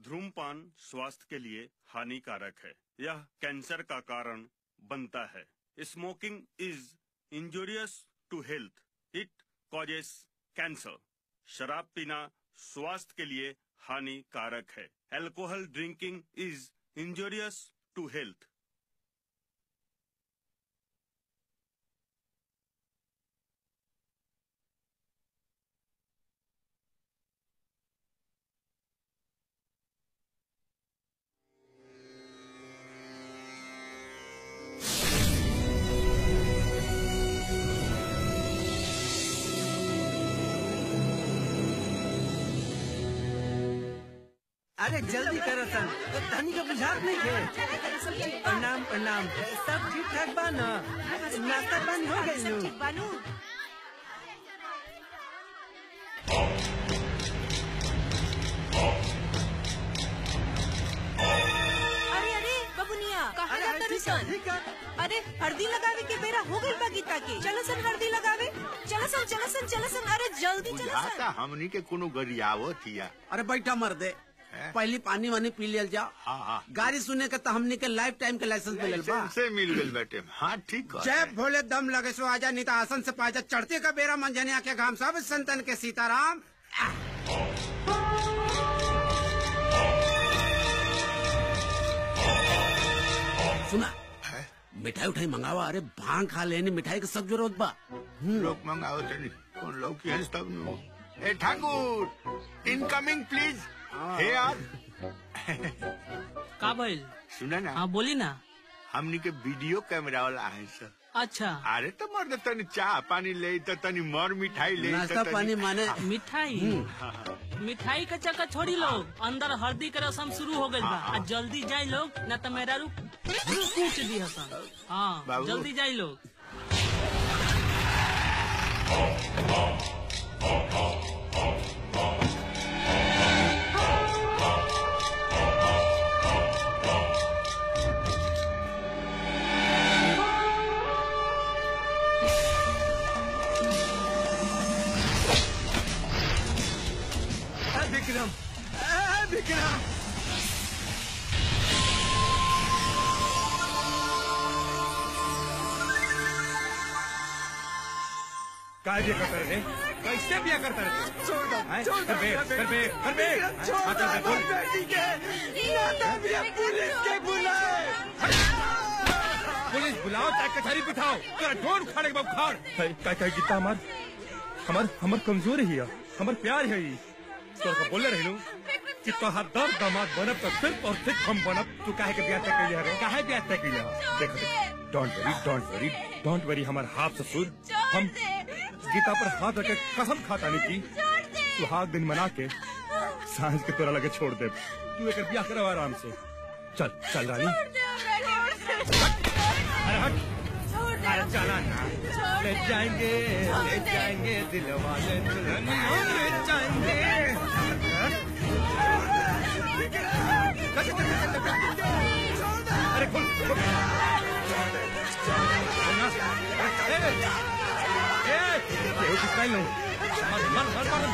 धूमपान स्वास्थ्य के लिए हानिकारक है यह कैंसर का कारण बनता है smoking is injurious to health it causes cancer शराब पीना स्वास्थ्य के लिए हानिकारक है alcohol drinking is injurious to health अरे जल्दी करो सन धनी का बुझात नहीं थे प्रणाम प्रणाम सब ठीक ठाक बा ना नाश्ता पानी हो गई नु अरे अरे बबुनिया कहाँ अरे, जाता ठीक है, सन ठीक है। अरे हल्दी लगावे के बेरा हो गइल बा गीता के चलो सन हल्दी लगावे चलो सन चलो सन चलो सन अरे जल्दी चलो बुझाता सन हमनी के कोनो गरियावत हिया अरे बैठा मर दे हैं? पहले पानी वानी पी लियल जाओ हाँ हाँ गाड़ी सुने के तो हमने के लाइफ टाइम के लाइसेंस मिलल बा से मिल गइल बेटे हाँ ठीक है जय भोले दम लगे सो आजा नहीं तो आसन से पाजा चढ़ते का बेरा मंजने आके घाम सब संतन के सीताराम सुना हैं? मिठाई उठाई मंगावा अरे भांग खा लेने मिठाई की सब जरूरत बा लोग मंगाओ तनी कौन लोग की हंस तब नु ए ठाकुर इनकमिंग प्लीज हे यार का भइल सुना ना हाँ बोली ना हमनी के वीडियो कैमरा वाला है सर अच्छा अरे तो मर तनी चाह पानी ले तो तनी मर मिठाई ले नाश्ता पानी माने मिठाई मिठाई का चक्कर छोड़ी लोग अंदर हल्दी के रसम शुरू हो गइल बा आ जल्दी जाई लोग न तो मेरा रू कूच दी हसन हाँ बाबू। जल्दी जाई लोग विक्रम विक्रम काय बिया करता रे कैसे बिया करता रे छोड़ दो हैं? छोड़ दो कर बे, कर बे, कर बे। विक्रम, छोड़ दो हाँ, कर बे, बोल। अपनी बेटी के नाता भी अब पुलिस के बुलाए पुलिस बुलाओ चाहे कचहरी बिठाओ तेरा ढोर उखाड़े के बाद उखाड़ है काय काय गीता हमार हमार हमार कमजोरी है हमार प्यार है ई तो का बोले रहिनु कि तोहार दर दामाद बनब तो सिर्फ और सिर्फ हम बनब तू काहे के ब्याह तय कइले रे काहे ब्याह तय कइले ह देखो देख don't worry don't worry don't worry हमार हाथ ससुर हम गीता पर हाथ रख के कसम खाता नहीं की सुहाग दिन मना के सांझ के तोरा लगे छोड़ दे तू एक ब्याह करो आराम से चल चल रानी अरे हट अरे चला ना ले जाएंगे ले जाएंगे दिल वाले दुल्हन ले जाएंगे अरे खोल खोल। ए, ए, ये उस स्टाइल नहीं मर मर मर मर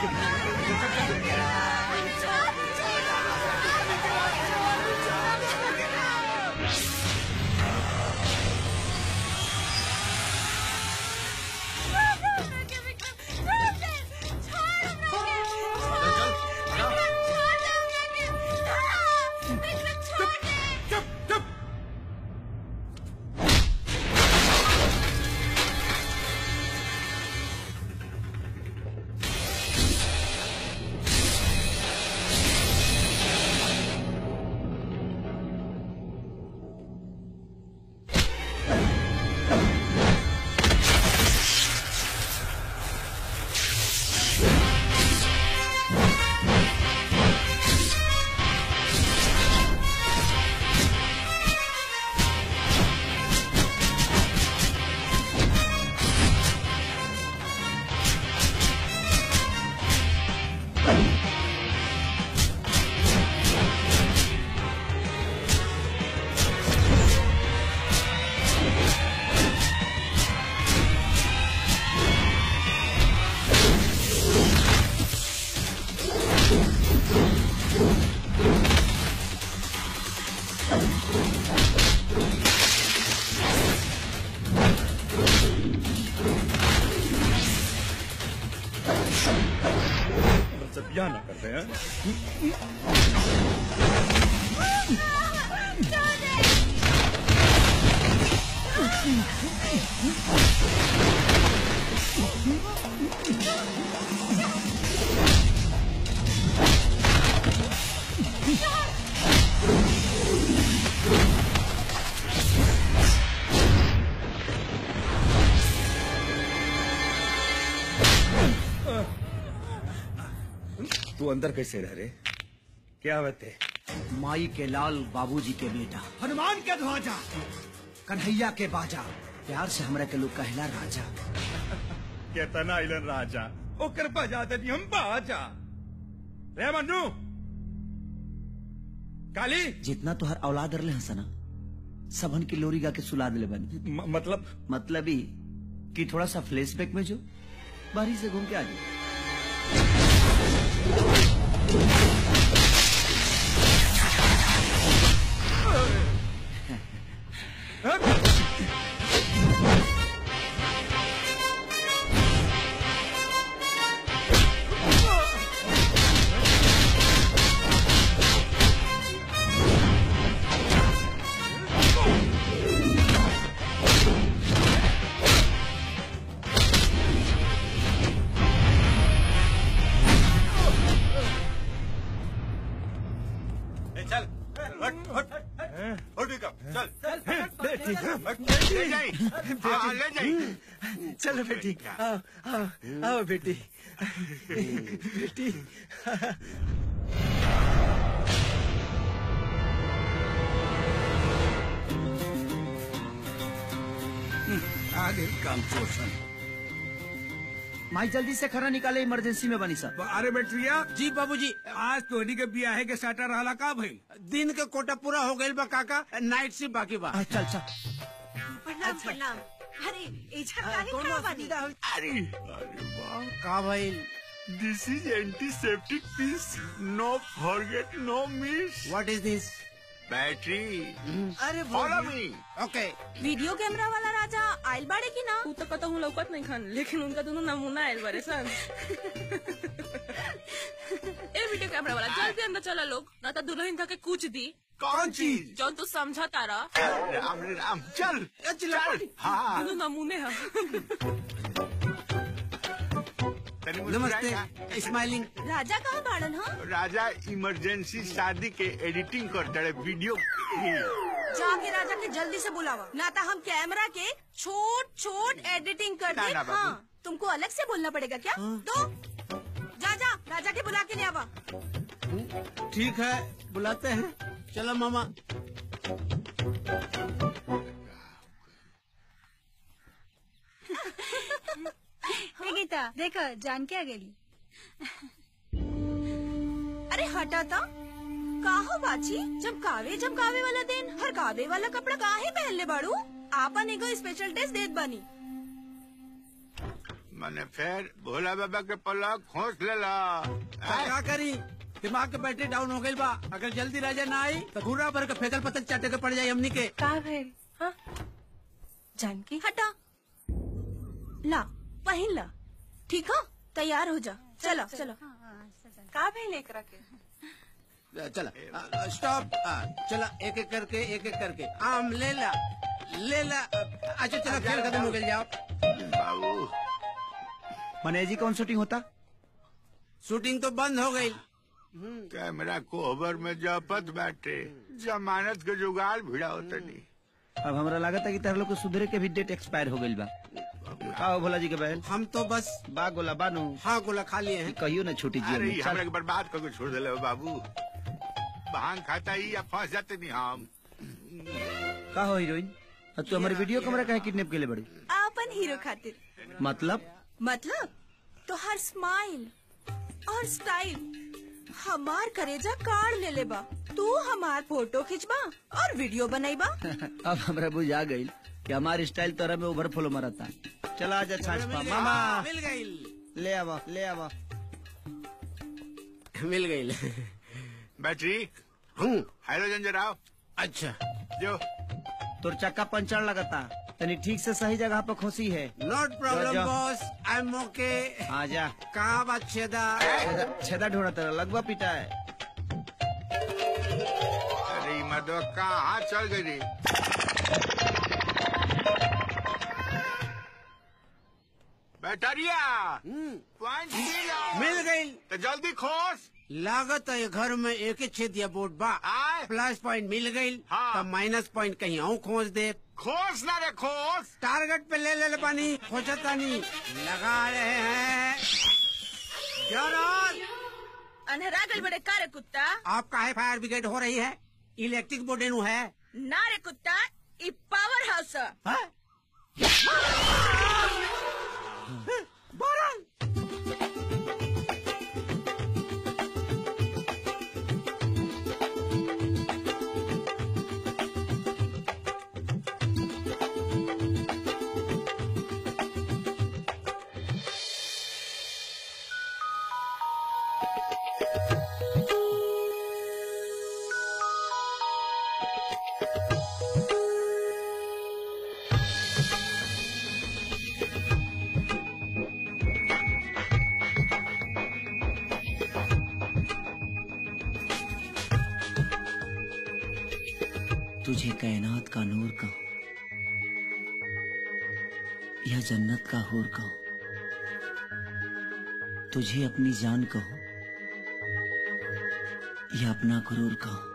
चुप चुप मना करते हैं तू अंदर कैसे रह रे क्या बते माई के लाल बाबूजी के बेटा हनुमान के ध्वजा कन्हैया के बाजा प्यार से हमरा के लोग कहला राजा केतना इलन राजा ओकर बजा दे हम बाजा रे मन्नू काली जितना तुहर औलाद रहे हसना सबन की लोरी गा के सुला दिले बनी म- मतलब मतलब ही कि थोड़ा सा फ्लैशबैक में जो बारी से घूम के आ जाओ चल हट हट हट विक्रम चल ले जाई हाँ, ले जाई चलो बेटी आओ आओ आओ बेटी बेटी आगे काम पोषण माई जल्दी से खरा निकाले इमरजेंसी में बनी सब अरे बेटरिया जी बाबूजी आज तोहनी के बियाहे के साटा रहला का भइल दिन के कोटा पूरा हो गइल बा काका नाइट शिफ्ट बाकी बा आ, चल चल प्रणाम प्रणाम अरे एजा काहे खड़ा बानी अरे अरे वाह का भइल this is antiseptic piece no forget no miss what is this battery अरे follow me okay video camera वाला राजा आइल बाड़े की ना उ तो कतहु लौकत नहीं खन लेकिन उनका दोनों नमूना आयल बारे सन ए वीडियो कैमरा वाला जल्दी अंदर चला लोग ना तो दुल्हन का के कुछ दी कौन चीज जो तू समझा तारा राम रे राम चल चल हाँ दोनों नमूने हैं तनी मुस्कुराई ना। नमस्ते स्माइलिंग राजा कहाँ बाड़न हा राजा इमरजेंसी शादी के एडिटिंग करते रहे वीडियो जाके राजा के जल्दी से बुलावा ना तो हम कैमरा के छोट छोट एडिटिंग कर ना, दे ना, बाबू। हाँ तुमको अलग से बोलना पड़ेगा क्या तो जा जा राजा के बुला के ले आवा ठीक है बुलाते हैं चलो मामा हे गीता देख जान के आ गेली अरे हटा था काहो बाची जब कावे जब कावे वाला दिन हर कावे वाला कपड़ा काहे पहन ले बाड़ू आपन एगो स्पेशल ड्रेस देत बनी मैंने फिर भोला बाबा के पलक खोस लेला क्या करी दिमाग के बैटरी डाउन हो गई बा अगर जल्दी राजा ना आई तो घूरा भर के फेकल पतल चाटे के पड़ जाये हमनी के का भइल हाँ जानकी हटा ला पहन ला ठीक है तैयार हो जा चलो चलो का भइल एकरा के चला स्टॉप चला एक एक करके एक एक करके आम ले ला ले ला अच्छा चलो खेल खत्म हो गया जाओ बाबू मने जी कौन शूटिंग होता शूटिंग तो बंद हो गई कैमरा कोहबर में जपत बैठे जमानत के जुगाड़ भिड़ा होता नहीं अब हमरा लागत है कि तार लोग के सुधरे के भी डेट एक्सपायर हो गई बा आओ भोला जी के बहन हम तो बस बा गोला बानू हाँ गोला खा लिए हैं कहियो ना छोटी जी अरे में हमरा चल के बर्बाद करके छोड़ दिले हो बाबू भांग खाता ही या फंस जाते नहीं हम का हो हीरोइन अब तू हमारे वीडियो कैमरा काहे किडनैप के लिए बड़ी आपन हीरो खातिर मतलब मतलब तो हर स्माइल और स्टाइल हमार करेजा काढ़ ले लेबा तू हमार फोटो खिंचबा और वीडियो बनाईबा अब हमरा बुझा गई कि हमारी स्टाइल तोरा में ओवरफ्लो मरता चला आजा छाछ पा मामा मिल गई ले आवा ले आवा मिल गई बैटरी हूँ हाइड्रोजन जराओ अच्छा जो तोर चक्का पंचर लगता तनी ठीक से सही जगह पर खोसी है नॉट जा, प्रॉब्लम जा। बॉस आई एम ओके आ जा कहाँ बात छेदा छेदा छेदा ढोड़ा तेरा लगवा पिटा है अरे मदो कहाँ चल गई रे बैटरिया पॉइंट मिला मिल गई तो जल्दी खोस लागत है घर में एक ही छेदिया बोर्ड बा आए प्लस पॉइंट मिल गई हाँ। तो माइनस पॉइंट कहीं और खोज दे खोस ना रे खोस टारगेट पे ले ले ले पानी खोजता नहीं लगा रहे हैं जॉन अनहरा गल बड़े का रे कुत्ता आप काहे फायर ब्रिगेड हो रही है इलेक्ट्रिक बोर्ड नु है ना रे कुत्ता ई पावर हाउस है। हाँ? बोरन तुझे कायनात का नूर कहो या जन्नत का हूर कहो तुझे अपनी जान कहो या अपना गुरूर कहो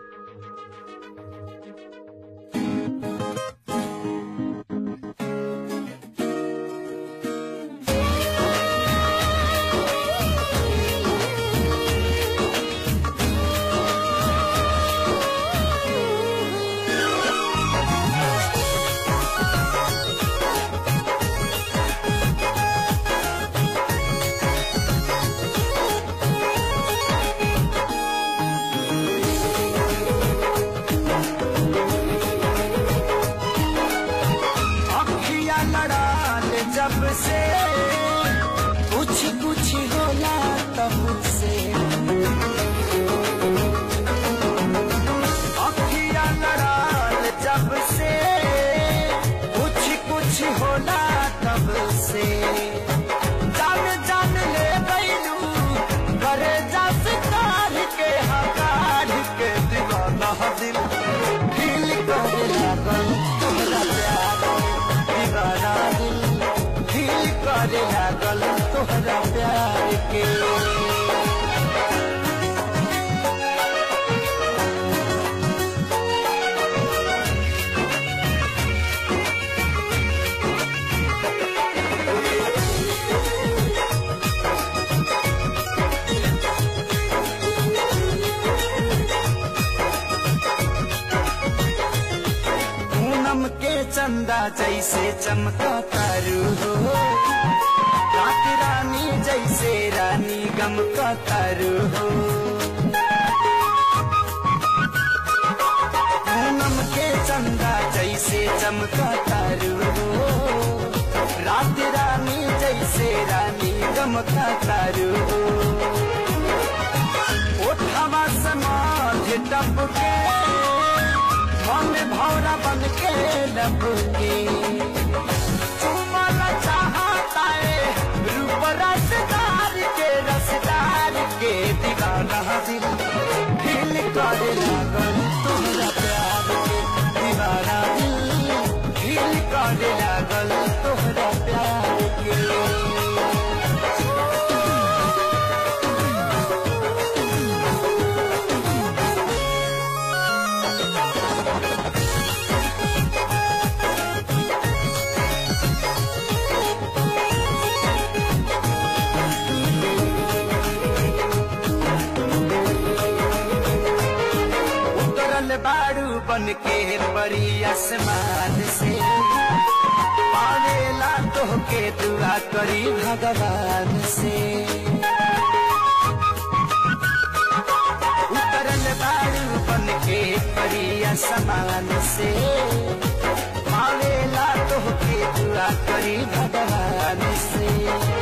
अखिया लड़ाल जब से कुछ कुछ होला तब से अखिया लड़ाल जब से कुछ कुछ होला तब से जान जान ले गईलू करे जस कार के हकार के दीवाना दिल दिल करे लागल तोहरा प्यार दीवाना दिल दिल करे लागल तोहरा प्यार के पूनम के चंदा जैसे चमका तारू हो रात रानी जैसे रानी गम का तारू हो पूनम के चंदा जैसे चमका तारू हो रात रानी जैसे रानी गम का तारू हो ओठवा समाध टपके मन भौरा बन के लपके चुमल चाहता है रूप रसदार के रसदार के दीवाना दिल दिल करे लागल तोहरा प्यार के दीवाना दिल दिल करे लागल तोहरा प्यार के उतरल बाड़ू बन के बड़ी आसमान से पावेला तोहके दुआ करी भगवान से उतरल बाड़ू बन के बड़ी आसमान से पावेला तोहके दुआ करी भगवान से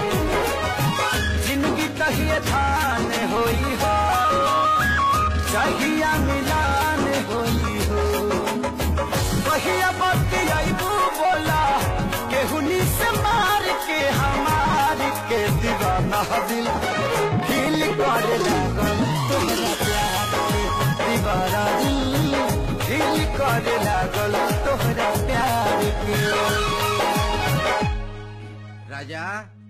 जिंदगी कहिए धान होई हो चाहिया मिलान होई हो कहिया बतियाबू बोला दिल फील करे लागल तोहरा प्यार के दीवाना दिल फील करे लागल तोहरा प्यार के राजा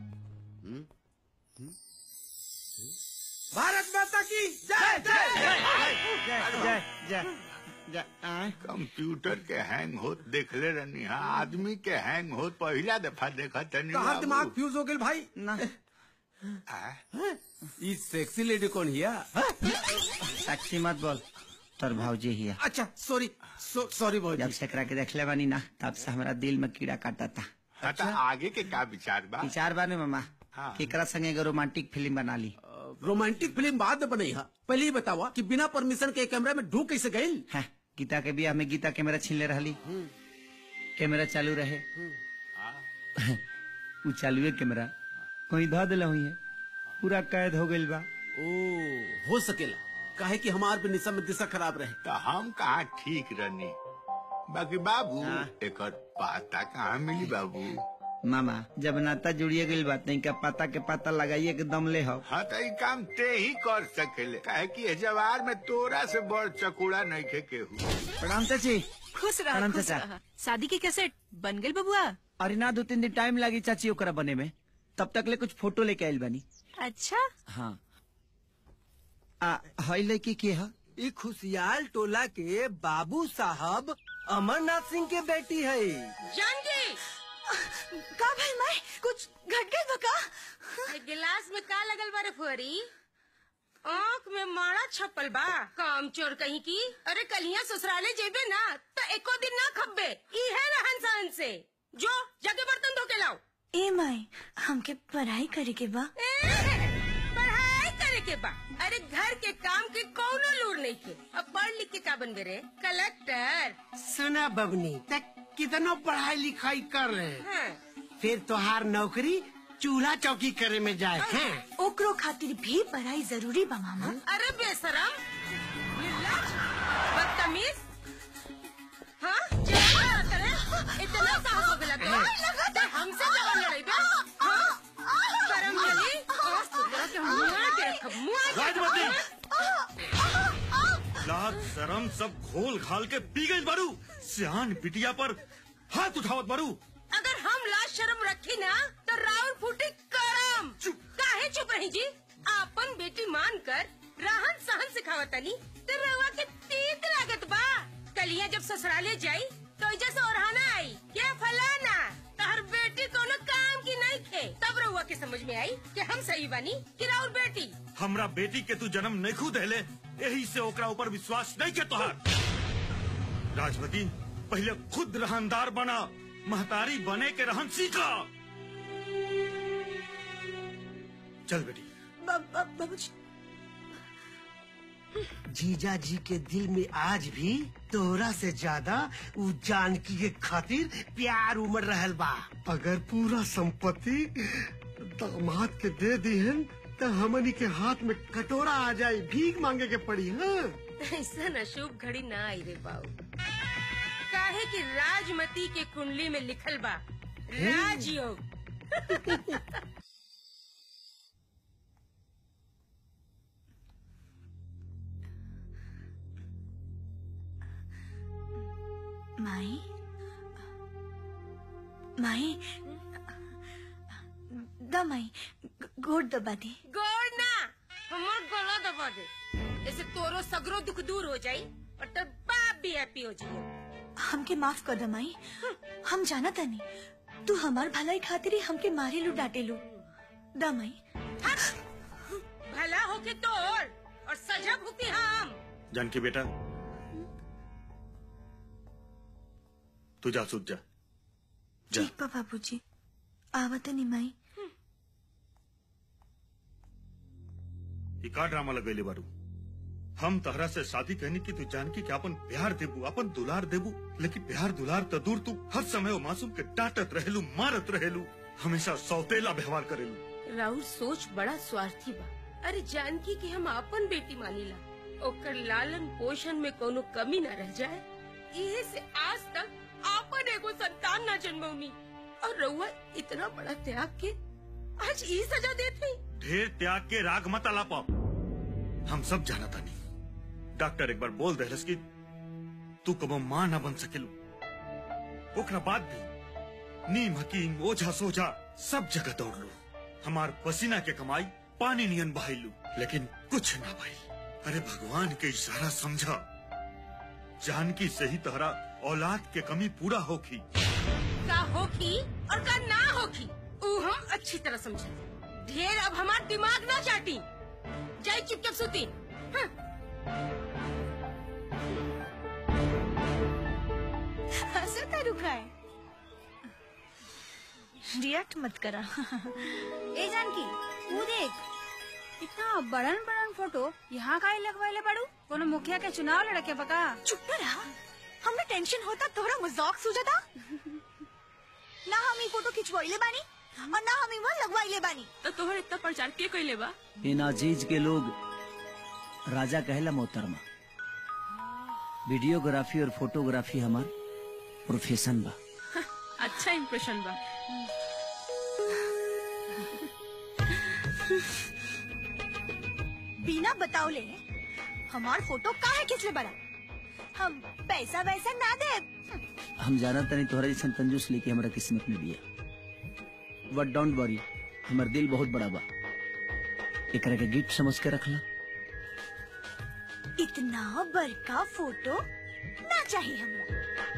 भारत माता की जय जय जय जय कंप्यूटर के हैंग होत देखले रहनी हा आदमी के हैंग होत पहला दफा देखा तनी कहा दिमाग फ्यूज हो गया भाई ना ये सेक्सी लेडी कौन हिया साक्षी मत बोल तोर भाजी हिया अच्छा सॉरी सॉरी भाई जब से एकरा के देखले बानी ना तब से हमरा दिल में कीड़ा काटा था हाँ, तो आगे के का विचार बा विचार बाने मामा हाँ। केकरा संगे एगो रोमांटिक फिल्म बना ली रोमांटिक फिल्म बाद में बनई हा पहले ही बतावा कि बिना परमिशन के कैमरा में ढूक कैसे गई है गीता के बियाह में गीता कैमरा छीन ले रहली कैमरा चालू रहे उ चालू है कैमरा कोई ध दिला हुई है पूरा कैद हो गइल बा ओ हो सकेला काहे कि हमार पे निशा में दिशा खराब रहे तो हम कहा ठीक रहनी बाकी बाबू एक पाता कहाँ मिली बाबू मामा जब नाता जुड़िए गइल बात नहीं का पता के पता लगाइए के दम ले हो हाँ तो ये काम ते ही कर सकेले काहे कि ये जवार में तोरा से बड़ चकूड़ा नहीं खे केहू प्रणाम चाची खुश रहा प्रणाम खुश चाचा। रहा शादी के कैसेट बन गई बबुआ अरे ना दो तीन दिन टाइम लगी चाची ओकरा बने में तब तक ले कुछ फोटो लेके आइल बानी अच्छा हाँ आ हई लड़की के है ई खुशियाल टोला के बाबू साहब अमरनाथ सिंह के बेटी है जानकी का भाई मैं कुछ घट गई बका ये गिलास में का लगल बारे फुहरी आँख में मारा छपल बा काम चोर कहीं की अरे कलिया ससुराले जेबे ना तो एको दिन ना खब्बे ई है रहन सहन से जो जाके बर्तन धो के लाओ ए माई हमके पढ़ाई करे के बा ए, पढ़ाई करे के बा अरे घर के काम के कौनो लूर नहीं के अब पढ़ लिख के का बनबे रे कलेक्टर सुना बबनी तक कितना पढ़ाई लिखाई कर रहे हाँ। फिर तोहार नौकरी चूल्हा चौकी करे में जाए हैं ओकरो खातिर भी पढ़ाई जरूरी बा मामा अरे बेशरम निर्लज, बदतमीज हाँ क्या करे इतना साहस हो गया तो ते हमसे जवान लड़ाई बे हाँ शर्म चली आज तो तेरा के मुआ के रखब मुआ के राजमती लाज शरम सब घोल घाल के पी गई बारू सियान बिटिया पर हाथ उठावत बारू अगर हम लाज शर्म रखी ना तो राउर फूटी करम काहे चुप रही जी आपन बेटी मान कर रहन सहन सिखावतनी तो रवा के तीत लागत बा कलिया जब ससुराले जाई तो जैसे ओरहाना आई क्या फलाना तहर बेटी कोनो काम की नहीं थे तब रहुआ के समझ में आई कि हम सही बनी कि राउर बेटी हमरा बेटी के तू जन्म नहीं खुद हेले यही से ओकरा ऊपर विश्वास नहीं के तोहार राजमती पहले खुद रहनदार बना महतारी बने के रहन सीखा चल बेटी बाबूजी जीजा जी के दिल में आज भी तोरा से ज्यादा उ जानकी के खातिर प्यार उमड़ रहल बा अगर पूरा संपत्ति दामाद के दे दीहन तो हमनी के हाथ में कटोरा आ जाए भीख मांगे के पड़ी हाँ ऐसा न शुभ घड़ी ना आई रे बाऊ काहे कि राजमती के कुंडली में लिखल बा राजयोग माई माई द माई गोड़ दबा दे गोड़ ना हमर गला दबा दे ऐसे तोरो सगरो दुख दूर हो जाई और तेर बाप भी हैप्पी हो जाई हमके माफ कर द माई हम जाना तनी तू हमार भलाई खातिर ही हमके मारे लू डांटे लू द माई भला होके तोड़ और सजा भुगती हम जानकी बेटा तू जा सूझ जा जा ठीक बा बाबूजी आवत नहीं माई ये का ड्रामा लगेले बारू हम तहरा से शादी कहनी की तू जानकी कि अपन प्यार देबू अपन दुलार देबू लेकिन प्यार दुलार तो दूर तू हर समय वो मासूम के डांटत रहेलू मारत रहेलू हमेशा सौतेला व्यवहार करेलू राहुल सोच बड़ा स्वार्थी बा अरे जानकी कि हम अपन बेटी मानीला ओकर लालन पोषण में कोनो कमी न रह जाए इहे से आज तक आपन एगो संतान न जन्मौनी और रउआ इतना बड़ा त्याग के आज ई सजा देती ढेर त्याग के राग मत अलाप हम सब जाना था नहीं डॉक्टर एक बार बोल दे कि तू कबो मां ना बन सकेलू ओकरा बाद भी नीम हकीम ओझा सोझा सब जगह दौड़ लू हमार पसीना के कमाई पानी नियन बहाइलू लेकिन कुछ ना भाई अरे भगवान के इशारा समझा जानकी से ही तहरा औलाद के कमी पूरा होखी का होखी और का ना होखी ऊ हम अच्छी तरह समझे ढेर अब हमार दिमाग ना चाटी जाई चुपचाप सुती हाँ। हंसता रुका है रिएक्ट मत करा ए जानकी वो देख इतना बड़न बड़न फोटो यहाँ काहे लगवाइले पड़ू कोनो मुखिया के चुनाव लड़के बका चुप रहा हमने टेंशन होता तोहरा मजाक सूझता ना हम ई फोटो खिंचवाइले बानी और ना हम इमा लगवाइले बानी तो तोहर इतना प्रचार के कैले बा इन अजीज के लोग राजा कहला मोहतरमा वीडियोग्राफी और फोटोग्राफी हमार प्रोफेशन बा अच्छा इम्प्रेशन बा बिना बतावले हमार फोटो काहे खिंचले बड़ा हम पैसा वैसा ना दे हम जाना तनी तोहरा जैसन कंजूस लेके हमारा किस्मत में बिया बट डोंट वरी हमार दिल बहुत बड़ा बा एकरा के गिफ्ट समझ के रखला इतना बड़का फोटो ना चाहिए हमरा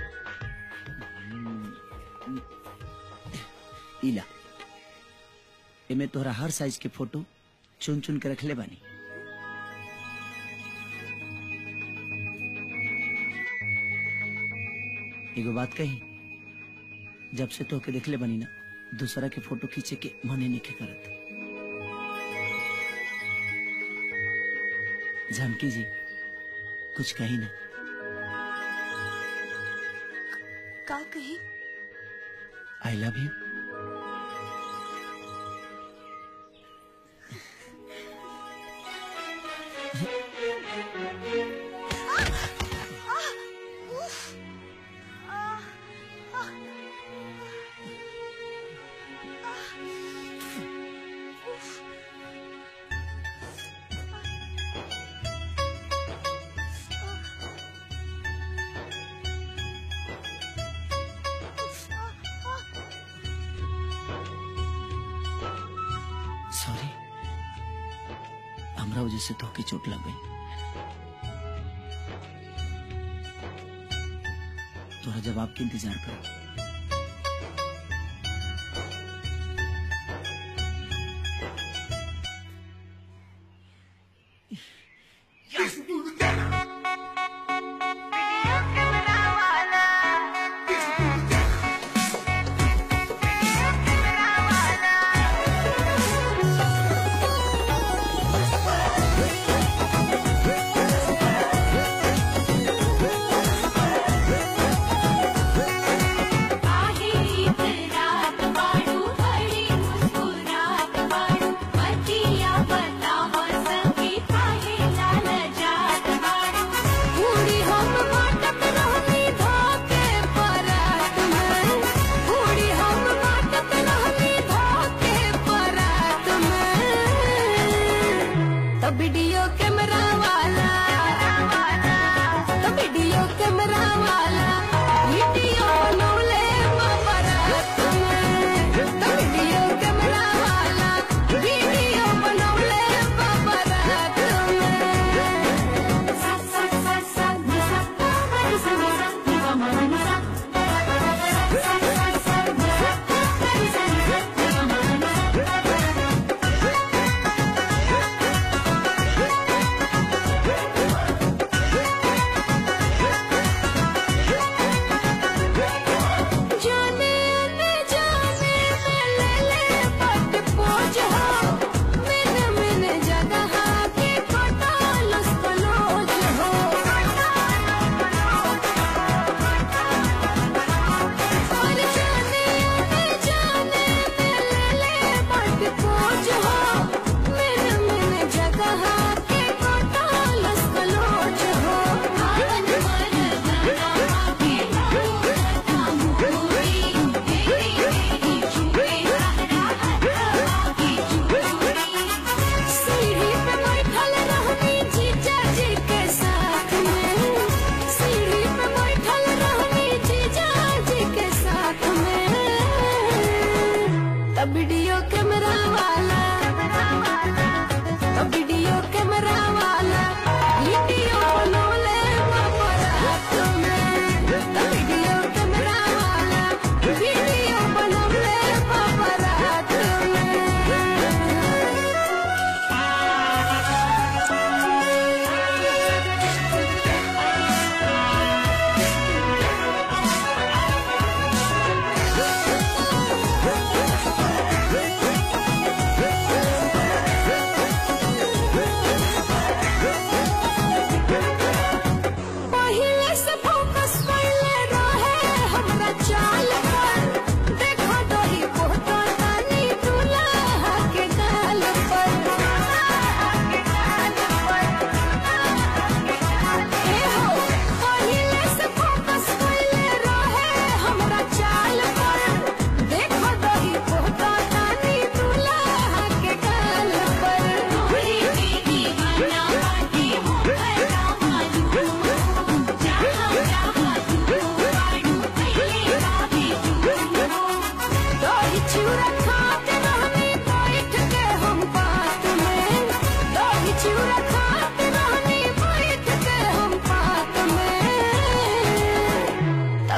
इला एमे तोहरा हर साइज के फोटो चुन चुन के रखले बानी एगो बात कही जब से तोहके देखले बनी ना दूसरा के फोटो खींचे के मने नहीं करत जानकी जी कुछ कही ना का कही आई लव यू सॉरी हमरा वजह से तोहके चोट लग गई तोरा जवाब के इंतजार करो बतिया बतावा सखी काहे लाल जा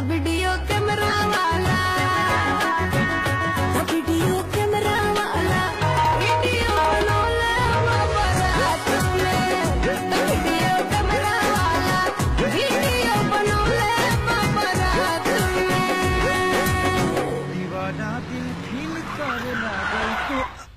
वीडियो कैमरा वाला वीडियो कैमरा वाला वीडियो बनौले बारात में वीडियो कैमरा वाला वीडियो बनौले बारात में दीवाना दिल फील करे लागल तो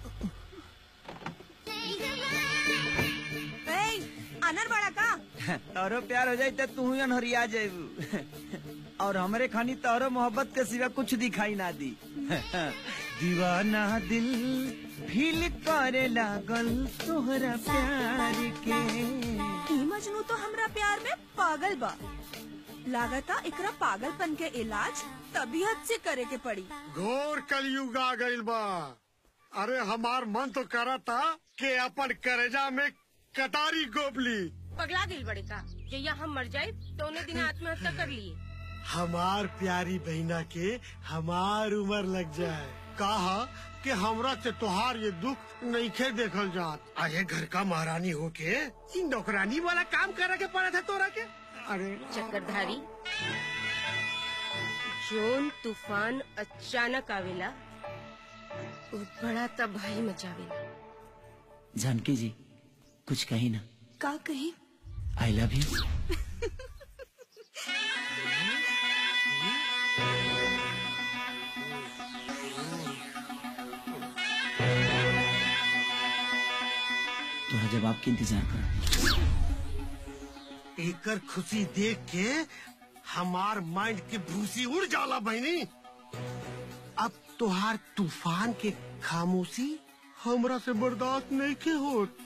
अनर बड़ा का तोरो प्यार हो जाई त तू ही अनहरिया जाइबू और हमरे खानी तोरो मोहब्बत के सिवा कुछ दिखाई ना दी दीवाना दिल फील करे लागल तोहरा प्यार के ई मजनू तो हमरा प्यार में पागल बा लागता एकरा पागलपन के इलाज तबीयत से करे के पड़ी घोर कलयुग आ गइल बा अरे हमार मन तो करा था कि अपन करेजा में कटारी गोबली पगला दिल बड़े का जैया हम मर जाए तो उन्हें दिन आत्महत्या कर लिए हमार प्यारी बहना के हमार उम्र लग जाए कहा कि हमरा से तोहार ये दुख नहीं खे देखल जात अरे घर का महारानी होके ई नौकरानी वाला काम करे के पड़ा था तोरा के अरे चक्करधारी जोन तूफान अचानक आवेला वो बड़ा तबाही मचावेला जानकी जी कुछ कही ना का कही आई लव यू तोरा जवाब के इंतजार कर एकर खुशी देख के हमार माइंड की भूसी उड़ जाला बहनी अब तोहार तूफान के खामोशी हमरा से बर्दाश्त नहीं के होत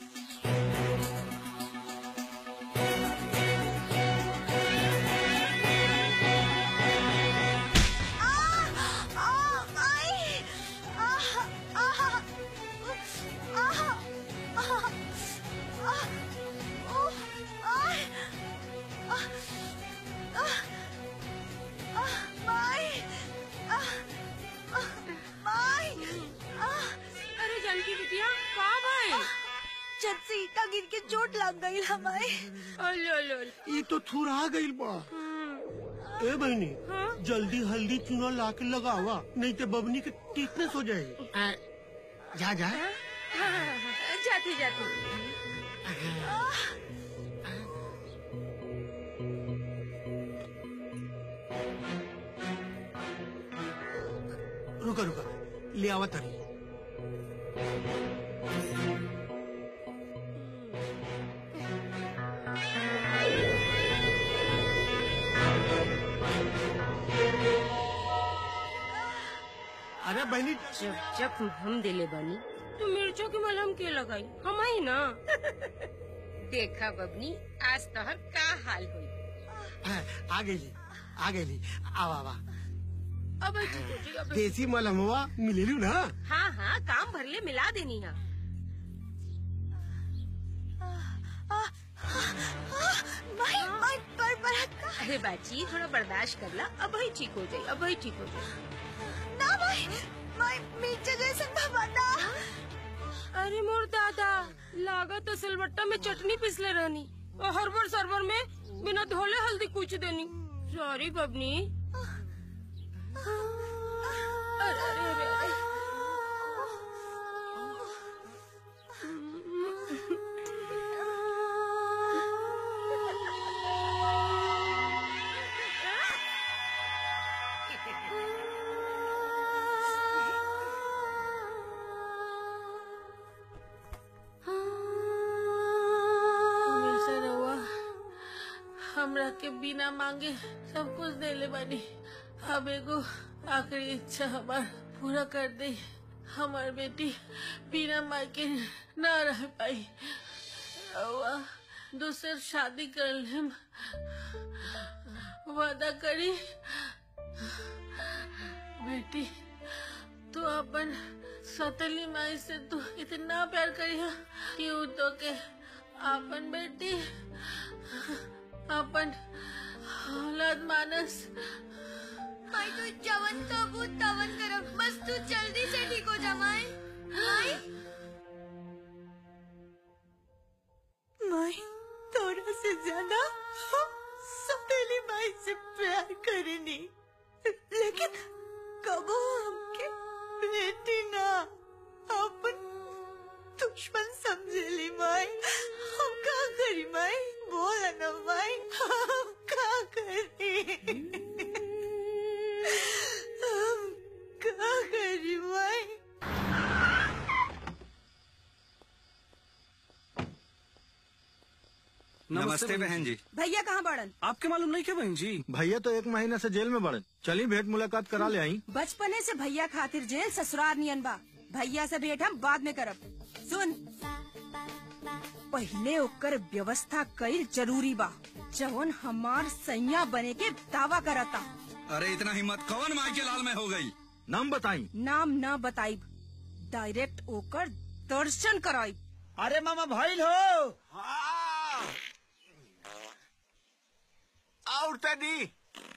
अरे जानकी बिटिया का भाई छत से ईटा गिर के चोट लग गई हमारे ये तो थुरा गइल बा ए बहनी जल्दी हल्दी चूना ला के लगावा नहीं तो बबनी के टीटनेस हो जाएगी जा जा जाती जाती रुका रुका ले आवा तरी अरे बहनी जब जब हम दिले बानी तो मिर्चों की मलहम के लगाई हम ही ना देखा बबनी आज तोहर का हाल हुई आ गई आ गई आवा आवा अब ठीक हो जी, अब देसी मलहमवा मिलेलू ना हाँ हाँ काम भरले मिला देनी है माई माई पर बरत का अरे बाची थोड़ा बर्दाश्त कर ला अब ही ठीक हो जाए अब ही ठीक हो जाए ना माई माई मीठे जैसे बाबा ना अरे मोर दादा लागत तो सिलबट्टा में चटनी पिसले रहनी और हरबर सरबर में बिना धोले हल्दी कूच देनी सॉरी बबनी अरे अरे अरे अरे हमेशा रहुआ हमरा के बिना मांगे सब कुछ देले बानी अब एगो आखिरी इच्छा हमार पूरा कर दे हमार बेटी बिना माई के ना रह पाई रहुआ दूसर शादी कर लेम वादा करी बेटी तू अपन सतली माई से तू इतना प्यार करी है कि उ तो के अपन बेटी अपन औलाद मानस माई तू जवन कबू तवन करब बस तू जल्दी से ठीक हो जा माई माई माई थोड़ा से ज्यादा सौतेली माई से प्यार करेनी लेकिन कबो हमके बेटी ना अपन दुश्मन समझेली माई हम का करी माई बोल ना माई हम का करी हम का करी माई नमस्ते बहन जी भैया कहाँ बड़न आपके मालूम नहीं क्या बहन जी भैया तो एक महीने से जेल में बड़े चली भेंट मुलाकात करा ले आई बचपने से भैया खातिर जेल ससुराल नियन बा भैया से भेंट हम बाद में करब सुन पहले ओकर व्यवस्था कईल जरूरी बा जवन हमार सैया बने के दावा करता अरे इतना हिम्मत कौन माई के लाल में हो गई नाम बताई नाम न बताई डायरेक्ट ओकर दर्शन कराई अरे मामा भइल हो और तनी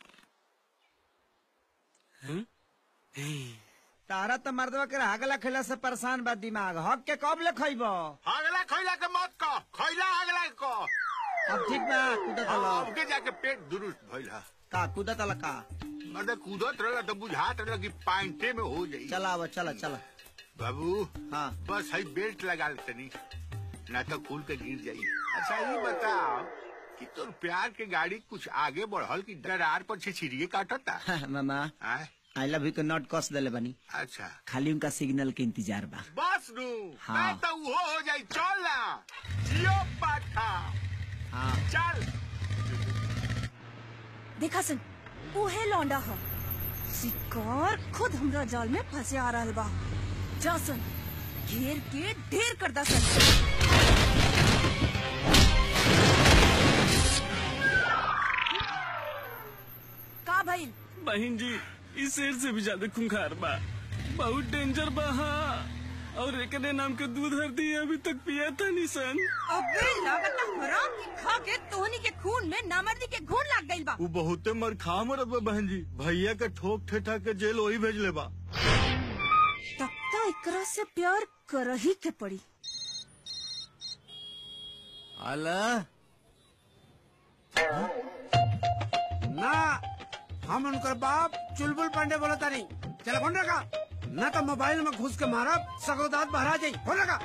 तारा तो मर्दवा के हागला खेला से परेशान बा दिमाग हक के कब ले खइब अगला खैला के मत कह खैला अगला को अब ठीक बा कूदत हलो अब के जाके पेट दुरुस्त भइल हा का कूदत हल का मतलब कूदत रहला तो बुझात रहला कि पाइंटे में हो जाई चला अब चला चला बाबू हाँ बस हई बेल्ट लगा ले तनी ना तो खुल के गिर जाई अच्छा ये बताओ कि तोर प्यार के गाड़ी कुछ आगे बढ़ल कि डरार पर छिछिरिए काटता मामा आय आई लव यू के नोट कस देले बनी अच्छा खाली उनका सिग्नल के इंतजार बा बस नू हाँ। मैं तो वो हो जाई चल ना जियो पाठा हाँ चल देखा सन उहे लौंडा ह शिकार खुद हमरा जाल में फंसे आ रहल बा जा सन घेर के ढेर कर दा सन का भइल बहन जी इस शेर से भी ज्यादा खूंखार बा बहुत डेंजर बा हाँ और एकने नाम के दूध हरदी अभी तक पिया था निसन अबे लागत हराम की खा के तोहनी के खून में नामर्दी के घून लग गइल बा वो बहुते मर खा मरत बा बहन जी भैया के ठोक ठेठा के जेल वही भेज ले बा तब तो एकरा से प्यार कर ही के पड़ी अला ना हम उनकर बाप चुलबुल पांडे बोला तानी चला फोन रखा ना तो मोबाइल में घुस के मारब सगो दांत बहरा जाई फोन रखा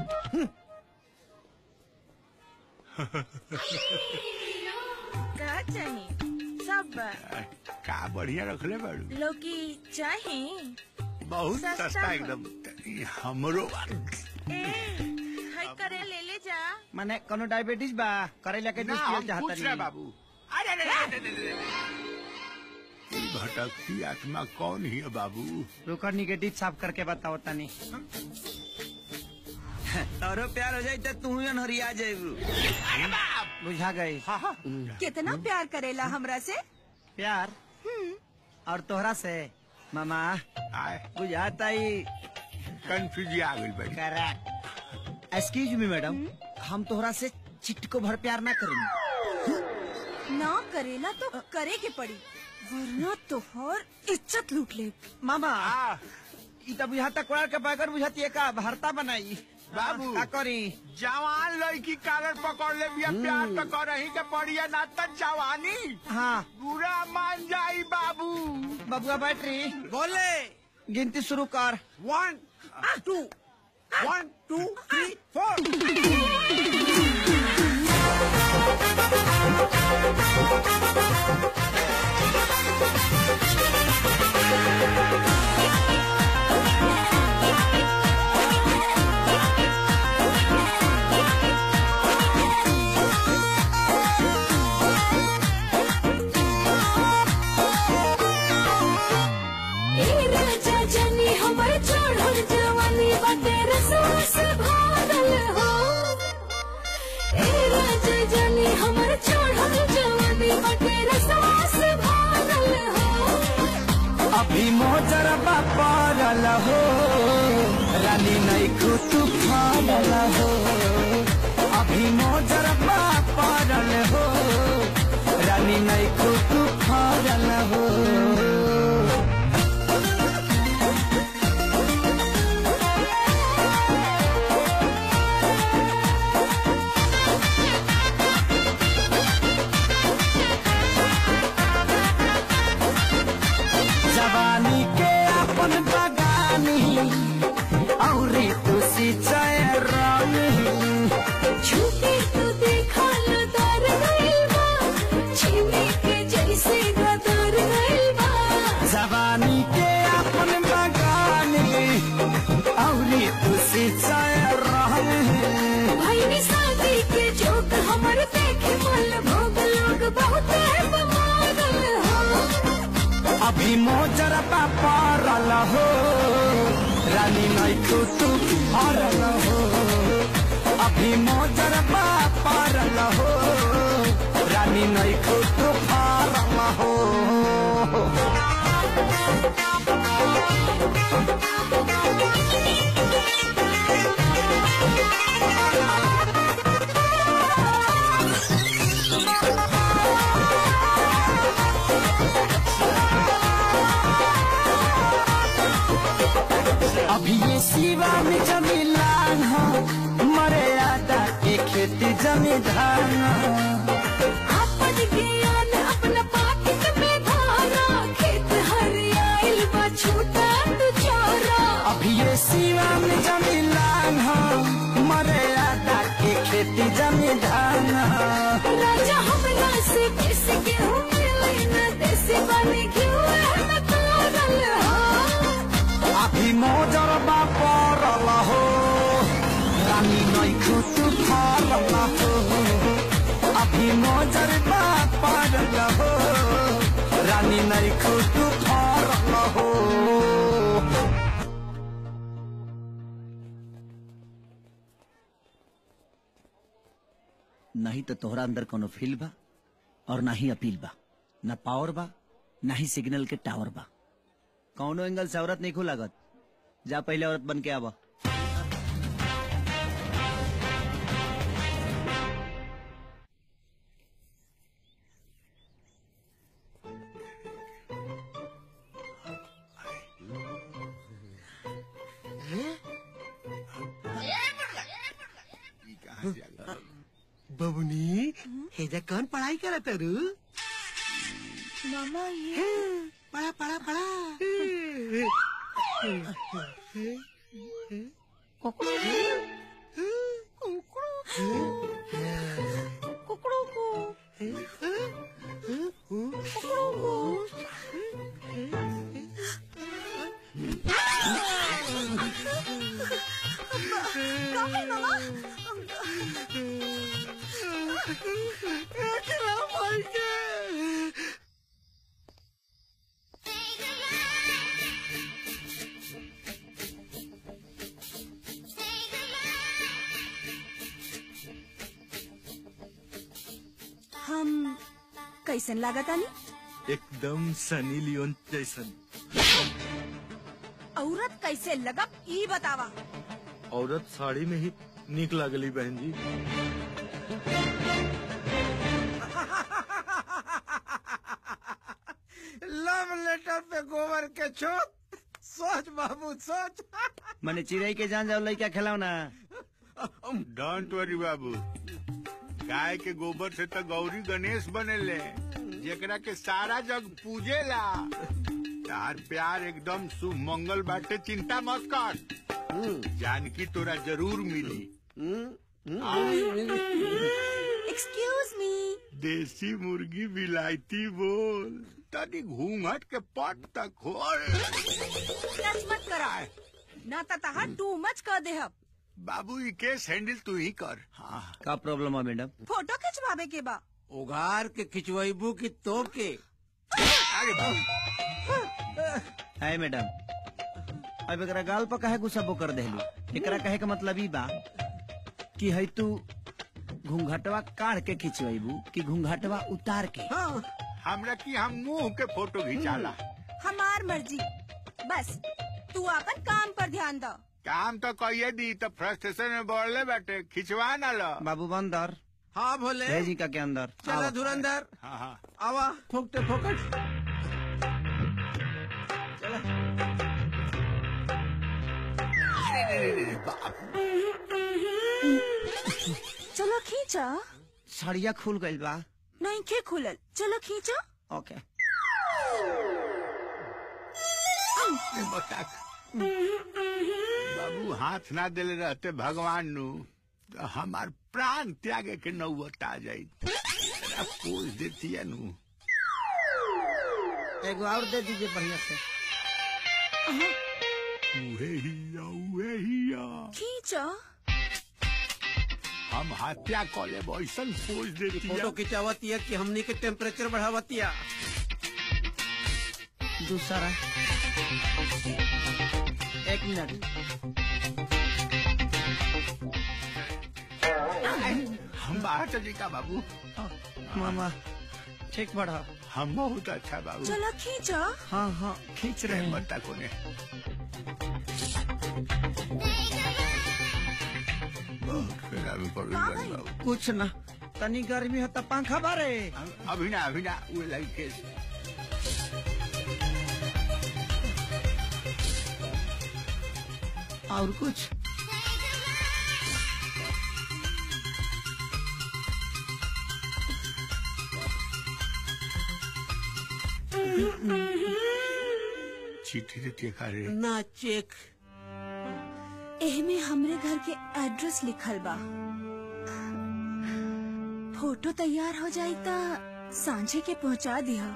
का चाहिए सब का बढ़िया रखले बाड़ू लौकी चाहे बहुत सस्ता सस्ता बा। एकदम हमरो हाय करे ले ले जा माने कोनो डायबिटीज बा करेला के ना जूस हम पियल पूछ चाहता रहे बाबू अरे अरे अरे, अरे, अरे, अरे। ई भटकती आत्मा कौन ही है बाबू रुकर निगेटिव साफ करके बताओ तनी तोरो प्यार हो जाई त तू ही हरिया जाइबू बुझा गई कितना प्यार करेला हमरा से प्यार और तोहरा से मामा बुझाता ही कंफ्यूज आ गई भाई करेक्ट एक्सक्यूज मी मैडम हम तोहरा से चिटको भर प्यार ना करेंगे ना करेला तो करे के पड़ी वरना तोहर इज्जत लूट ले मामा ई त बुझाता कोड़ा के बगैर बुझाती है का भरता बनाई बाबू का करी जवान लड़की कालर पकड़ ले बिया प्यार तो कर ही के पड़िया ना त जवानी हाँ बुरा मान जाई बाबू बबुआ बैटरी बोले गिनती शुरू कर one two one two three four हमर चढ़ल जवानी बाटे रसवा से भरल हो ए राजा जानी हमर चढ़ल जवानी बाटे रसवा से भरल हो अभी मोजरबा पारल हो रानी नहीं खुतु फारल हो अभी मोजरबा पारल हो रानी नहीं खुतु फारल हो ए देखे मल भोग लोग बहुत बमारल हो अभी मोजर पारल हो रानी नैखु तू हरल हो अभी मोजर पारल हो रानी नैखु तू हरल हो अभी ये शिवा में जमीलान हो मरे आदा के खेती जमीधान अपन ज्ञान अपना पाकिट में धारा खेत हरियाइल बा छूटा तू चोरा अभी ये शिवा में जमीलान हो मरे आदा के खेती जमीधान राजा हमरा से किसी के हूँ मिले न देसी बने क्यों है न तारल हो अभी मोजर बा परल हो रानी नैखु तू फरल हो अभी मोजर बा परल हो रानी नैखु तू फरल हो नहीं तो तोहरा अंदर कोनो फील बा और ना ही अपील बा ना पावर बा ना ही सिग्नल के टावर बा कौनो एंगल से औरत नहीं लागत जा पहले औरत बन के आवा बबुनी हेजा कौन पढ़ाई करत रू मामा ये पढ़ा पढ़ा पढ़ा कुकड़ों को कुकड़ों को काफी मामा हम कैसन लागत आनी एकदम सनी लियोन जैसन औरत कैसे लगब ई बतावा औरत साड़ी में ही निक लागली बहन जी लव लेटर पे गोबर के छोट सोच बाबू सोच मैंने चिड़ै के जान जाओ लड़का खिलाओ ना डोंट वरी बाबू गाय के गोबर से तो गौरी गणेश बनेले जेकरा के सारा जग पूजेला तार प्यार एकदम शुभ मंगल बाटे चिंता मत कर जानकी तोरा जरूर मिली एक्सक्यूज मी देसी मुर्गी विलायती बोल तनी घूंघट के पट तक खोल टच मत करा ना तो तहा टू मच कर देहब बाबू ई केस हैंडल तू ही कर हाँ का प्रॉब्लम है मैडम फोटो खिंचवावे के बा उगार के खिंचवाइबू की तो के अरे बाबू है मैडम अब एकरा गाल पर काहे गुस्सा कर देहलू एकरा कहे का मतलब ई बा कि है तू घूंघटवा काढ़ के खिंचवाइबू कि घूंघटवा उतार के हमरा की हम मुंह के फोटो खिंचाला हमार मर्जी बस तू अपन काम पर ध्यान दो काम तो कहिए दी तो फ्रस्ट्रेशन में बढ़ले बैठे खिंचवा ना लो बाबू बंदर हाँ भोले भेजी का के अंदर चला आओ। धुरंधर हाँ हाँ आवा फोकटे फोकट चलो खींचा सड़िया खुल गइल बा नहीं खे खुलल चलो खींचा ओके बाबू हाथ ना देले रहते भगवान नु तो हमार प्राण त्यागे के नौबत आ जाई पोज देती है नु एगो और दे दीजिए बढ़िया से उहे हिया उहे हिया खींचा हम हत्या कऽ लेब ऐसन पोज देती फोटो खिंचावती है कि हमनी के टेम्परेचर बढ़ावती है दूसरा एक मिनट हम बाहर चली का बाबू मामा ठीक बढ़ा हम बहुत अच्छा बाबू चलो खींचो हाँ हाँ खींच रहे हैं बता कोने बहुत खराबी पड़ गई बड़ी बाबू कुछ ना तनी गर्मी है तो पंखा बारे अभी ना अभी ना वो लगी केस और कुछ चिट्ठी देती खा रे ना चेक एहमे हमरे घर के एड्रेस लिखल बा फोटो तैयार हो जाई ता सांझे के पहुंचा दिया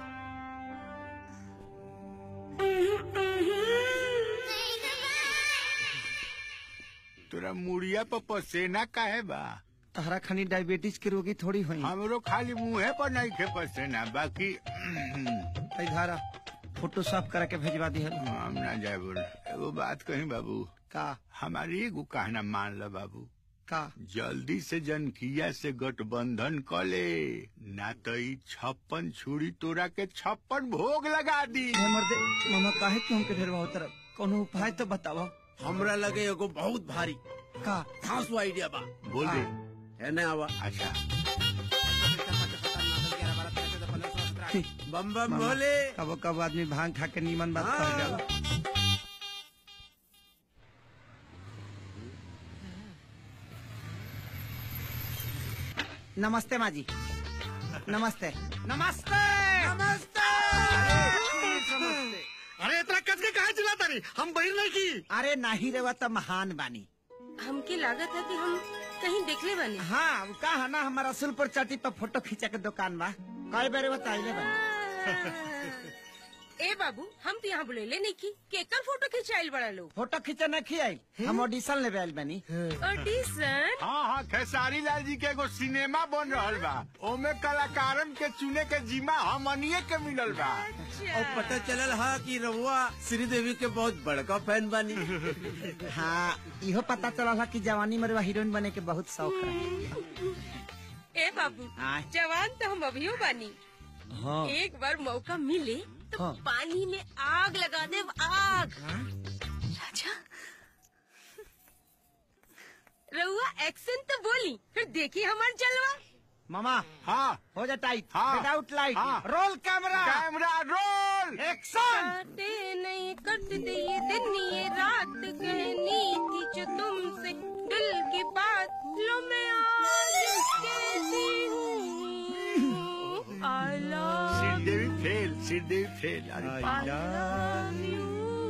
तोरा मुड़िया पर पसेना काहे बा तहरा खनी डायबिटीज के रोगी थोड़ी हुई हमरो खाली मुंहे पर नहीं खे पसेना बाकी धारा फोटो साफ करा के भेजवा दी हम ना जाए बोल एगो बात कही बाबू का हमारी एगो कहना मान ल बाबू का जल्दी से जनकिया से गठबंधन क ले ना तो ई छप्पन छुरी तोरा के छप्पन भोग लगा दी मर्दे मामा काहे क्यों हमके ढेरवा हो तरफ कोनो उपाय तो बतावा हमरा लगे एगो बहुत भारी का खासो आइडिया बा बोल दे है ना आवा अच्छा बम बम मामा, भोले कबो कबो आदमी भांग खा के नीमन बात कर जाला नमस्ते माँ जी नमस्ते नमस्ते नमस्ते अरे इतना कस के कहा चिल्लाता रही हम बहिर नहीं की अरे नाही रेवा तो महान बानी हमके लागत है कि हम कहीं देखले बानी हाँ वो का है ना हमारा रसूलपुर चट्टी पर फोटो खींचा के दुकान बा कई बार बताइले बानी ए बाबू हम तो यहाँ बुलेले नहीं की केकर फोटो खिंचाइल बड़ा लोग फोटो खींचे न खियाई हम ऑडिशन लेवे आइल बानी ऑडिशन हाँ हाँ खेसारी लाल जी के एगो सिनेमा बन रहल बा ओमे कलाकारन के चुने के जिम्मा हमनिए के मिलल बा और पता चलल हा कि रहुआ श्रीदेवी के बहुत बड़का फैन बानी हाँ इहो पता चला था कि जवानी में रउआ हीरोइन बने के बहुत शौक रहे ए बाबू आय। जवान तो हम अभियो बानी हाँ एक बार मौका मिले तो हाँ। पानी में आग लगा दे आग राजा रहुआ एक्शन तो बोली फिर देखी हमार जलवा मामा हाँ हो जा टाइट हाँ। विदाउट लाइट हाँ। Roll camera camera roll action बातें नहीं करते ये दिन ये रात कहनी थी जो तुमसे दिल की बात लो मैं आज कहती हूँ I love Sridevi fail Sridevi fail अरे I love you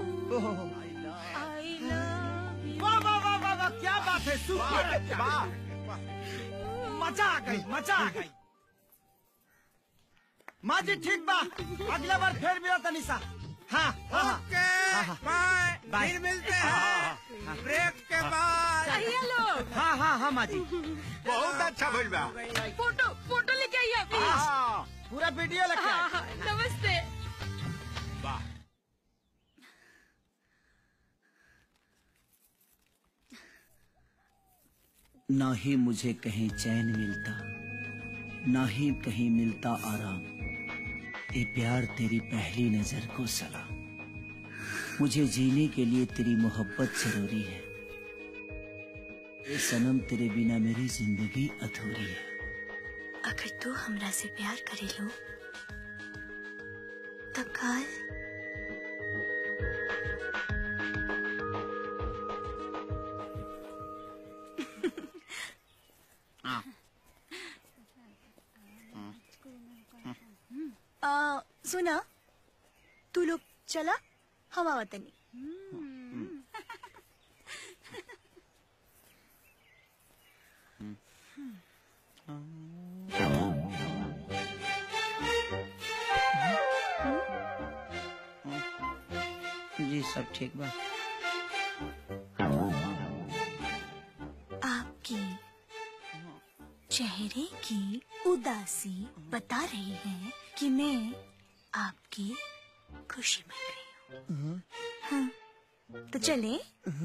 I love you वाह वाह वाह वाह वाह क्या बात है सुपर वाह मजा आ गई मजा आ गई माँ जी ठीक बा अगला बार फिर मिला तनिषा हाँ हाँ हाँ ओके हाँ, हाँ। Bye bye. फिर मिलते हैं ब्रेक के बाद चाहिए लोग हाँ हाँ हाँ माँ जी बहुत अच्छा भइल बा फोटो फोटो लेके आइए प्लीज हाँ पूरा वीडियो लग हाँ हाँ नमस्ते वाह न ही मुझे कहीं चैन मिलता न ही कहीं मिलता आराम ये प्यार तेरी पहली नजर को सलाम मुझे जीने के लिए तेरी मोहब्बत जरूरी है ए सनम तेरे बिना मेरी जिंदगी अधूरी है अगर तू हमरा से प्यार करे लो तो काल आ, सुना तू लोग चला हम आवतनी जी सब ठीक बा आपकी आपकी उदासी बता रही है कि मैं आपकी खुशी बन रही हूँ हाँ तो चले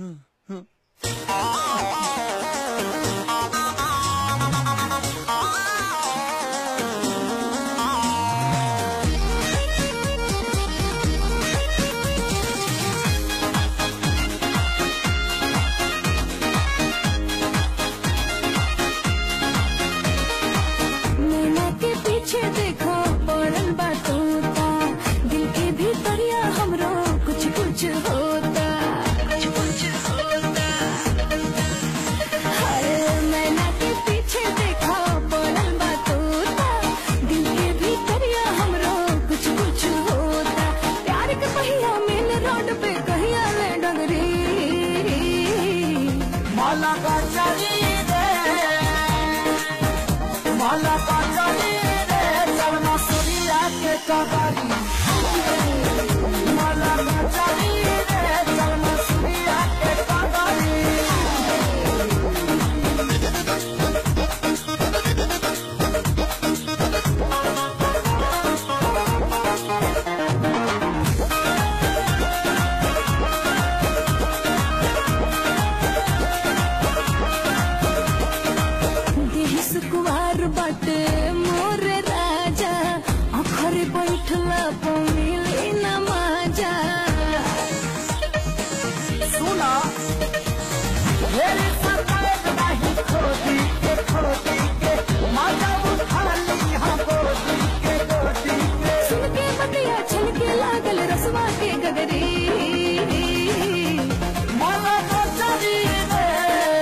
नैना के पीछे देखो पड़ल बा तोता दिल के भीतरिया हमरो कुछ कुछ होता कुछ कुछ होता हाय नैना के पीछे देखो पड़ल बा तोता दिल के भीतरिया हमरो कुछ कुछ होता प्यार के पहिया मेन रोड पे कहिया ले डगरी माला का चली रे माला का चली रे चलना सूर्या के कबारी माला का चली रे चलना सूर्या के कबारी देह सुकुवार बाटे मोर राजा अखरे बैठला पमिली न माजा सुना मेरे सरकार नहीं खोदी के खोदी के माता उठा ली हाँ गोदी के गोदी के सुन के बतिया छलके लागल रसवा के गगरी माला का चली रे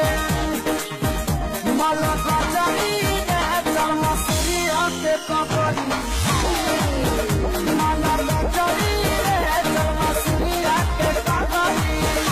माला का चली रे चलना सूर्या के कबारी माला का चली रे चलना सूर्या के कबारी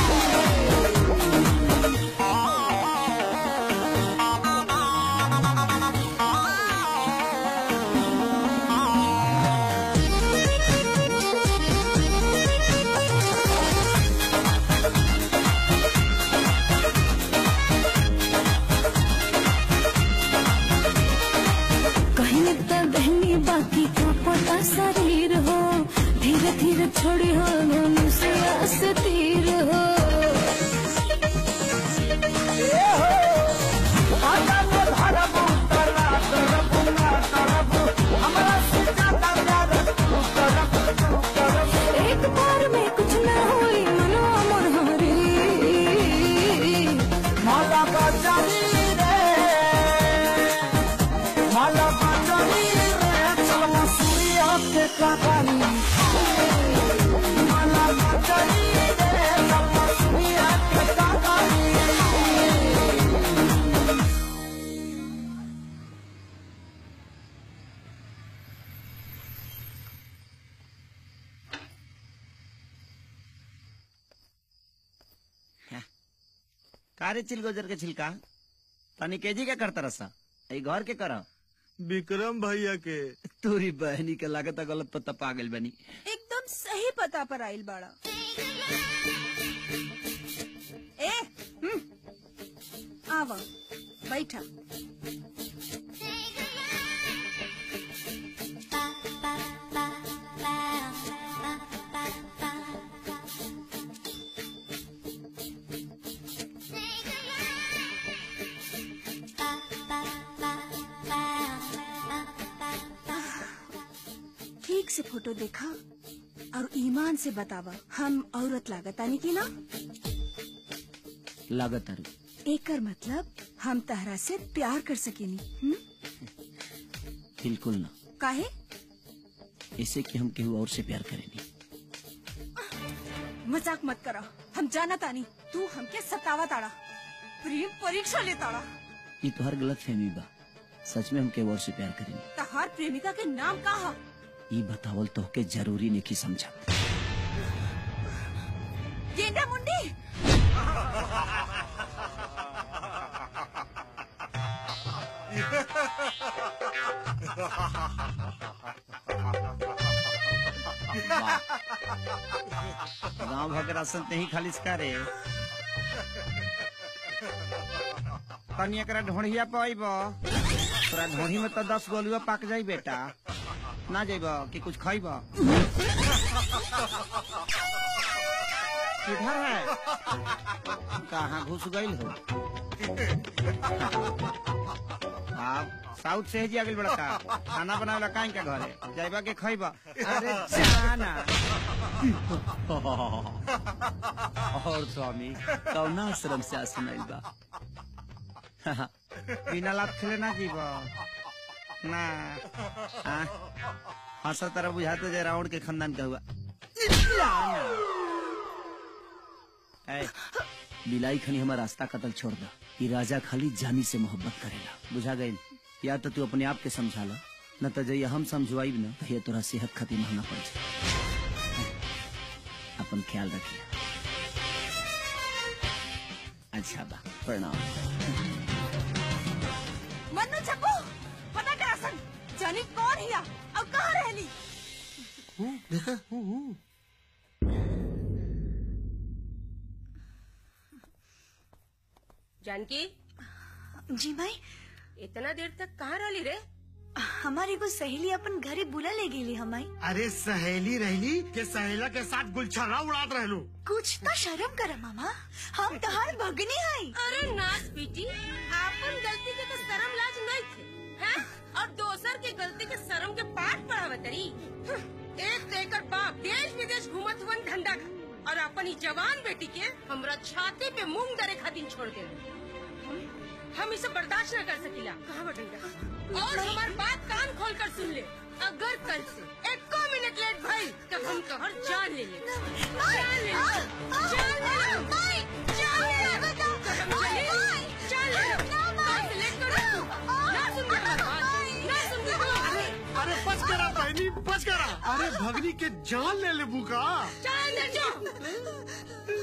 कहीं तो बहनी बाकी का पता शरीर हो धीरे धीरे छोड़ी हो धनु से आस तीर हो आजा में भरबू तला तरबू ना तरबू हमरा से ज्यादा प्यार तू करबू तू करबू एक बार में कुछ ना हुई मनो अमर हरी माला का चली रे माला का चली रे चलना सूर्या के कहानी माला का चली रे चलना सूर्या के कहानी कारे चिलगोजर के छिलका तनी केजी के करता रसा ई घर के करा विक्रम भैया के तोरी बहनी के लागत गलत पता पागल बनी एकदम सही पता पर आइल बाड़ा ए हम्म, आवा बैठा ठीक से फोटो देखा और ईमान से बतावा हम औरत लागतानी की ना लागत अरु एकर मतलब हम तहरा से प्यार कर सकेनी हम्म? बिल्कुल ना काहे ऐसे कि हम केहू और से प्यार करेनी मजाक मत करा हम जाना तानी तू हमके सतावा ताड़ा प्रेम परीक्षा ले ताड़ा ये तो हर गलत फहमी बा सच में हम केहू और से प्यार करेनी तहार प्रेमिका के नाम का हा ये बतावल तो के जरूरी नहीं की समझा गेंडा मुंडी गांव भर राशन ते ही खालिश करे तनी एकरा ढोढ़िया पे अइबो तोरा ढोही में तो दस गोलुआ पाक जाई बेटा ना जाइब कि कुछ खाइब किधर है कहाँ घुस गई हो आप साउथ से जी आगे बड़का खाना बनावे काहे के घरे जाइबा के खइबा अरे जाना और स्वामी कौना आश्रम से आसन आइल बा बिना लाभ खेले ना जीव ना हाँ? हंसा तरह बुझाते जे रावण के खानदान का हुआ ऐ, बिलाई खनी हमारा रास्ता कतल छोड़ दा ई राजा खाली जानी से मोहब्बत करेला बुझा गई या तो तू अपने आप के समझा लो न तो जैया हम समझवाइब न तो ये तोरा सेहत खातिर महंगा पड़ जाए अपन ख्याल रखिए अच्छा बा प्रणाम मन्नू चप्पू पता करा सन जानी कौन हिया अब कहाँ रहली जानकी जी भाई इतना देर तक कहाँ रहली रे हमारी एगो सहेली अपन घरे बुला ले गेली हमाई अरे सहेली रहली के सहेला के साथ गुलछरा उड़ात रहलू कुछ तो शर्म कर मामा हम तहार भगनी हई अरे नाच बेटी आपन गलती के तो शर्म लाज नहीं थे हैं? और दोसर के गलती के शर्म के पाठ पढ़ावतरी एक तो एकर बाप देश विदेश घूमत हुवन धंधा का और अपन ई जवान बेटी के हमरा छाती पे मूंग दरे खातिर छोड़ दे हम इसे बर्दाश्त न कर सकीला कहाँ बटन और हमार बात कान खोल कर सुन ले अगर कल से एको मिनट लेट भई तो हम तोहर जान ले ले जान ले ले जान ले ले जान ले ले कसम चली जान ले ले कल से लेट कर तू ना सुन के हमार बात ना सुन के अरे अरे बस करा बहनी बस करा अरे भगनी के जान ले ले बुका चल अंदर जाओ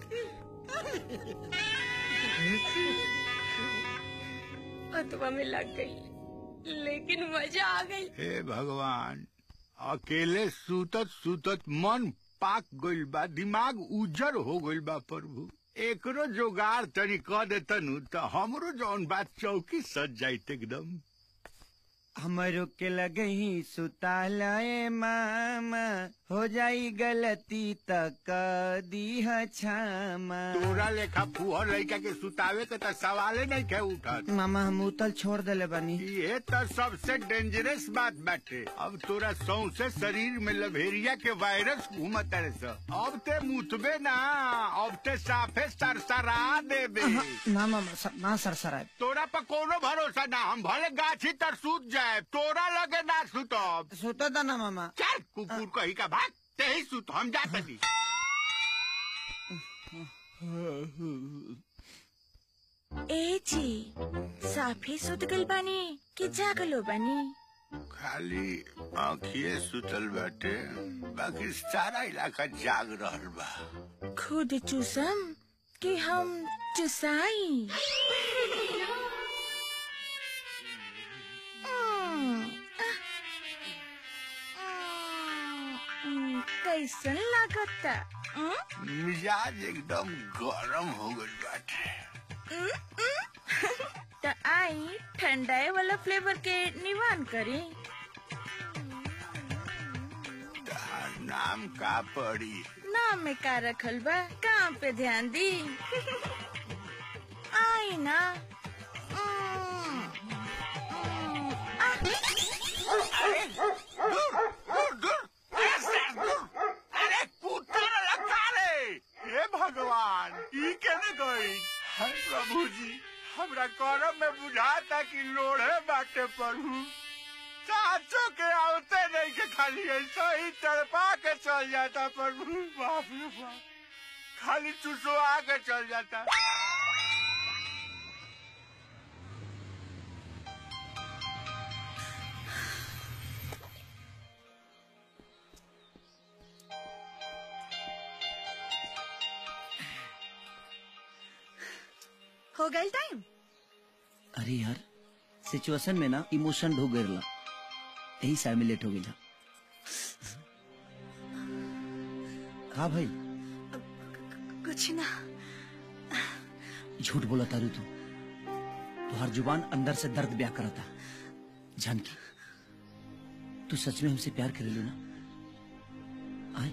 अतवा में लग गई लेकिन मजा आ गई हे भगवान अकेले सुतत सुतत मन पाक गइल बा दिमाग उजर हो गइल बा प्रभु एकरो जोगाड़ तनी क देतनु त हमरो जौन बात चौकी सज जाइत एकदम हमरो के लगे ही सुतालए मामा हो जाई गलती तक दीह क्षमा तोरा लेखा फुहर लड़का के सुतावे के त सवाले नहीं के उठत मामा हम उतल छोड़ देले बानी ये त सबसे डेंजरस बात बाटे अब तोरा सौंसे शरीर में लभेरिया के वायरस घूमत रहे स अब ते मुतबे ना अब ते साफे सरसरा देबे ना मामा स- ना सरसराय तोरा पर कोनो भरोसा ना हम भले गाछी तर सूत जाए तोरा लगे ना सुतब सुतो दा ना मामा चल कुकुर कही का भाग ते ही सुत हम जाते दी ए जी साफे सुत गल बानी कि जागलो बानी खाली आँखिए सुतल बाटे बाकी सारा इलाका जाग रहल बा खुद चूसम कि हम चुसाई हम्म, आह, हम्म, कैसन लागता हम्म? मिजाज एकदम गरम हो गइल बाटे त आई ठंडाए वाला फ्लेवर के निवान करी तार नाम का पड़ी नाम में का रखल बा काम पे ध्यान दी आई ना हम्म, हम्म, अरे दूर दूर दूर अरे कुत्ता लगा रे हे भगवान ई केने गई हे प्रभु जी हमरा करम में बुझाता कि लोढ़े बाटे प्रभु साचो के आवते नहीं के खाली ऐसा ही तड़पा के चल जाता प्रभु बाप रे बाप खाली चुसवा के चल जाता हो गई टाइम अरे यार सिचुएशन में ना इमोशन ढूक गइला यही साल में लेट हो गई का भाई कुछ ना झूठ बोला तारू तू तुहार जुबान अंदर से दर्द ब्याह करता जानकी तू सच में हमसे प्यार करेलू ना आए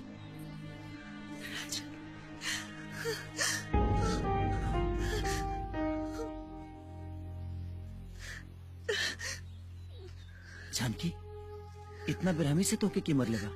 जानकी इतना बेरहमी से तोके की मर लेगा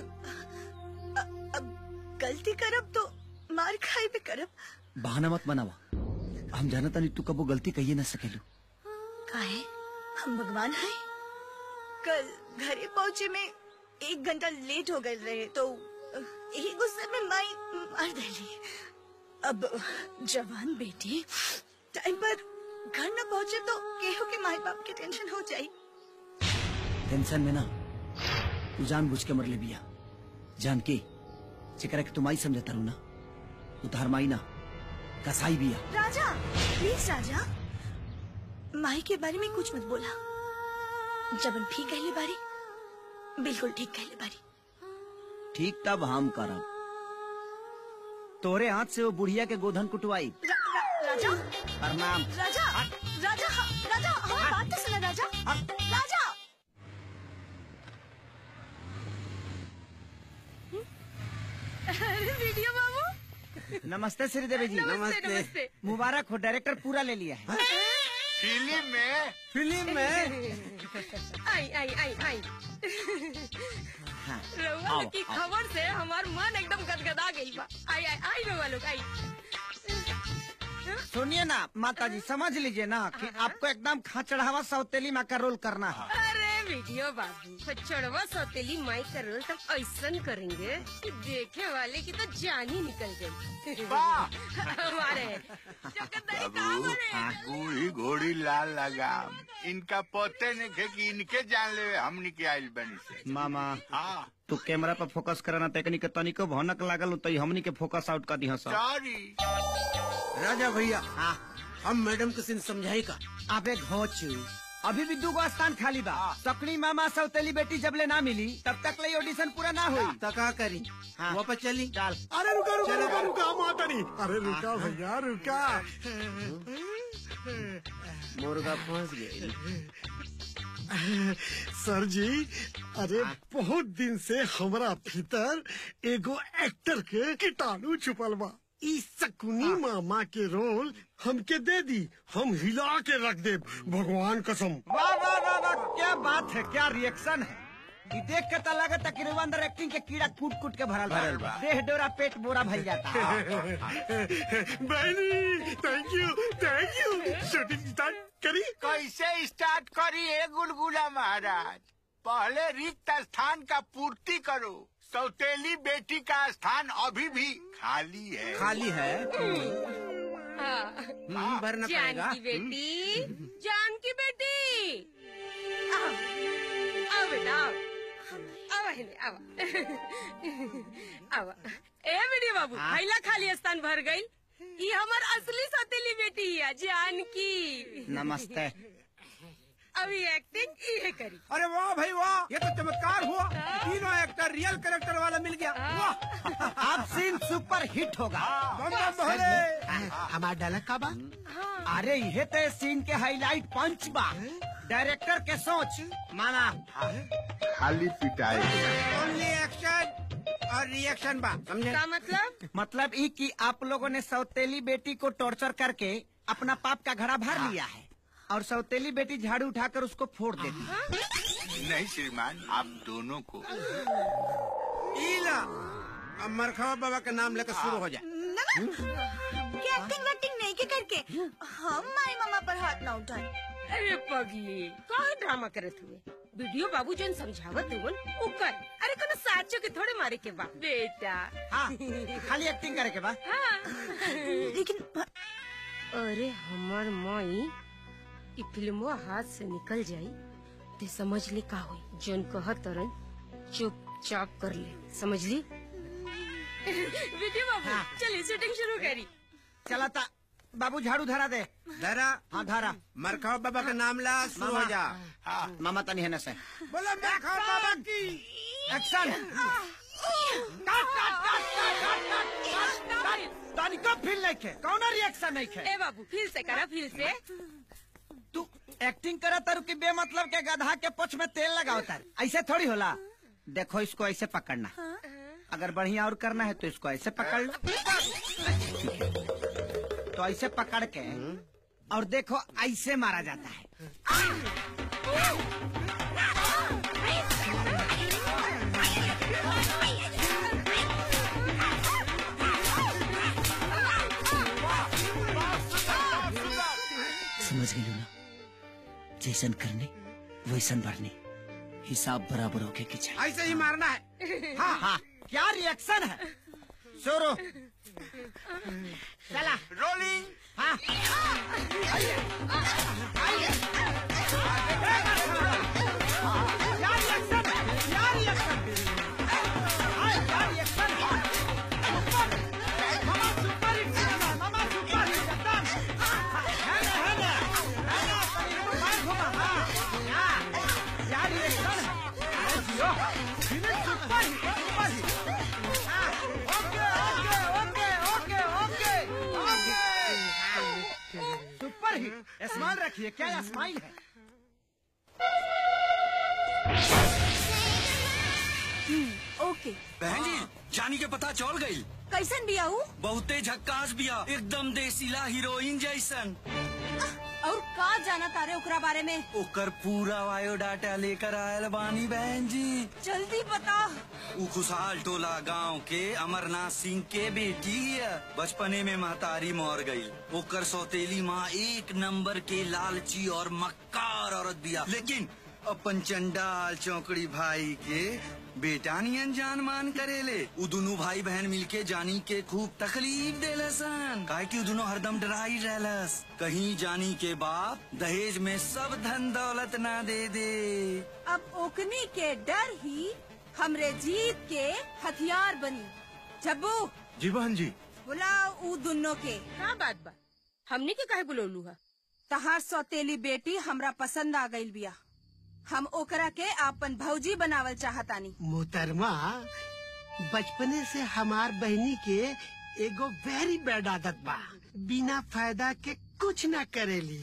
गलती करब तो मार खाई भी करब बहाना मत बनावा हम जाना तानी तू कबो गलती कहिए ना सकेलू काहे हम भगवान हैं कल घरे पहुँचे में एक घंटा लेट हो गए रहे तो यही गुस्से में माई मार देली अब जवान बेटी टाइम पर घर न पहुँचे तो केहू के माई बाप के टेंशन हो जाई टेंशन में ना तू जान बुझ के मर ले बिया जान के जेकरा के तुम आई समझता रू ना उतार माई ना कसाई बिया राजा प्लीज राजा माई के बारे में कुछ मत बोला जबन भी कहले बारी बिल्कुल ठीक कहले बारी ठीक तब हम करब तोरे हाथ से वो बुढ़िया के गोधन कुटवाई रा, रा, राजा प्रणाम राजा राजा हाँ, राजा हमारी बात तो सुना राजा राजा अरे वीडियो बाबू नमस्ते श्रीदेवी जी नमस्ते, नमस्ते। मुबारक हो डायरेक्टर पूरा ले लिया है फिल्म में फिल्म में आई आई आई आई हाँ, रउआ आओ, लोग की आओ। खबर से हमार मन एकदम गदगदा गई बा आई आई आई रउआ लोग आई सुनिए ना माता जी समझ लीजिए ना कि आपको एकदम खाचड़ावा सौतेली माँ का रोल करना है अरे वीडियो बाबू चढ़वा सौतेली माई का रोल तब ऐसा करेंगे कि देखे वाले की तो जान ही निकल गई हमारे बाबू बूढ़ी घोड़ी लाल लगाम इनका पते नहीं खे कि इनके जान ले हमनी के आइल बनी से मामा हाँ तू कैमरा पर फोकस करना तकनी के तनिको भनक लागल तो हमनी के फोकस आउट कर दिया सब सॉरी राजा भैया हम मैडम के सिंह समझाई का अबे घोचू अभी भी दू गो स्थान खाली बा सकली मामा सौतेली बेटी जब ले ना मिली तब तक ले ऑडिशन पूरा ना हुई तो का करी वो पर चली डाल अरे रुका रुका रुका रुका माता नहीं अरे रुका भैया रुका मुर्गा फंस गई सर जी अरे बहुत दिन से हमरा भीतर एगो एक्टर के कीटाणु छुपल बा ई शकुनी मामा के रोल हमके दे दी हम हिला के रख दे भगवान कसम वाह वाह वाह वाह क्या बात है क्या रिएक्शन है ई देख के तो लगे था कि रउआ अंदर एक्टिंग के कीड़ा कूट कूट के भरल भरल बा बा। देह डोरा पेट बोरा भर जाता बहनी thank you thank you shooting start करी कैसे स्टार्ट करी है गुलगुला महाराज पहले रिक्त स्थान का पूर्ति करो सौतेली बेटी का स्थान अभी भी खाली है खाली है हाँ हम्म, भरना जान पड़ेगा की बेटी जान की बेटी आओ आओ बेटा आओ आओ हेले आओ आओ ए बेटी बाबू पहला खाली स्थान भर गई ये हमार असली सौतेली बेटी है जानकी नमस्ते अभी एक्टिंग ये करी अरे वाह भाई वाह ये तो चमत्कार हुआ तीनों एक्टर रियल कैरेक्टर वाला मिल गया वाह अब सीन सुपर हिट होगा बम बम भोले हमारा डायलॉग का बा अरे ये तो सीन के हाईलाइट पंच बा डायरेक्टर के सोच माना खाली पिटाई ओनली एक्शन और रिएक्शन बा समझे का मतलब मतलब ई कि आप लोगों ने सौतेली बेटी को टॉर्चर करके अपना पाप का घड़ा भर लिया है और सौतेली बेटी झाड़ू उठाकर उसको फोड़ देती नहीं श्रीमान आप दोनों को ईला अब मरखवा बाबा का नाम लेकर शुरू हो जाए ना ना क्या एक्टिंग वैक्टिंग नहीं के करके हम माई मामा पर हाथ ना उठाए अरे पगली कौन ड्रामा करत हुए वीडियो बाबू जन समझावत हुवन उ कर अरे कोनो साचो के थोड़े मारे के बा बेटा हाँ खाली एक्टिंग करे के बाद लेकिन अरे हमर माई ई फिल्मवा हाथ से निकल जाई ते समझ ले का होई जन कहत तरन चुपचाप कर ले समझ ली वीडियो बाबू चलिए शूटिंग शुरू करी चला था बाबू झाड़ू धरा दे धरा हाँ धरा मरखवा बाबा का नाम ला शुरू हो जा मामा तनी है न से बोला मरखवा बाबा की एक्शन तानी कब फील नहीं खे कौन रिएक्शन नहीं खे ए बाबू फिर से करा फिर से तू एक्टिंग करा तारू कि बे मतलब के गधा के पुछ में तेल लगाओ तार ऐसे थोड़ी होला देखो इसको ऐसे पकड़ना अगर बढ़िया और करना है तो इसको ऐसे पकड़ लो तो ऐसे पकड़ के और देखो ऐसे मारा जाता है समझ गई ना जैसन करने वैसन भरने हिसाब बराबर होके के चाहिए ऐसे ही मारना है हाँ हाँ क्या रिएक्शन है शुरू चला रोलिंग हाँ क्या रिएक्शन है क्या रिएक्शन हाँ, क्या रिएक्शन है सुपर मामा सुपर हिट सिनेमा मामा सुपर हिट एकदम है ना है ना है ना कहीं मार घुमा हाँ हाँ क्या रिएक्शन है अरे जियो film super hit super hit हाँ okay okay okay okay okay okay super hit smile रखिए क्या ये स्माइल है ओके बहन जी जानी के पता चल गई कैसन बिया हूँ बहुते झक्कास बिया एकदम देसीला हीरोइन जैसन और का जाना तारे ओकरा बारे में ओकर पूरा बायोडाटा लेकर आयल बानी बहन जी जल्दी बता उ खुशहाल टोला गांव के अमरनाथ सिंह के बेटी है बचपने में महतारी मर गई ओकर सौतेली माँ एक नंबर के लालची और मक्कार औरत बिया लेकिन अपन चंडाल चौकड़ी भाई के बेटा नियन जान मान करेले उ दोनों भाई बहन मिलके जानी के खूब तकलीफ देलसन काहे कि उ दोनों हरदम डराई रहलस कहीं जानी के बाप दहेज में सब धन दौलत ना दे दे अब ओकनी के डर ही हमरे जीत के हथियार बनी जब्बू जी बहन जी बुलाओ ऊ दोनों के का बात बा हमने के काहे बुलौलू है तहार सौतेली बेटी हमरा पसंद आ गई बिया हम ओकरा के आपन भौजी बनावल चाहतानी मोहतरमा बचपने से हमार बहनी के एगो वेरी बैड आदत बा बिना फायदा के कुछ ना करेली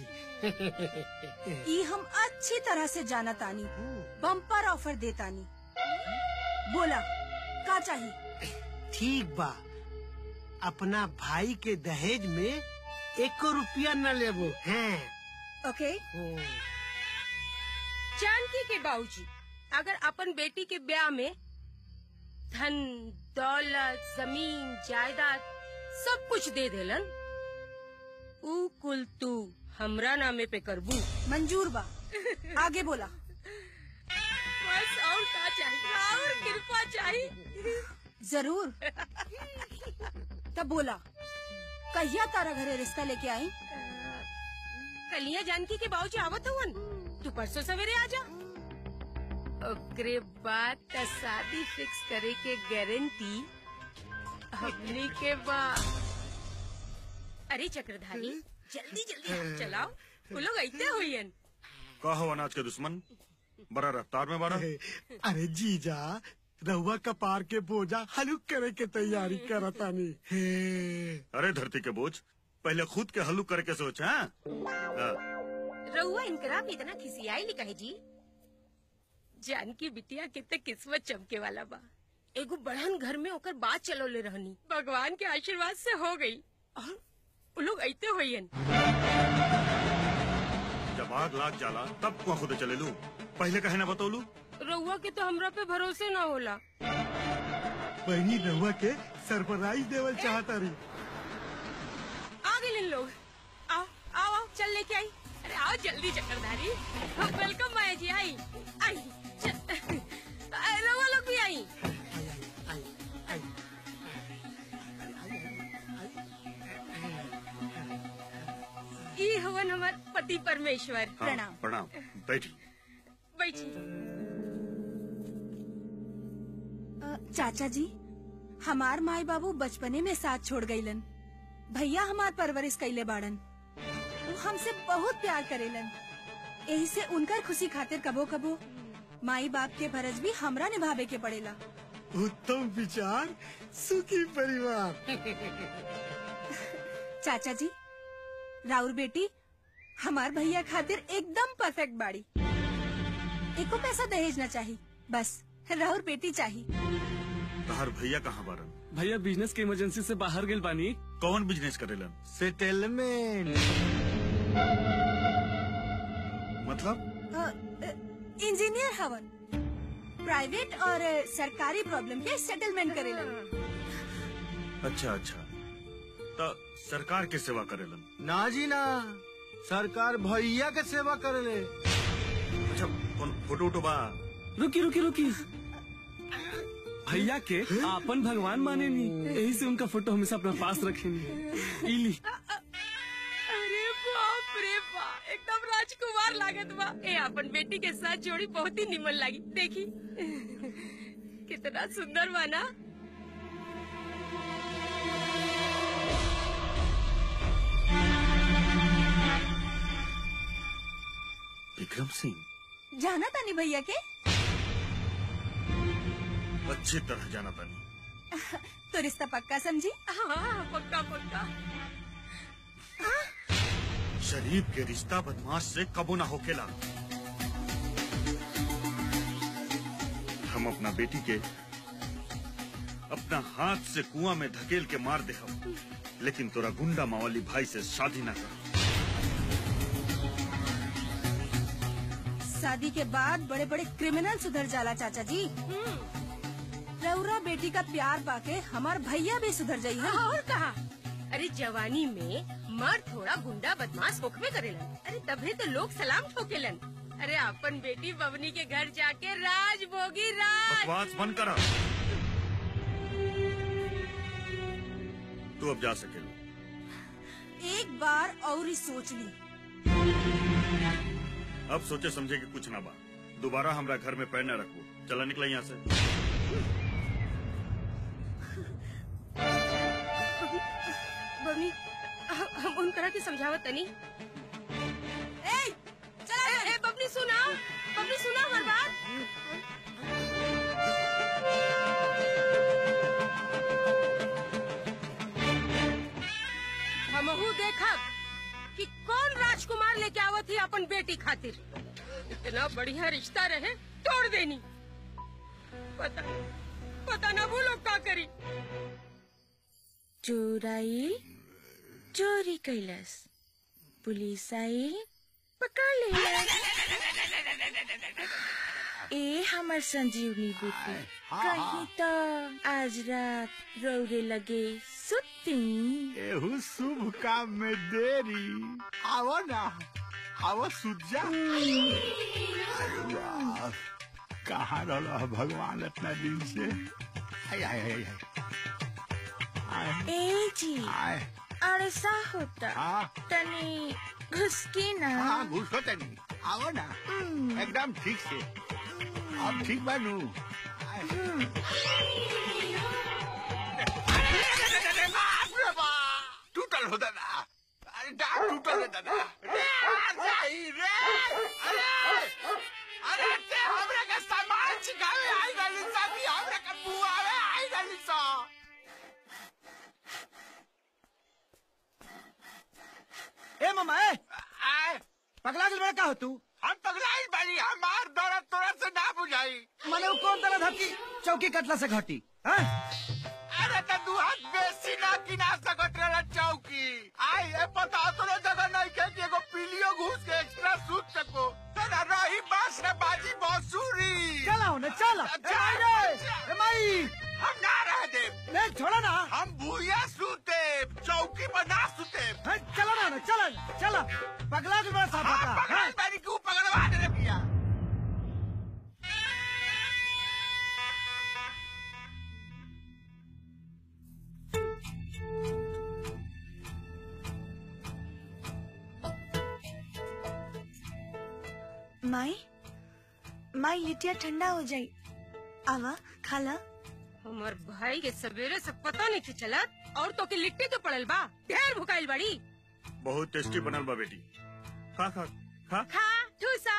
ई हम अच्छी तरह से जानतानी बम्पर ऑफर देतानी बोला का चाहिए ठीक बा अपना भाई के दहेज में एको रुपया न लेबो हैं ओके जानकी के बाबूजी अगर अपन बेटी के ब्याह में धन दौलत जमीन जायदाद सब कुछ दे देलन ऊ कुल तू हमरा नामे पे करबू मंजूर बा आगे बोला बस और का चाहिए और कृपा चाहिए जरूर तब बोला कहिया तारा घरे रिश्ता लेके आई कलिया जानकी के बाबूजी आवत हुवन तू परसों सवेरे आ जा ओकरे बाद त शादी फिक्स करे के गारंटी हमनी के बा अरे चक्रधारी जल्दी जल्दी हाथ चलाओ वो लोग ऐते हुईन का हो अनाज के दुश्मन बड़ा रफ्तार में बड़ा अरे जीजा रहुआ कपार के बोझा हलुक करे के तैयारी करतानी हे अरे धरती के बोझ पहले खुद के हल्लू करके सोच हाँ? हाँ रउआ इनकरा पे इतना खिसियाई ली कहे जी जानकी बिटिया कितने किस्मत चमके वाला बा एगो बढ़न घर में ओकर बात चलोले रहनी भगवान के आशीर्वाद से हो गई और वो लोग ऐते होइयन जब आग लाग जाला तब को खुद चले लू पहले कहे ना बतौलू रउआ के तो हमरा पे भरोसे ना होला बहनी रहुआ के सरप्राइज देवल चाहता रही आ गए इन लोग आओ आओ आओ चल लेके आई अरे आओ जल्दी चक्करधारी वेलकम माया जी आई आई चल- अरे, रउआ लोग भी आई ई हवन हमार पति परमेश्वर हाँ, प्रणाम बैठी बैठी अ, चाचा जी हमार माई बाबू बचपने में साथ छोड़ गईलन भैया हमार परवरिश कैले बाड़न वो हमसे बहुत प्यार करेलन यही से उनकर खुशी खातिर कबो कबो माई बाप के फर्ज भी हमरा निभावे के पड़ेला उत्तम विचार सुखी परिवार चाचा जी राउर बेटी हमार भैया खातिर एकदम परफेक्ट बाड़ी एको पैसा दहेज न चाहिए बस राहुल बेटी चाहिए तहार भैया कहाँ बारन भैया बिजनेस के इमरजेंसी से बाहर गेल बानी कौन बिजनेस करेलन सेटलमेंट मतलब इंजीनियर हवन प्राइवेट और अ, सरकारी प्रॉब्लम के सेटलमेंट करेलन अच्छा अच्छा तो सरकार के सेवा करेलन ना जी ना सरकार भैया के सेवा करेले अच्छा कौन फोटो उठो बा रुकी रुकी रुकी भैया के आपन भगवान माने नी यही से उनका फोटो हमेशा अपना पास रखेनी इली अरे बाप रे बाप एकदम राजकुमार लागत बा ए अपन बेटी के साथ जोड़ी बहुत ही निमन लगी देखी कितना सुंदर बा ना विक्रम सिंह जाना तानी भैया के अच्छी तरह जाना तानी तो रिश्ता पक्का समझी हाँ पक्का पक्का शरीफ के रिश्ता बदमाश से कबू ना होकेला हम अपना बेटी के अपना हाथ से कुआं में धकेल के मार दे हम लेकिन तोरा गुंडा मावाली भाई से शादी ना कर शादी के बाद बड़े बड़े क्रिमिनल सुधर जाला चाचा जी रउरा बेटी का प्यार पाके हमार भैया भी सुधर जाई है और कहा अरे जवानी में मर्द थोड़ा गुंडा बदमाश होखबे करेलन अरे तभी तो लोग सलाम ठोकेलन अरे अपन बेटी बबनी के घर जाके राज भोगी राज बकवास बंद करा तू अब जा सकेला एक बार और ही सोच ली अब सोचे समझे कि कुछ ना बा दोबारा हमरा घर में पैर न रखो चला निकला यहाँ से बबनी ह- हम उनकरा के समझावत तनी ए चला ए, ए बबनी सुना बबनी सुना हमार बात हमहू देखब कि कौन राजकुमार लेके आवत ही अपन बेटी खातिर इतना बढ़िया रिश्ता रहे तोड़ देनी पता पता ना वो लोग का करी चोर आइल चोरी कैलस पुलिस आइल पकड़ लेलस ए हमर संजीवनी बूटी कहीं तो आज रात रौरे लगे सुती एहू शुभ काम में देरी आवो ना आवो सुजा कहाँ रहा भगवान इतना दिन से आय आय आय आय ए जी आय अरे सा होता हाँ। तनी घुसकी ना हाँ घुसो तनी आओ ना एकदम ठीक से अब ठीक बानू टूटल हो दादा अरे डाक टूटल है दादा रे जाई रे अरे अरे ते हमरे के सामान चिकावे आई गली सा भी हमरे के बुआवे आई गली सा ए मामा ए पगला दिल बड़ा का हो तू हम पगलाई बानी हमार दर्द तोरा से ना बुझाई माने वो कौन तरह धक्की चौकी कटला से घटी हैं? अरे तो दू हाथ बेसी ना किना सकत रहा चौकी आई ए पता तोरे जगह नहीं के कि एगो पीलियो घूस के एक्स्ट्रा सूत सको तो ना रही बास रे बाजी बांसुरी चला होने चला ए माई रे ए माई हम ना रह दे ले छोड़ा ना हम भूया सूते चौकी पर ना सूते हैं, चला ना ना, चला चला पगला दिल बड़ा साफ हाँ, होता पगलाई बानी क्यों पगलवा दे रे भैया माई माई लिटिया ठंडा हो जाई आवा खाला हमार भाई के सवेरे से पता नहीं कि चलत और तो के लिट्टी तो पड़ल बा ढेर भुकाइल बड़ी बहुत टेस्टी बनल बा बेटी खा खा खा खा ठूसा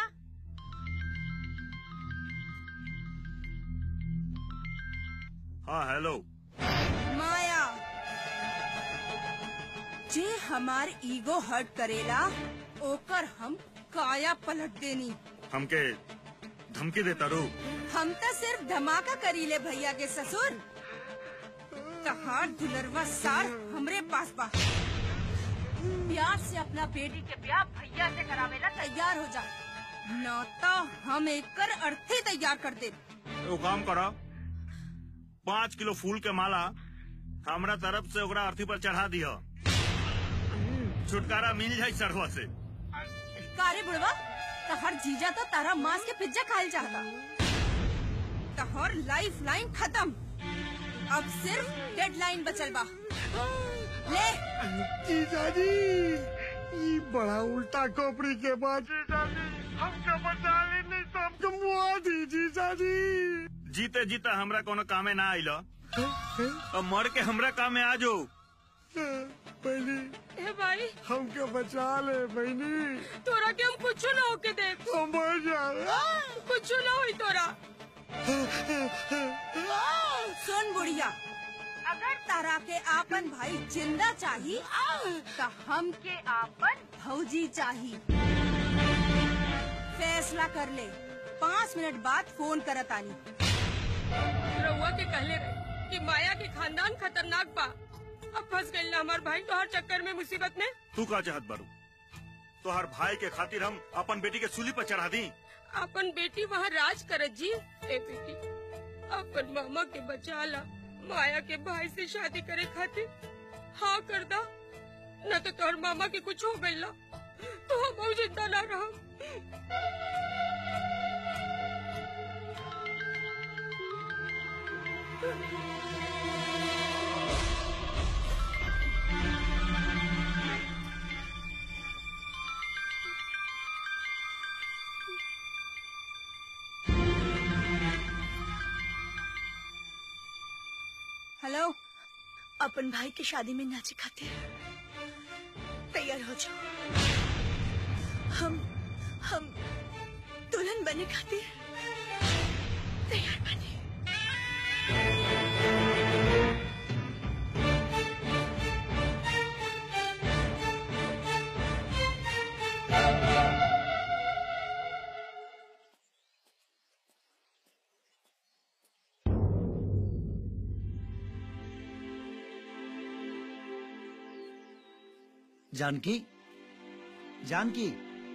हाँ हेलो माया जे हमार ईगो हर्ट करेला ओकर हम काया पलट देनी हमके धमकी देता रू हम तो सिर्फ धमाका करीले भैया के ससुर तहार दुलरवा सार हमरे पास बा प्यार से अपना बेटी के ब्याह भैया से करावेला तैयार हो जा न तो हम एकर अर्थी तैयार कर दे वो काम करो पाँच किलो फूल के माला हमरा तरफ से ओकरा अर्थी पर चढ़ा दियो छुटकारा मिल जाये सरवा से कारे बुढ़वा तहर जीजा तो तारा मांस के पिज्जा खाल चाहता तहर लाइफ लाइन खत्म अब सिर्फ डेडलाइन बचल बा ले जीजाजी ये बड़ा उल्टा खोपड़ी के बाद जीजाजी हमको बचा ली नहीं तो हमको मुआ दी जीजाजी जीते जीते हमरा कोनो कामे ना आइलो अब मर के हमरा कामे आ जाओ बहनी ए भाई हमको बचा ले बहनी तोरा के हम कुछ ना होके दे हम मर जाए कुछ ना होई तोरा सुन बुढ़िया अगर तारा के आपन भाई जिंदा चाही तो हम के आपन भौजी चाही फैसला कर ले पाँच मिनट बाद फोन करत आनी रउआ के कहले रहे कि माया के खानदान खतरनाक बा अब फंस गई ना हमार भाई तो हर चक्कर में मुसीबत में तू का चाहत बारू तो हर भाई के खातिर हम अपन बेटी के सूली पर चढ़ा दी अपन बेटी वहाँ राज करत जी ए बेटी अपन मामा के बचा ला माया के भाई से शादी करे खातिर हाँ कर दा न तो तोहर मामा के कुछ हो गई तो हम जिंदा ना रह हेलो अपन भाई की शादी में नाचे खातिर तैयार हो जाओ हम हम दुल्हन बने खातिर तैयार बने जानकी जानकी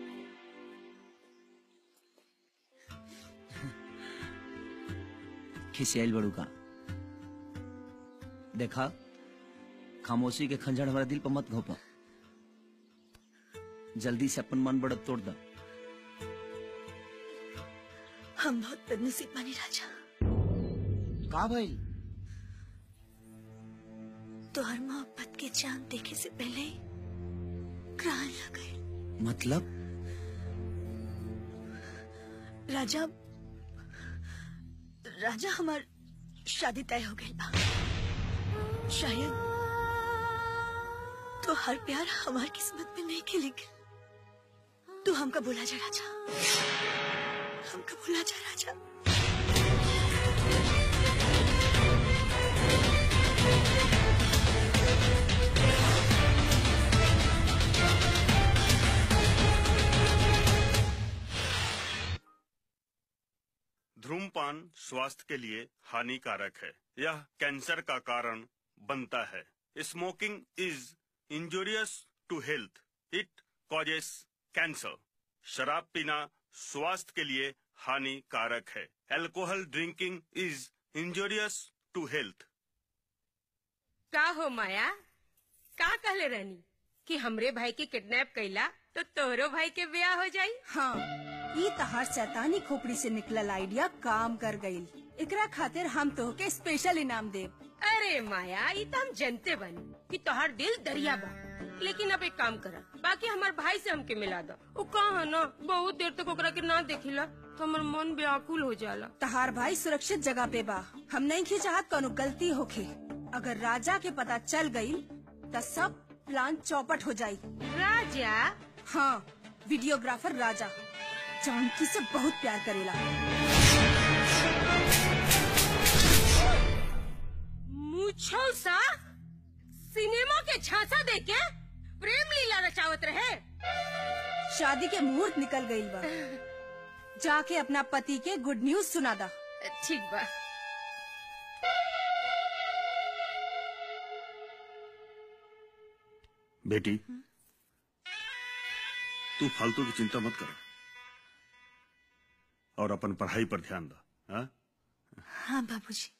खिसियाल बड़ू का देखा खामोशी के खंजर हमारा दिल पर मत घोपा जल्दी से अपन मन बढ़त तोड़ दा हम बहुत बदनसीब बने राजा का भइल तोहर मोहब्बत के चांद देखे से पहले ही ग्रहण लग गए मतलब राजा राजा हमार शादी तय हो गई बा शायद तो हर प्यार हमार किस्मत में नहीं खिलेंगे तू हमका बोला जा राजा हमका बोला जा राजा धूमपान स्वास्थ्य के लिए हानिकारक है यह कैंसर का कारण बनता है smoking is injurious to health it causes cancer शराब पीना स्वास्थ्य के लिए हानिकारक है alcohol drinking is injurious to health का हो माया का कहले रहनी कि हमरे भाई के किडनैप कैला तो तोहरो भाई के ब्याह हो जाई हाँ ई तहार शैतानी खोपड़ी से निकलल आइडिया काम कर गईल एकरा खातिर हम तोहके स्पेशल इनाम देब अरे माया ये तो हम जनते बनी कि तोहार दिल दरिया बा लेकिन अब एक काम करा बाकी हमार भाई से हमके मिला दो वो कहा ना बहुत देर तक ओकरा के ना देखिला तो हमार मन व्याकुल हो जाला तहार भाई सुरक्षित जगह पे बा हम नहीं की चाहत कोनो गलती होखे अगर राजा के पता चल गई तो सब प्लान चौपट हो जाई राजा हाँ वीडियोग्राफर राजा जानकी से बहुत प्यार करेला मुझो सा सिनेमा के झांसा देके प्रेम लीला रचावत रहे शादी के मुहूर्त निकल गई बा जाके अपना पति के गुड न्यूज सुना दा ठीक बा बेटी तू फालतू की चिंता मत कर और अपन पढ़ाई पर ध्यान दा हाँ? हाँ बाबूजी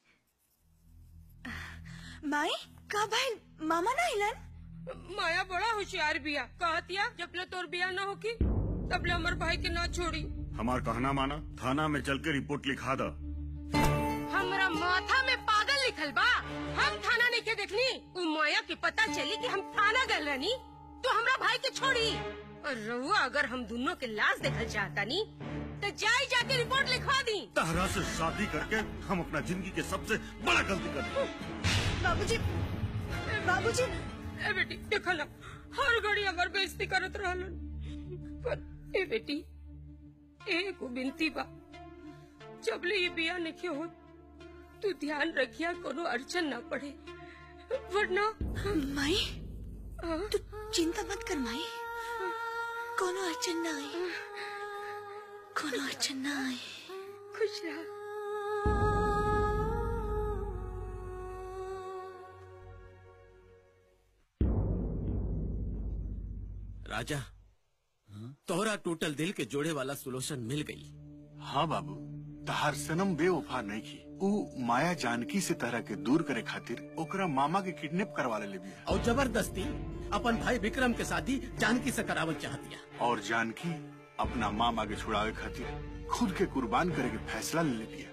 माई का भाई मामा ना हिलन माया बड़ा होशियार बिया कहतिया जब ले तोर बिया ना होकी तब ले हमर भाई के ना छोड़ी हमार कहना माना थाना में चल के रिपोर्ट लिखा दा हमरा माथा में पागल लिखल बा हम थाना नहीं के देखनी उ माया के पता चली कि हम थाना गए रहनी तो हमरा भाई के छोड़ी और रहुआ अगर हम दोनों के लाश देखल चाहता नी तो जाई जाके रिपोर्ट लिखवा दी तहरा से शादी करके हम अपना जिंदगी के सबसे बड़ा गलती कर दी बाबूजी बाबूजी ए बेटी देखो ना हर घड़ी हमार बेइज्जती करत रहलन पर ए बेटी एगो बिनती बा जबले ये बिया नहीं हो तू ध्यान रखिया कोनो अड़चन ना पड़े वरना माई तू चिंता मत कर माई कोनो अड़चन ना आई कोनो अड़चन ना आई खुश रहा राजा तोहरा टूटल दिल के जोड़े वाला सोल्यूशन मिल गई हाँ बाबू तहार सनम बेवफा नहीं की ऊ माया जानकी से तरह के दूर करे खातिर ओकरा मामा के किडनैप करवा ले बिया और जबरदस्ती अपन भाई विक्रम के शादी जानकी से करावल चाहतिया और जानकी अपना मामा के छुड़ावे खातिर खुद के कुर्बान करे के फैसला ले ले बिया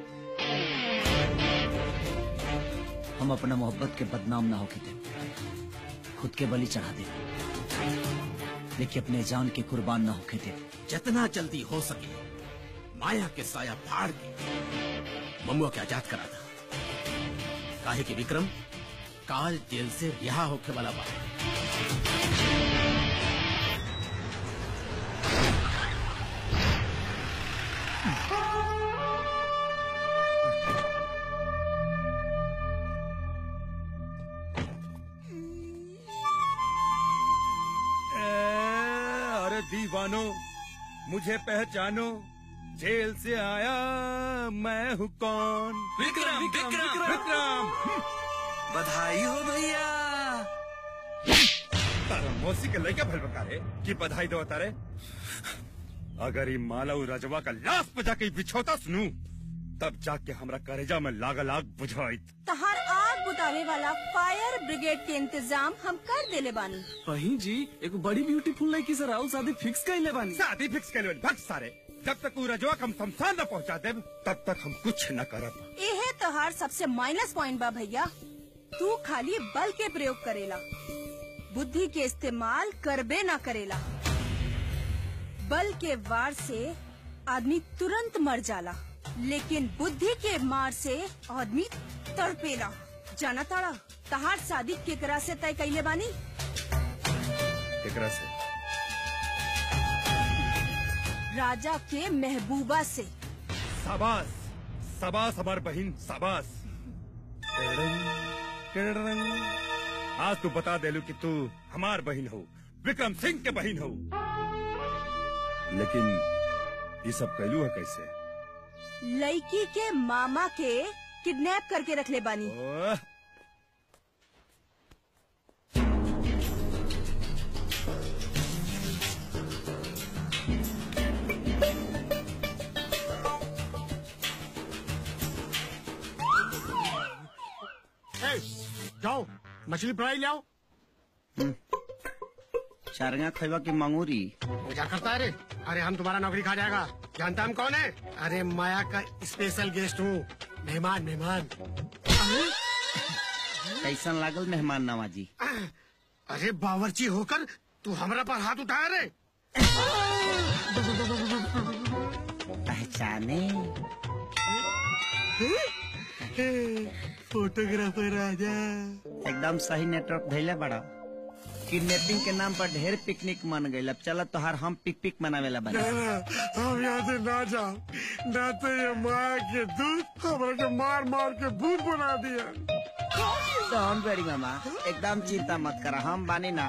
हम अपना मोहब्बत के बदनाम ना होके दे खुद के बलि चढ़ा दे लेकिन अपने जान के कुर्बान ना होके दे जितना जल्दी हो सके माया के साया फाड़ के ममुआ के आजाद करा था काहे कि विक्रम काल जेल से रिहा होके वाला बा ए, अरे दीवानो मुझे पहचानो जेल से आया मैं हूँ कौन विक्रम, विक्रम, विक्रम। विक्रम बधाई हो भैया तारा मौसी के लड़का भल बकारे कि बधाई दो तारे अगर ये मालव रजवा का लाश पे जाके बिछौता सुनू तब जाके हमरा करेजा में लाग लाग बुझाई तहार आग बुतावे वाला फायर ब्रिगेड के इंतजाम हम कर देले बानी वही जी एक बड़ी ब्यूटीफुल लड़की से राहुल शादी फिक्स कर ले बानी शादी फिक्स कर भक्त सारे जब तक वो रजवा हम शमशान न पहुंचा दे तब तक हम कुछ न करब एहे तोहार सबसे माइनस पॉइंट बा भैया तू खाली बल के प्रयोग करेला बुद्धि के इस्तेमाल करबे ना करेला बल के वार से आदमी तुरंत मर जाला लेकिन बुद्धि के मार से आदमी तड़पेला जाना ताड़ा तहार शादी केकरा से तय कैले बानी एकरा से राजा के महबूबा से शाबाश शाबाश हमार बहन शाबाश टेड़ंग, टेड़ंग। आज तू बता देलू कि तू हमार बहन हो विक्रम सिंह के बहन हो लेकिन ये सब कैलू है कैसे लड़की के मामा के किडनैप करके रख ले बानी ओह, ए, जाओ मछली फ्राई ले आओ चारगा खैबा की मंगूरी क्या करता है रे अरे हम तुम्हारा नौकरी खा जाएगा जानता हम कौन है अरे माया का स्पेशल गेस्ट हूँ मेहमान मेहमान कैसन लागल मेहमान नवाजी अरे बावर्ची होकर तू हमरा पर हाथ उठाया रे पहचाने फोटोग्राफर राजा एकदम सही नेटवर्क धैले बड़ा किडनैपिंग के नाम पर ढेर पिकनिक मन गई अब चलो तोहार हम पिक पिक मनावेला बना हम यहाँ से ना जाओ ना तो ये माया के दूध हमरा के मार मार के भूत बना दिया डोंट वेरी मामा एकदम चिंता मत करा हम बानी ना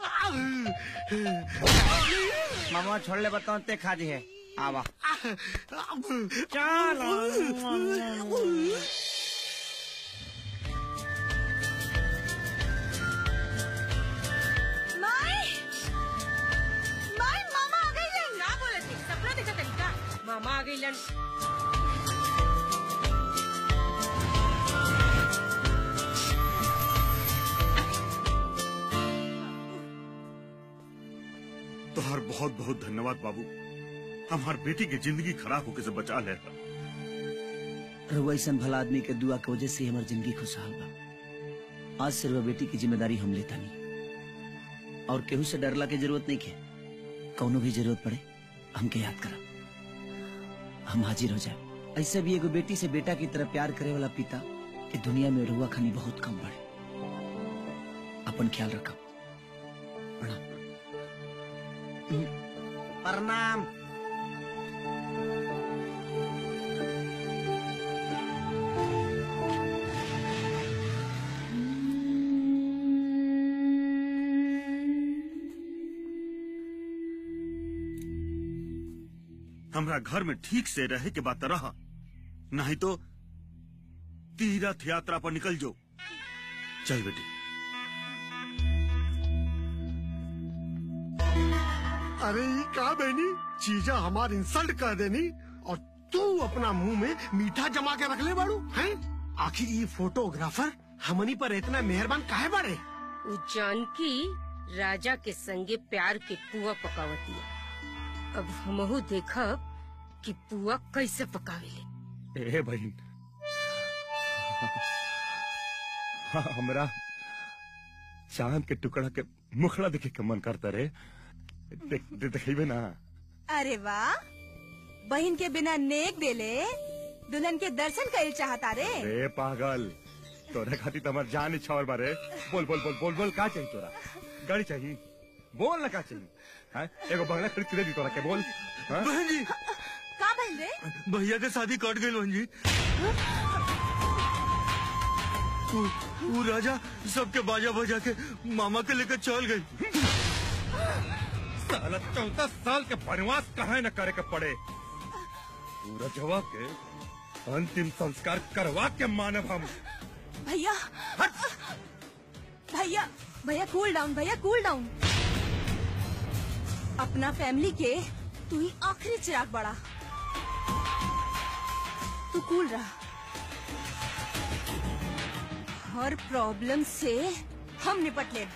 मामा छोड़ ले बताओ ते खाजी है आवा माई माई मामा आ गई ना बोलत थी सपना देखा तनिका मामा आ गई तोहर बहुत बहुत धन्यवाद बाबू हमार बेटी की जिंदगी खराब होके से बचा ले रहुआ ऐसा भला आदमी के दुआ के वजह से ही हमारी जिंदगी खुशहाल बा आज से रहुआ बेटी की जिम्मेदारी हम लेता नहीं और केहू से डरला के जरूरत नहीं के कौनो भी जरूरत पड़े हमके याद करा हम हाजिर हो जाए ऐसे भी एगो बेटी से बेटा की तरह प्यार करे वाला पिता ये दुनिया में रहुआ खानी बहुत कम बड़े अपन ख्याल रखा प्रणाम हमरा घर में ठीक से रहे के बात रहा नहीं तो तीर्थ यात्रा पर निकल जो चल बेटी अरे ये का बहनी चीजा हमार इंसल्ट कर देनी और तू अपना मुंह में मीठा जमा के रख ले बाड़ू हैं आखिर ये फोटोग्राफर हमनी पर इतना मेहरबान काहे बाड़े उ जानकी राजा के संगे प्यार के पुआ पकावतिया अब हमहू देखब कि पुआ कैसे पकावेले ए बहन हाँ, हमरा चांद के टुकड़ा के मुखड़ा देखे के मन करता रे देख दे, देखेबे ना अरे वाह बहन के बिना नेक देले दुल्हन के दर्शन कर चाहता रे रे पागल तोरे खातिर तो हमार जान इच्छा और बारे बोल बोल बोल बोल बोल का चाहिए तोरा गाड़ी चाहिए बोल ना का चाहिए हाँ? एगो बंगला खरीद के दे दी तोरा के बोल हाँ? बहन जी का बहन रे भैया के शादी कट गई बहन जी वो, वो राजा सबके बाजा बजा के मामा के लेकर चल गई साला चौदह साल के वनवास कहा न करे के पड़े पूरा जवाब के अंतिम संस्कार करवा के मानव हम भैया भैया भैया कूल डाउन भैया कूल डाउन अपना फैमिली के तू ही आखिरी चिराग बड़ा तू कूल रहा हर प्रॉब्लम से हम निपट ले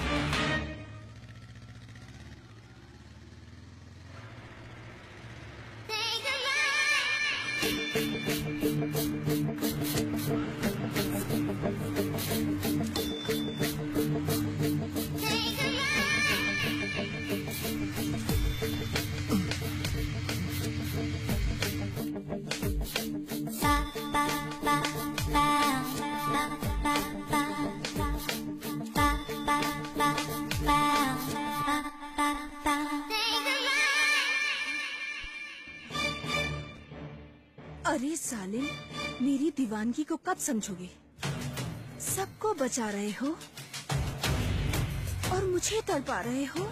अरे सालिम मेरी दीवानगी को कब समझोगे सबको बचा रहे हो और मुझे तड़पा रहे हो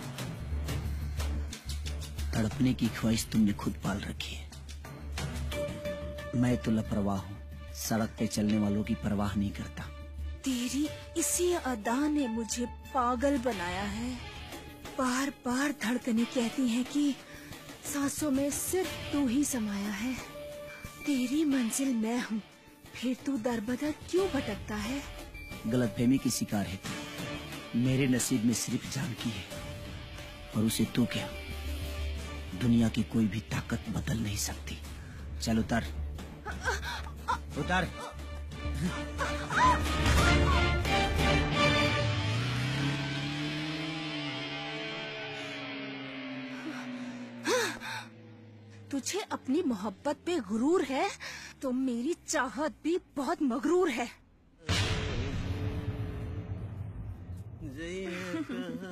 तड़पने की ख्वाहिश तुमने खुद पाल रखी है मैं तो लापरवाह हूँ सड़क पे चलने वालों की परवाह नहीं करता तेरी इसी अदा ने मुझे पागल बनाया है बार बार धड़कने कहती हैं कि सांसों में सिर्फ तू ही समाया है तेरी मंजिल मैं हूँ फिर तू दर बदर क्यों भटकता है गलतफहमी की शिकार है तू मेरे नसीब में सिर्फ जानकी है और उसे तू क्या दुनिया की कोई भी ताकत बदल नहीं सकती चल उतर उतर तुझे अपनी मोहब्बत पे गुरूर है तो मेरी चाहत भी बहुत मगरूर है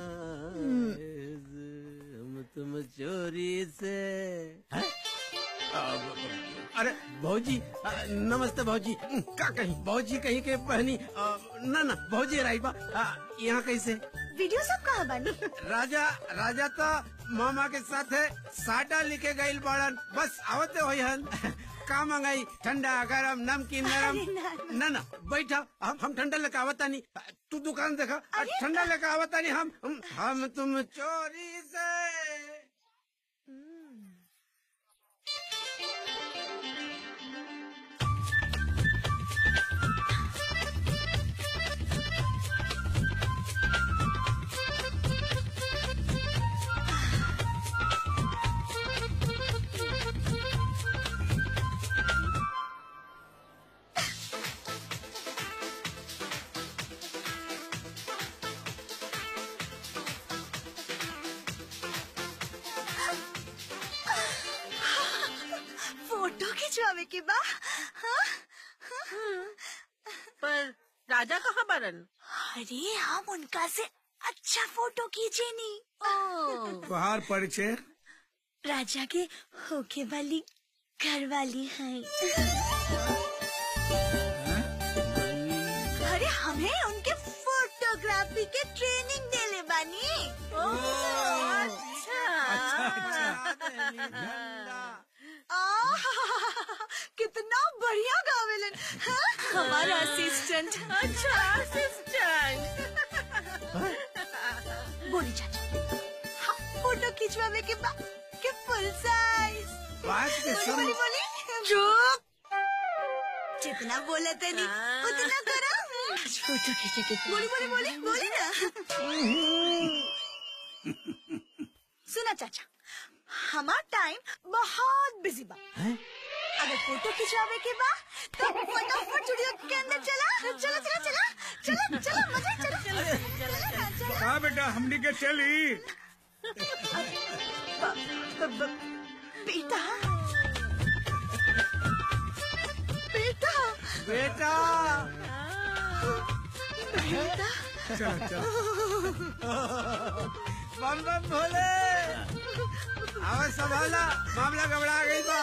हम तुम चोरी से हैं? अरे भौजी अ, नमस्ते भौजी का कहीं भौजी कहीं के पहनी अ, ना ना भौजी राई बा अ, यहाँ कैसे वीडियो सब कहा बानी राजा राजा तो मामा के साथ है साटा लिखे गईल बाड़न बस आवते होई हन का मंगाई ठंडा गरम नमकीन नरम ना ना बैठा हम हम ठंडा लेके आवता नहीं तू दुकान देखा ठंडा लेके आवता नहीं हम हम- हम तुम चोरी से फोटो खिंचवावे के बा हाँ? पर राजा कहाँ बरन अरे हम उनका से अच्छा फोटो खींचे नी बाहर परिचय राजा के होके वाली घर वाली है अरे हमें उनके फोटोग्राफी के ट्रेनिंग देले बानी आह, कितना बढ़िया गावेलन हाँ? हमारा असिस्टेंट अच्छा असिस्टेंट बोली चाचा हाँ, फोटो खिंचवावे के बाद के फुल साइज बात के बोली सुन। बोली बोली चुप जितना बोला तनी उतना करो फोटो खींचे के बोली बोली बोली बोली ना सुना चाचा हमार टाइम बहुत बिजी बा अगर फोटो खिंचवावे के बा तो फटाफट स्टूडियो के अंदर चला चला चला चला चला चला मजा चला चला चला चला का बेटा हमनी के चली बेटा बेटा बेटा बेटा चल चल बम बम भोले आवाज संभाला मामला गबड़ा गई बा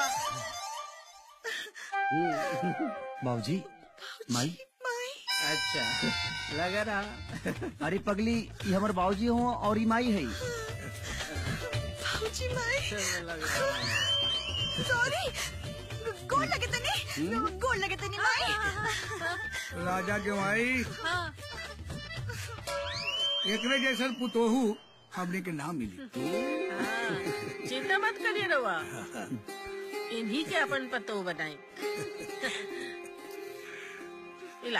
बाबूजी माई अच्छा लगा रहा अरे पगली ये हमारे बाबूजी हो और ई माई है बाबूजी माई सॉरी गोल लगे तनी गोल लगे तनी माई राजा के माई एकरे जैसन पुतोहू हमने के नाम मिली चिंता मत करिए रवा इन्हीं के अपन पतो बनाए इला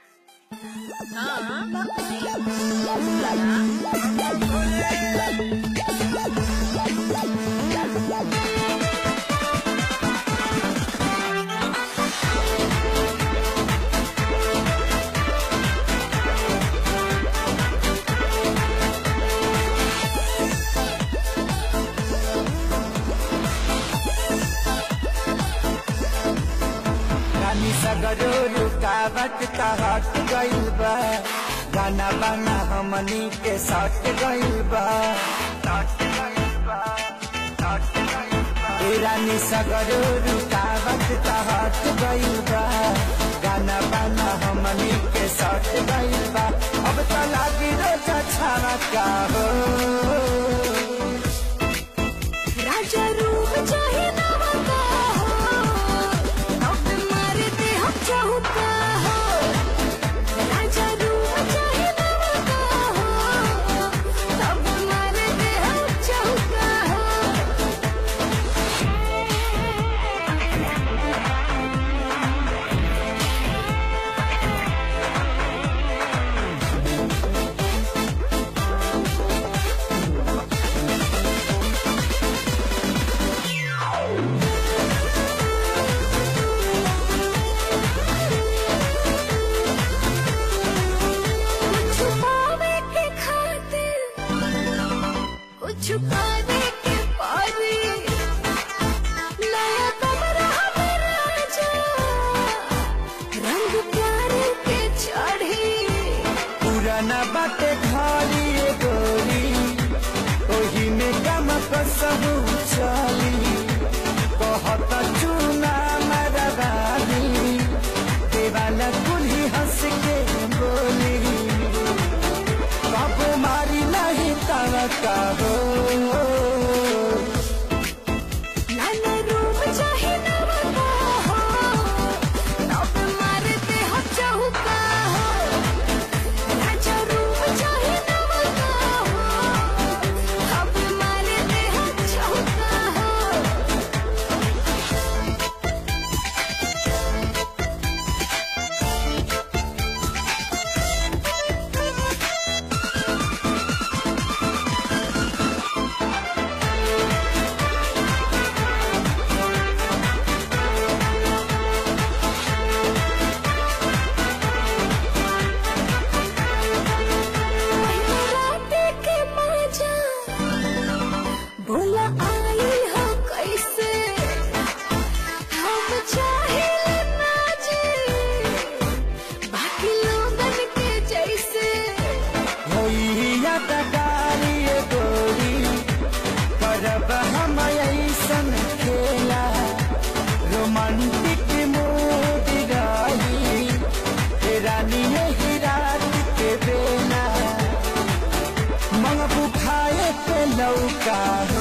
रानी सगरो रुकावट का हट गइल बा गाना बाना हमनी के सट गइल बा सट गइल बा, सट गइल बा। ए रानी सगरो रुकावट का हट गइल बा गाना बाना हमनी के सट गइल बा अब तो लागी रोजा छावा का हो राजा रूप चाहे नवा का हो अब मारते हम चौका हो राजा रूप चाहे नवा का हो अब मारते हम चौका हो कुछ पावे के खातिर कुछ पाने के पारी नया कमरा में राजा रंग प्यारे के चढ़ी पुराना बाटे घरी ए गोरी ओही में गम कसहु चली बहुत चूना मरवानी देवाला कुल्ही हंस के बोली कब मारी नहीं तड़का हो लाना रूम चाहे नवका हो तब मारते हो चौका हो राजा रूम चाहे नवका हो तब मारते हो चौका हो राते के मजा बोला आई हो कैसे हम चाहे ना जी बाकी लोगन के जैसे होइया तकारी गोरी करब हम ऐसन खेला रोमांटिक मूड रही हे रानी यही रात के बेला मंगबू खाए पे लौका हो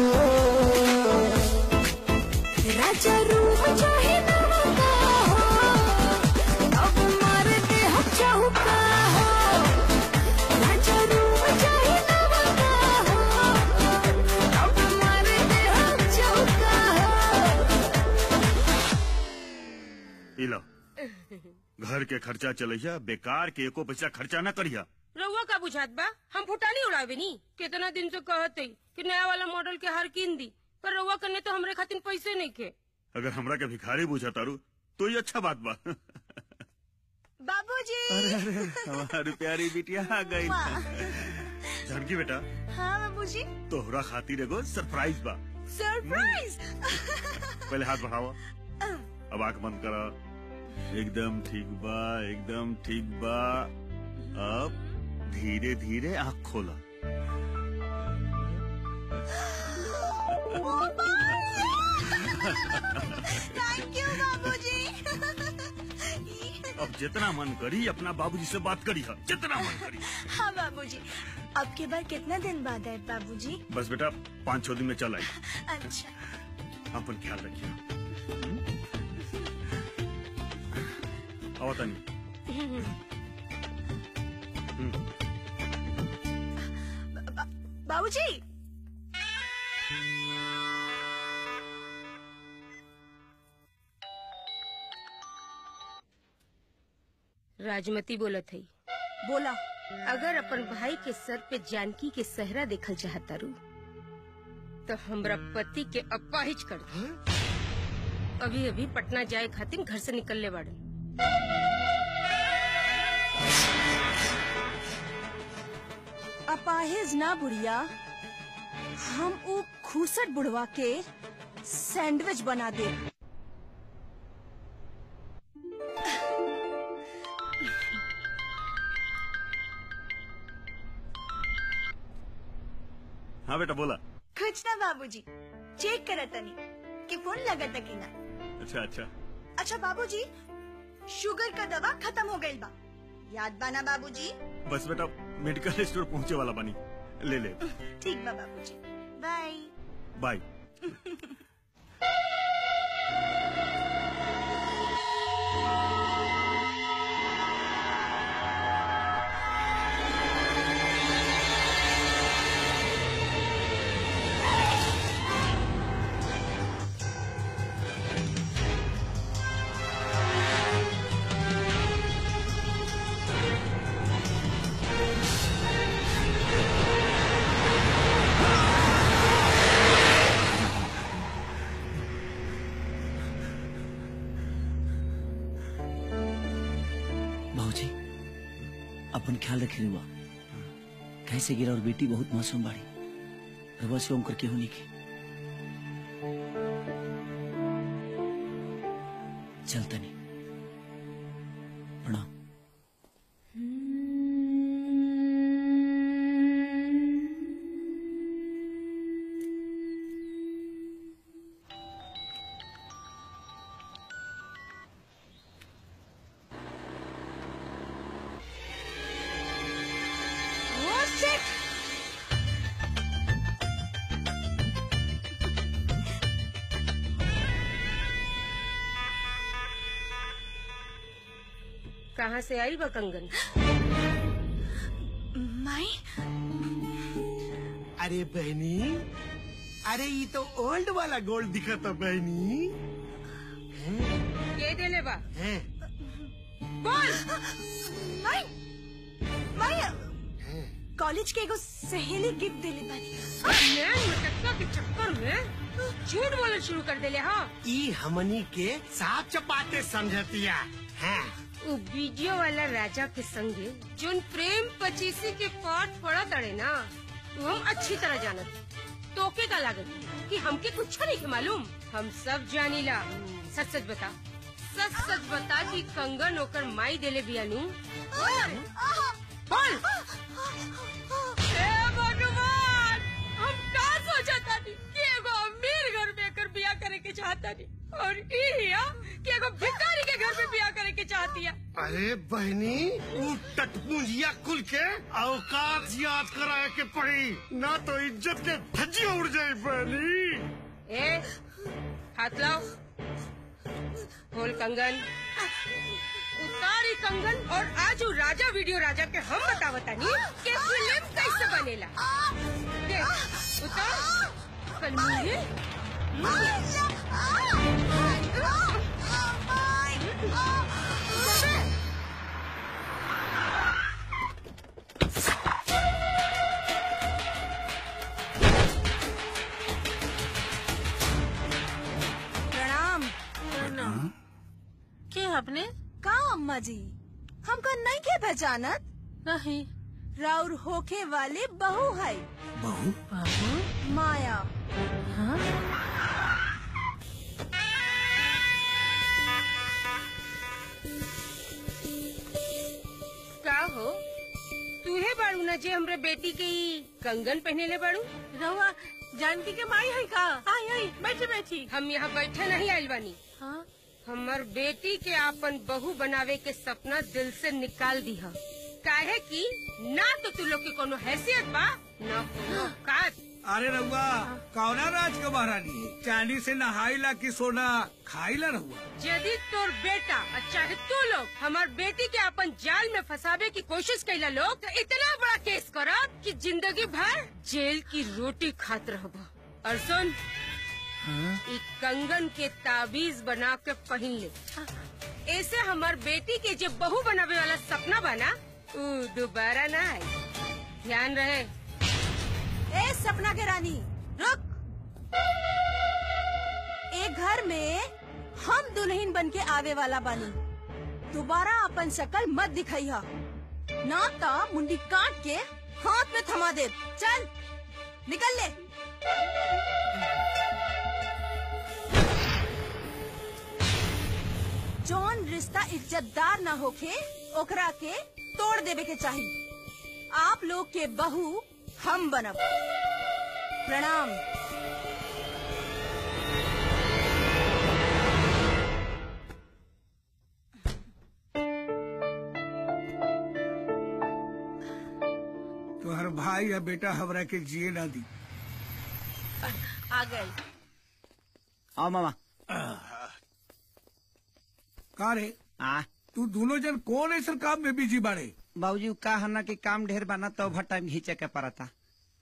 राजा रूप चाहे नवका हो तब मारते हो चौका हो राजा रूप चाहे नवका हो तब मारते हो चौका हो इलो घर के खर्चा चलैया बेकार के एको पैसा खर्चा न करिया रउआ का बुझात बा हम फुटानी उड़ावे नी कितना दिन से कहते कि नया वाला मॉडल के हर कीन दी पर रउआ कने तो हमरे खातिर पैसे नहीं खे अगर हमरा के भिखारी बुझा तारू तो ये अच्छा बात बा बाबूजी अरे अरे हमारी प्यारी बिटिया आ गई जानकी बेटा हाँ बाबूजी तोहरा खातिर एगो सरप्राइज बा सरप्राइज पहले हाथ बढ़ाओ अब आंख बंद करा एकदम ठीक बा एकदम ठीक बा अब धीरे धीरे आंख खोला थैंक यू बाबूजी अब जितना मन करी अपना बाबूजी से बात करी है जितना मन करी हाँ बाबूजी अब के बार कितना दिन बाद है बाबूजी बस बेटा पाँच छह दिन में चल आई अच्छा अपन ख्याल रखिए आओ तनी बाबूजी राजमती बोलत है बोला अगर अपन भाई के सर पे जानकी के सहरा देखल चाहता रू तो हमरा पति के अपाहिज कर दो अभी अभी पटना जाए खातिर घर से निकलने बाड़न अपाहिज ना बुढ़िया हम ऊ खूसट बुढ़वा के सैंडविच बना दे हाँ बेटा बोला कुछ ना बाबूजी चेक करा तनी कि फोन लगा कि ना अच्छा अच्छा अच्छा बाबूजी शुगर का दवा खत्म हो गई बा याद बाना बाबूजी बस बेटा मेडिकल स्टोर पहुंचे वाला बनी ले ले ठीक बा बाबूजी बाय बाय बाबूजी अपन ख्याल रखे रुआ कैसे गिरा और बेटी बहुत मासूम बाड़ी रवा से ओम करके होनी की चलता नहीं प्रणाम कहाँ से आई बा कंगन माई अरे बहनी अरे ये तो ओल्ड वाला गोल्ड दिखा था बहनी के देले बा हैं? बोल माई माई कॉलेज के एगो सहेली गिफ्ट देले बानी मैं मटक्का के चक्कर में झूठ बोलना शुरू कर देले हाँ ई हमनी के साफ चपाते समझतिया हैं वो वीडियो वाला राजा के संगे जोन प्रेम पचीसी के पाठ पड़ा तड़े ना वो हम अच्छी तरह जानत तोके का लागत कि हमके कुछ नहीं के मालूम हम सब जानीला सच सच बता सच सच बता कि कंगन ओकर माई देले बियानू बोल बोल ए भगवान हम का सोचा तानी कि एगो अमीर घर में एकर बियाह करे के चाहता नी और ई हिया कि एगो भिखारी के घर में बियाह करे के चाहती है अरे बहनी ऊ टटपुंजिया कुल के औकात याद कराए के पड़ी ना तो इज्जत के धज्जी उड़ जाए बहनी ए हाथ लाओ खोल कंगन उतारी कंगन और आज उ राजा वीडियो राजा के हम बतावता नी कि फिल्म कैसे बनेला देख उतार कल मुझे प्रणाम के अपने का अम्मा जी हमको नहीं के पहचानत नहीं राउर होखे वाले बहू है बहू माया का हो तूहे बाड़ू ना जे हमरे बेटी के ई कंगन पहने ले बाड़ू रहुआ जानकी के माई है का आई आई बैठी बैठी हम यहाँ बैठे नहीं आइल बानी हाँ हमर बेटी के आपन बहू बनावे के सपना दिल से निकाल दी है काहे कि ना तो तू लोग के कोनो हैसियत बा ना कोनो औकात अरे रहुआ कौना राज के महारानी है चांदी से नहाइला की सोना खाइला रहुआ यदि तोर बेटा और चाहे तू लोग हमार बेटी के अपन जाल में फंसावे की कोशिश कैला लोग तो इतना बड़ा केस करब कि जिंदगी भर जेल की रोटी खात रहब और सुन ई कंगन के ताबीज बना के पहन ले ऐसे हमार बेटी के जो बहू बनावे वाला सपना बना ऊ दोबारा ना आई ध्यान रहे ए सपना के रानी रुक एक घर में हम दुल्हन बन के आवे वाला बानी दोबारा अपन शक्ल मत दिखाइहा ना तो मुंडी काट के हाथ में थमा दे चल निकल ले जौन रिश्ता इज्जतदार ना होखे ओकरा के तोड़ देवे के चाहिए आप लोग के बहू हम बनब प्रणाम तुम्हार भाई या बेटा हमरा के जिए ना दी आ गई आओ मामा का रे आ तू दोनों जन कौन ऐसा काम में बिजी बाड़े बाबूजी का हना के काम ढेर बना तो ओवर टाइम घींचे के पड़ता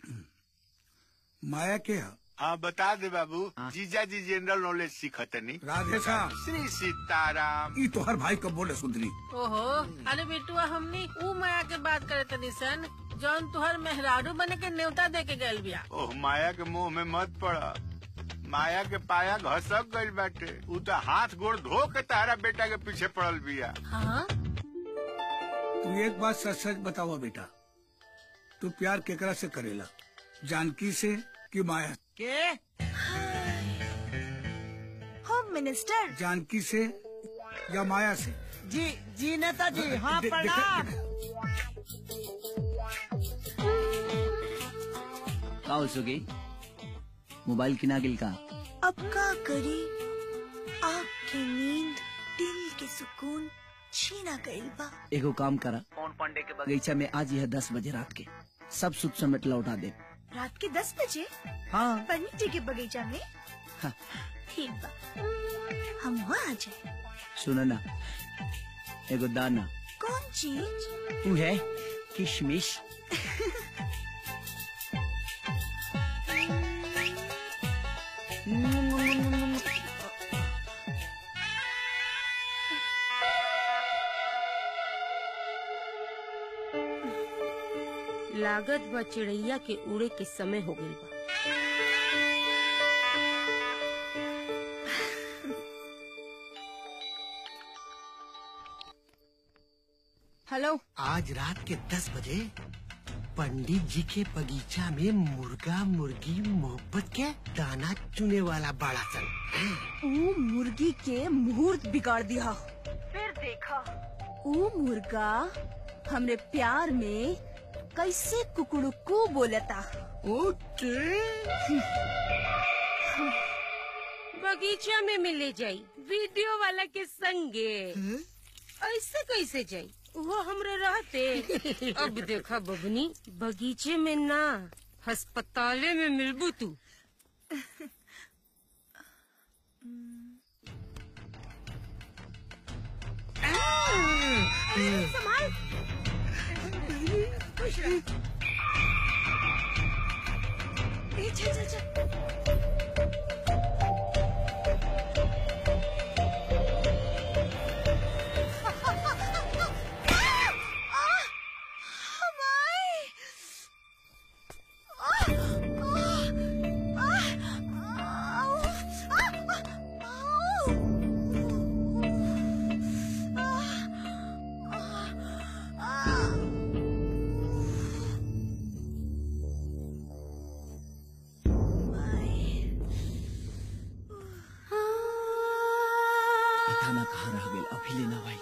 माया के है हाँ बता दे बाबू जीजा जी जनरल नॉलेज सीखतनी राधे श्याम श्री सीताराम ई तो हर भाई कब बोले सुंदरी ओहो अरे बेटुआ हमनी ऊ माया के बात करे तनी सन जौन तुहर मेहरारू बने के न्योता दे के गल बिया ओह माया के मुंह में मत पड़ा माया के पाया घसक गइल बाटे उ तो हाथ गोड़ धो के तारा बेटा के पीछे पड़ल बिया हाँ तू एक बात सच सच बतावा बेटा तू प्यार केकरा से करेला जानकी से कि माया से? के होम मिनिस्टर जानकी से या माया से जी जी नेताजी हाँ दे- प्रणाम का हो सुगी मोबाइल किना गिल का अब का करी आँख की नींद दिल के सुकून छीना गइल बा एगो काम करा कौन पांडे के बगीचा में आज यह दस बजे रात के सब सुख समेट लौटा दे रात के दस बजे हाँ पंडित जी के बगीचा में हाँ। ठीक बा हम वहाँ आ जाए सुनो ना एगो दाना कौन चीज तू है किशमिश लागत बा चिड़ैया के उड़े के समय हो गइल बा हेलो आज रात के दस बजे पंडित जी के बगीचा में मुर्गा मुर्गी मोहब्बत के दाना चुने वाला बड़ा सन ऊ मुर्गी के मुहूर्त बिगाड़ दिया फिर देखा ऊ मुर्गा हमरे प्यार में कैसे कुकुड़ुकू बोलता बगीचा में मिले जाई वीडियो वाला के संगे ऐसे कैसे जाई वो हमरे रहते अब देखा बबनी बगीचे में ना अस्पताले में मिलबू तू संभाल ए, चल चल चल पता ना कहाँ रह गेल अभी लेना भाई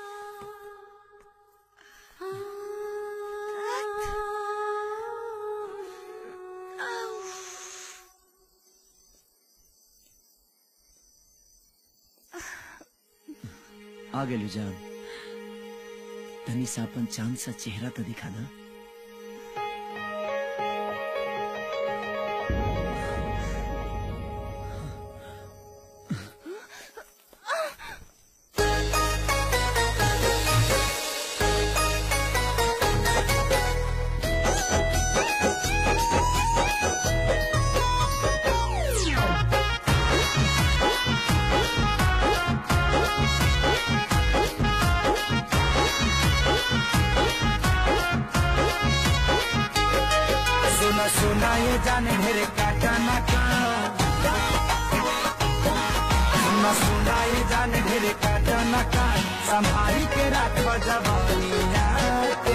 आ गेलू जान तनी सा अपन चांद सा चेहरा तो दिखा ना सुना सुना ये जाने मेरे काका ना का सुना सुना ये जाने मेरे काका ना का संभाली के राख जवानिया के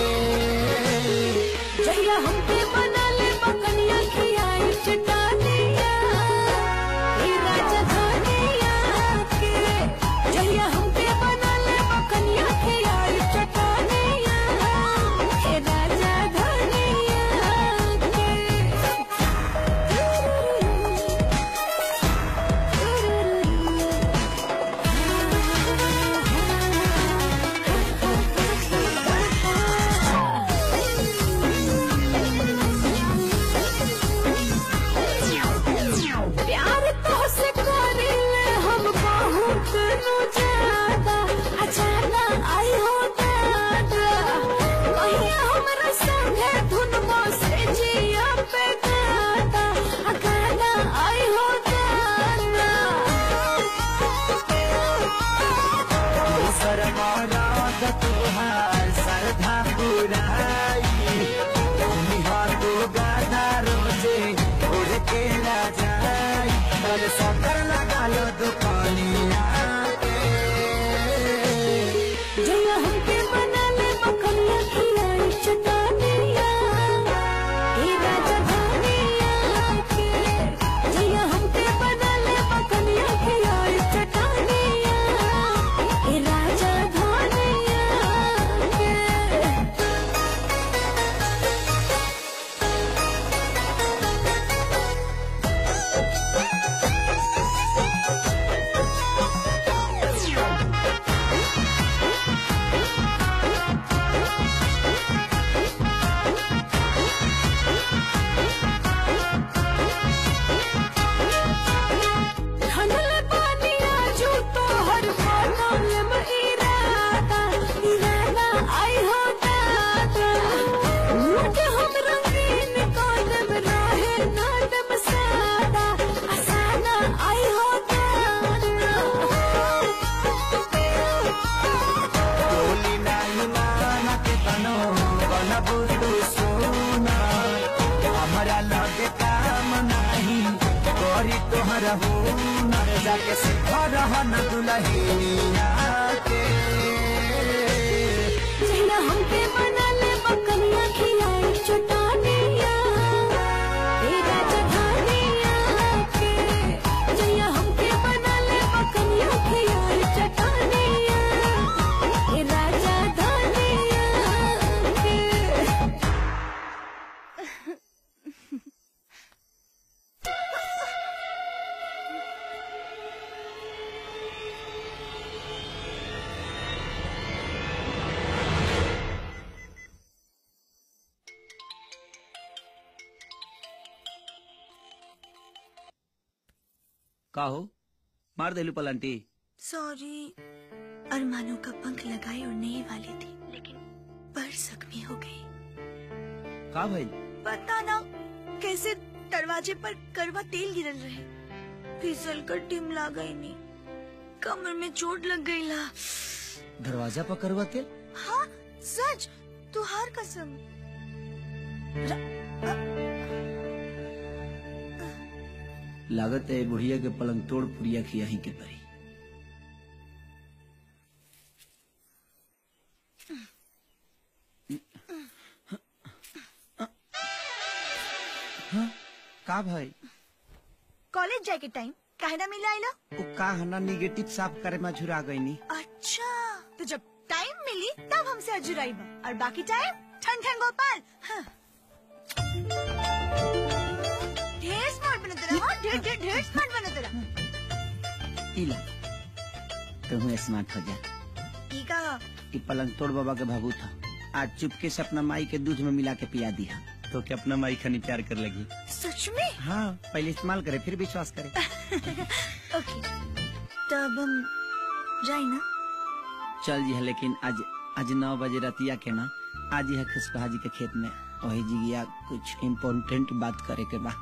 जहिया हमके बना ले बकनिया खियाई चटानिया ए राजा धनिया के जहिया हमके बना ले बकनिया खियाई चटानिया ए राजा धनिया के प्यार तो से करिले हम बहुत नु ज्यादा अचाना आई हो दादा कहिया हमरा संगे धुन से जिया पे गाता अगाना आई हो दादा सरमारा तुहार सरधा पुराई तुमी हाथो गाधा रोजे उड़ के ना जाई कल सकर लगा लो दुकानिया के जया हमके बना ले बकनिया खिलाई चटानिया ए राजा धनिया के जया हमके बना ले बकनिया खिलाई चटानिया ए राजा धनिया के रहो न जाके सीधा रहा न दुल्हनिया के जहिया हमके बना ले बकरिया खिलाई चटानिया ए राजा धानिया के जहिया हमके बना ले बकरिया खिलाई चटानिया ए राजा धानिया के का हो मार देलू पलंटी सॉरी अरमानों का पंख लगाए उड़ने ही वाली थी लेकिन पर जख्मी हो गई का भइल पता ना कैसे दरवाजे पर करवा तेल गिरल रहे फिसल कर टिमला गई नहीं कमर में चोट लग गई ला दरवाजा पर करवा तेल हाँ सच तुहार कसम लागत है बुढ़िया के पलंग तोड़ पुड़िया खिया ही के परी हाँ, का भाई कॉलेज जाए के टाइम काहे ना मिला आइला वो का हना निगेटिव साफ करे में झुरा गई नी अच्छा तो जब टाइम मिली तब हमसे अजुराई बा और बाकी टाइम ठन ठन गोपाल हाँ। ढेर स्मार्ट बने तेरा हाँ ढेर ढेर ढेर स्मार्ट बने तेरा इला तुम स्मार्ट हो जा ई का कि पलंग तोड़ बाबा के भाबू था आज चुपके से अपना माई के दूध में मिला के पिया दिया तो क्या अपना माई खनी प्यार कर लगी सच में हाँ पहले इस्तेमाल करे फिर विश्वास करे ओके तब हम जाए ना चल जी है लेकिन आज आज नौ बजे रतिया के ना आज है खुशबहा जी के खेत में वही जी गया कुछ इम्पोर्टेंट बात करे के बा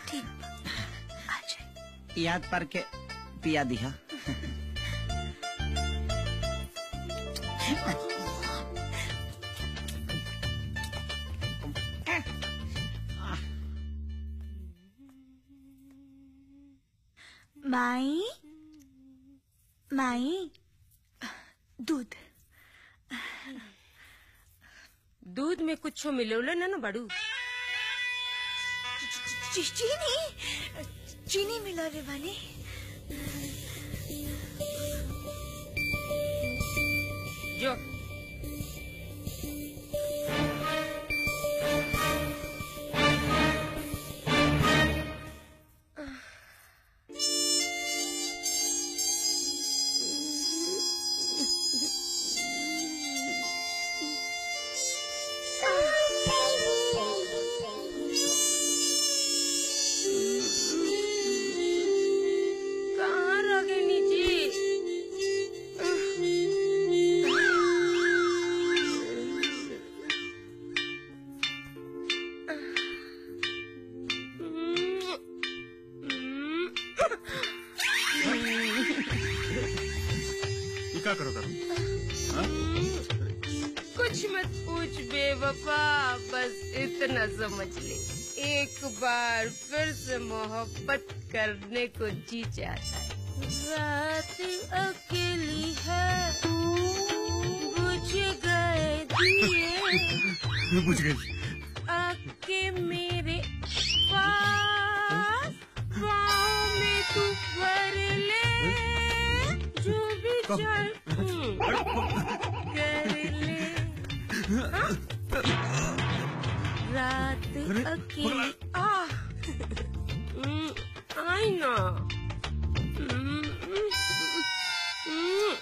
ठीक याद पर के पिया दिया माई माई दूध दूध में कुछ मिलोला ना ना बड़ू ची- चीनी चीनी मिला रे वाले जो कहाँ रह गई नीचे ये क्या करो करो कुछ मत पूछ बेवफा बस इतना समझ ले एक बार फिर से मोहब्बत करने को जी चाहता है रात अकेली है बुझ गए दिए बुझ गई आके मेरे पास पाँव में तू भर ले जो भी चाहे कर ले हाँ? रात अकेली आ हम्म, आई ना हम्म, हम्म,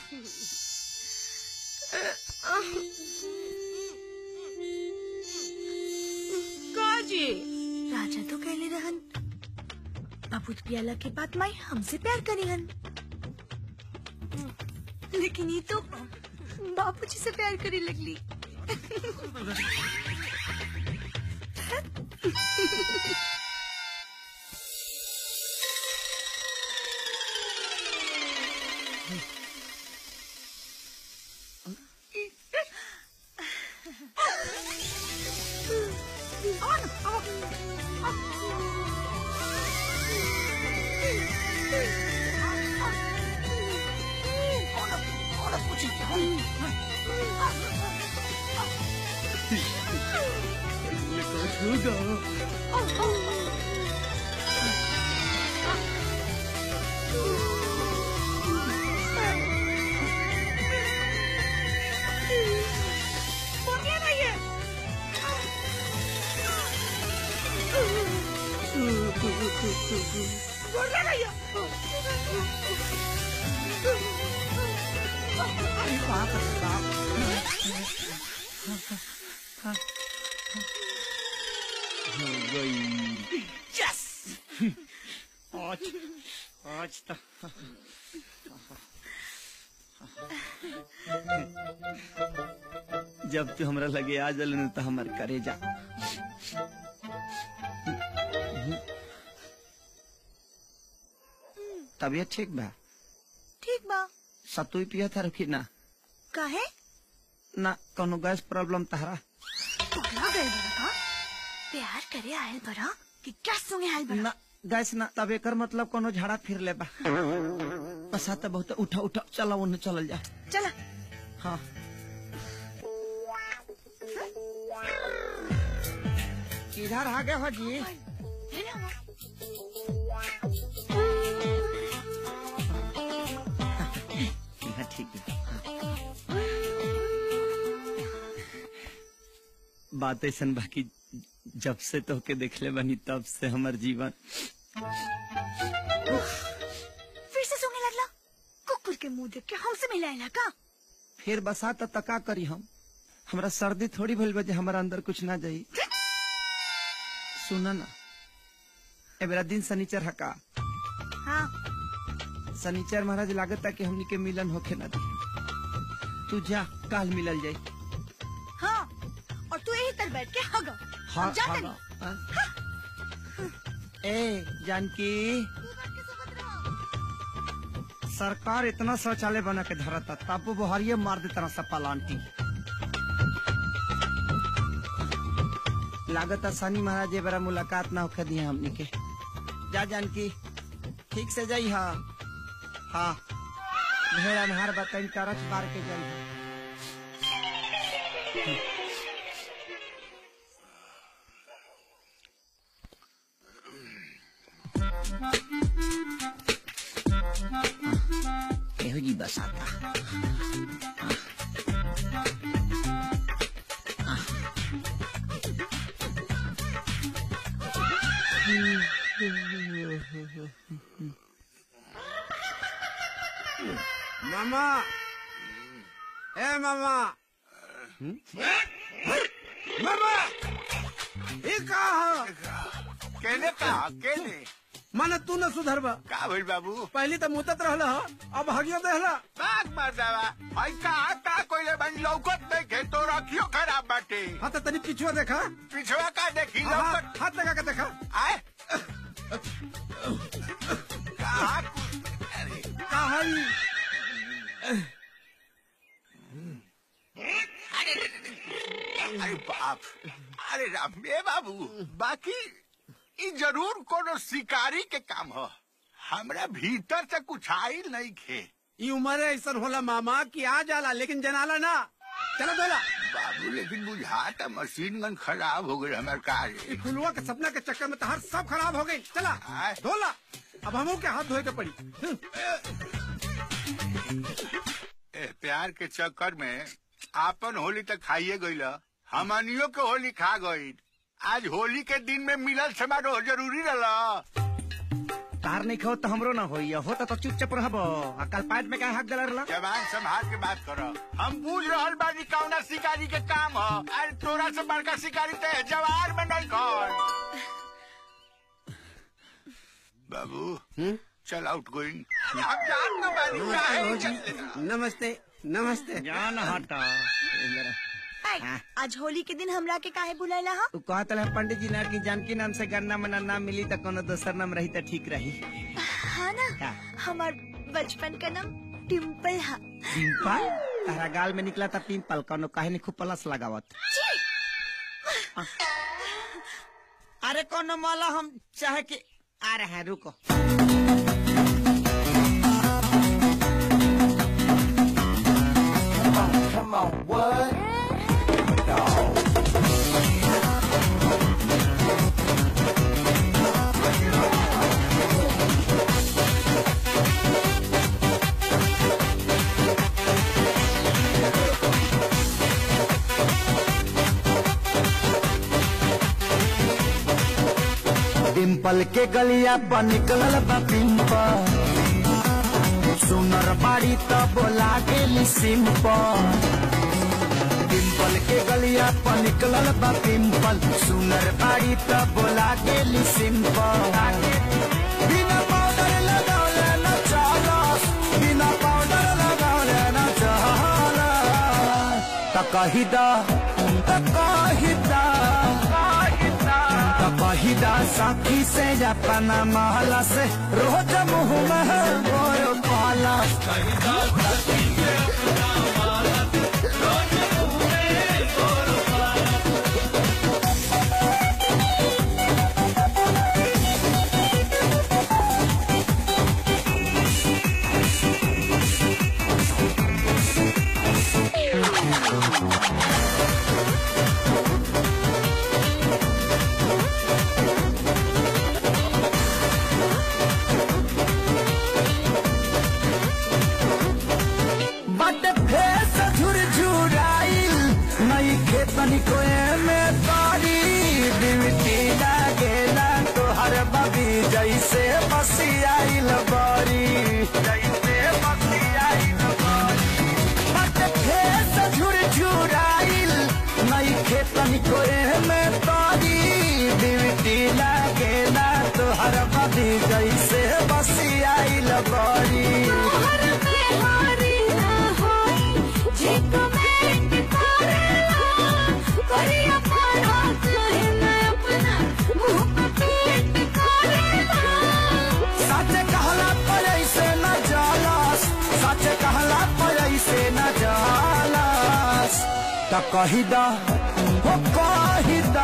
काजी राजा तो कहले रहन बाबूत पियाला के बाद माई हमसे प्यार करी हन लेकिन ये तो बापूजी से प्यार करे लगली यस आज आज तो जब तू हमरा लगे आ जल न तो हमर करेजा तबियत ठीक बा ठीक बा सतुई पिया था रुकी ना काहे ना कोनो गैस प्रॉब्लम तहरा पगला गए बड़ा का प्यार करे आयल बड़ा कि क्या सुने आयल बड़ा ना गैस ना तब एकर मतलब कोनो झाड़ा फिर ले बा बसा त बहुत उठा उठा चला उन्हें चलल जा चला हाँ किधर आ गए हो जी हाँ, ठीक है बात ऐसा बाकी जब से तो के देखले बनी तब से हमर जीवन फिर से सुने लगला कुकुर के मुंह देख के हमसे मिलाएला का फिर बसा त तका करी हम हमरा सर्दी थोड़ी भइल बा जे हमरा अंदर कुछ ना जाई सुना ना ए बेरा दिन शनिचर हका हाँ शनिचर महाराज लागत कि हमनी के मिलन होखे ना दी तू जा काल मिलल जाई हाँ और तू यही तर बैठ के हगा हाँ जा हाँ, तनी। हाँ। ए जानकी सरकार इतना शौचालय बना के धरता तब वो बोहरिये मार देता सब पलांटी लागत शनि महाराज ये बड़ा मुलाकात ना होके दिए हमनी के जा जानकी ठीक से जाई हा हाँ भेड़ा नहार बताई करच मार के जाई हा ਇਹੋ ਜੀ ਬਸ ਆਤਾ मामा ए मामा मामा ये कहा केने कहा केने माने तू न सुधरबा का भइल बाबू पहले तो मुतत रहला ह, अब हगियो देहला बाग मार दावा भाई कहा का कोइले बन लौकत नहीं खे तो रखियो खराब बाटे हाँ तो तनी पिछुआ देखा पिछवा का देखी हाँ, लौकत हाथ लगा के देखा आए कहा कहा अरे बाप अरे राम ए बाबू बाकी ई जरूर कोनो शिकारी के काम ह हमरा भीतर से कुछ आइल नहीं खे ये उम्र ऐसा होला मामा कि आ जाला लेकिन जनाला ना चलो दोला बाबू लेकिन बुझाता मशीन गन खराब हो गई हमार कार ये फुलवा के सपना के चक्कर में तहार सब खराब हो गई चला धोला अब हमू के हाथ धोए के पड़ी ए, प्यार के चक्कर में आपन होली तक खाइए गईल हमनियो के होली खा गई आज होली के दिन में मिलल समारोह जरूरी रहा तार नहीं खाओ तो हमरो ना होई होता तो चुपचाप रहबो आ कल पाँच में क्या हक गलर ला जवान संभाल के बात करो हम बूझ रहल बानी कौना शिकारी के काम ह अरे तोरा से बड़का शिकारी ते जवार में नहीं कौन बाबू चल आउट गोइंग हम जान ना बानी काहे नहीं चलते नमस्ते नमस्ते जान हटा ऐ, आज होली के दिन हमरा के काहे बुलाइला हा तू कहत रहे पंडित जी ना कि जानकी नाम से गन्ना मना नाम मिली तो कोनो दोसर नाम रही तो ठीक रही हाँ ना का? हमार बचपन का नाम टिम्पल हा पिंपल तारा गाल में निकला था पिंपल कोनो काहे नहीं खूब प्लस लगावत अरे कोनो माला हम चाहे कि आ रहे हैं रुको on, come on, what? Dimple के गलिया पर निकलल बा पिंपल सुनर बाड़ी त बोला गेली सिंपल डिम्पल के गलिया पर निकलल बा पिंपल सुनर बाड़ी त बोला गेली सिंपल बिना पाउडर लगौले न चलस बिना पाउडर लगौले न चलस त कही दा त कही दा त कही दा साथी से अपना महला से रोज मुँह में गोर पाला कही दा साथी से अपना महला से रोज मुँह में गोर पाला बट फेस झुरझुराइल नई खेतन को में तारी बिवटी लागेला तोहर बबी जैसे बसियाइल बारी जैसे बसियाइल बारी बट फेस झुरझुराइल नई खेतन को में तारी बिवटी लागेला तोहर बबी जैसे बसियाइल बारी सच कहला पर ऐसे न जालस सच कहला पर ऐसे न जालस त कही दा हो कही दा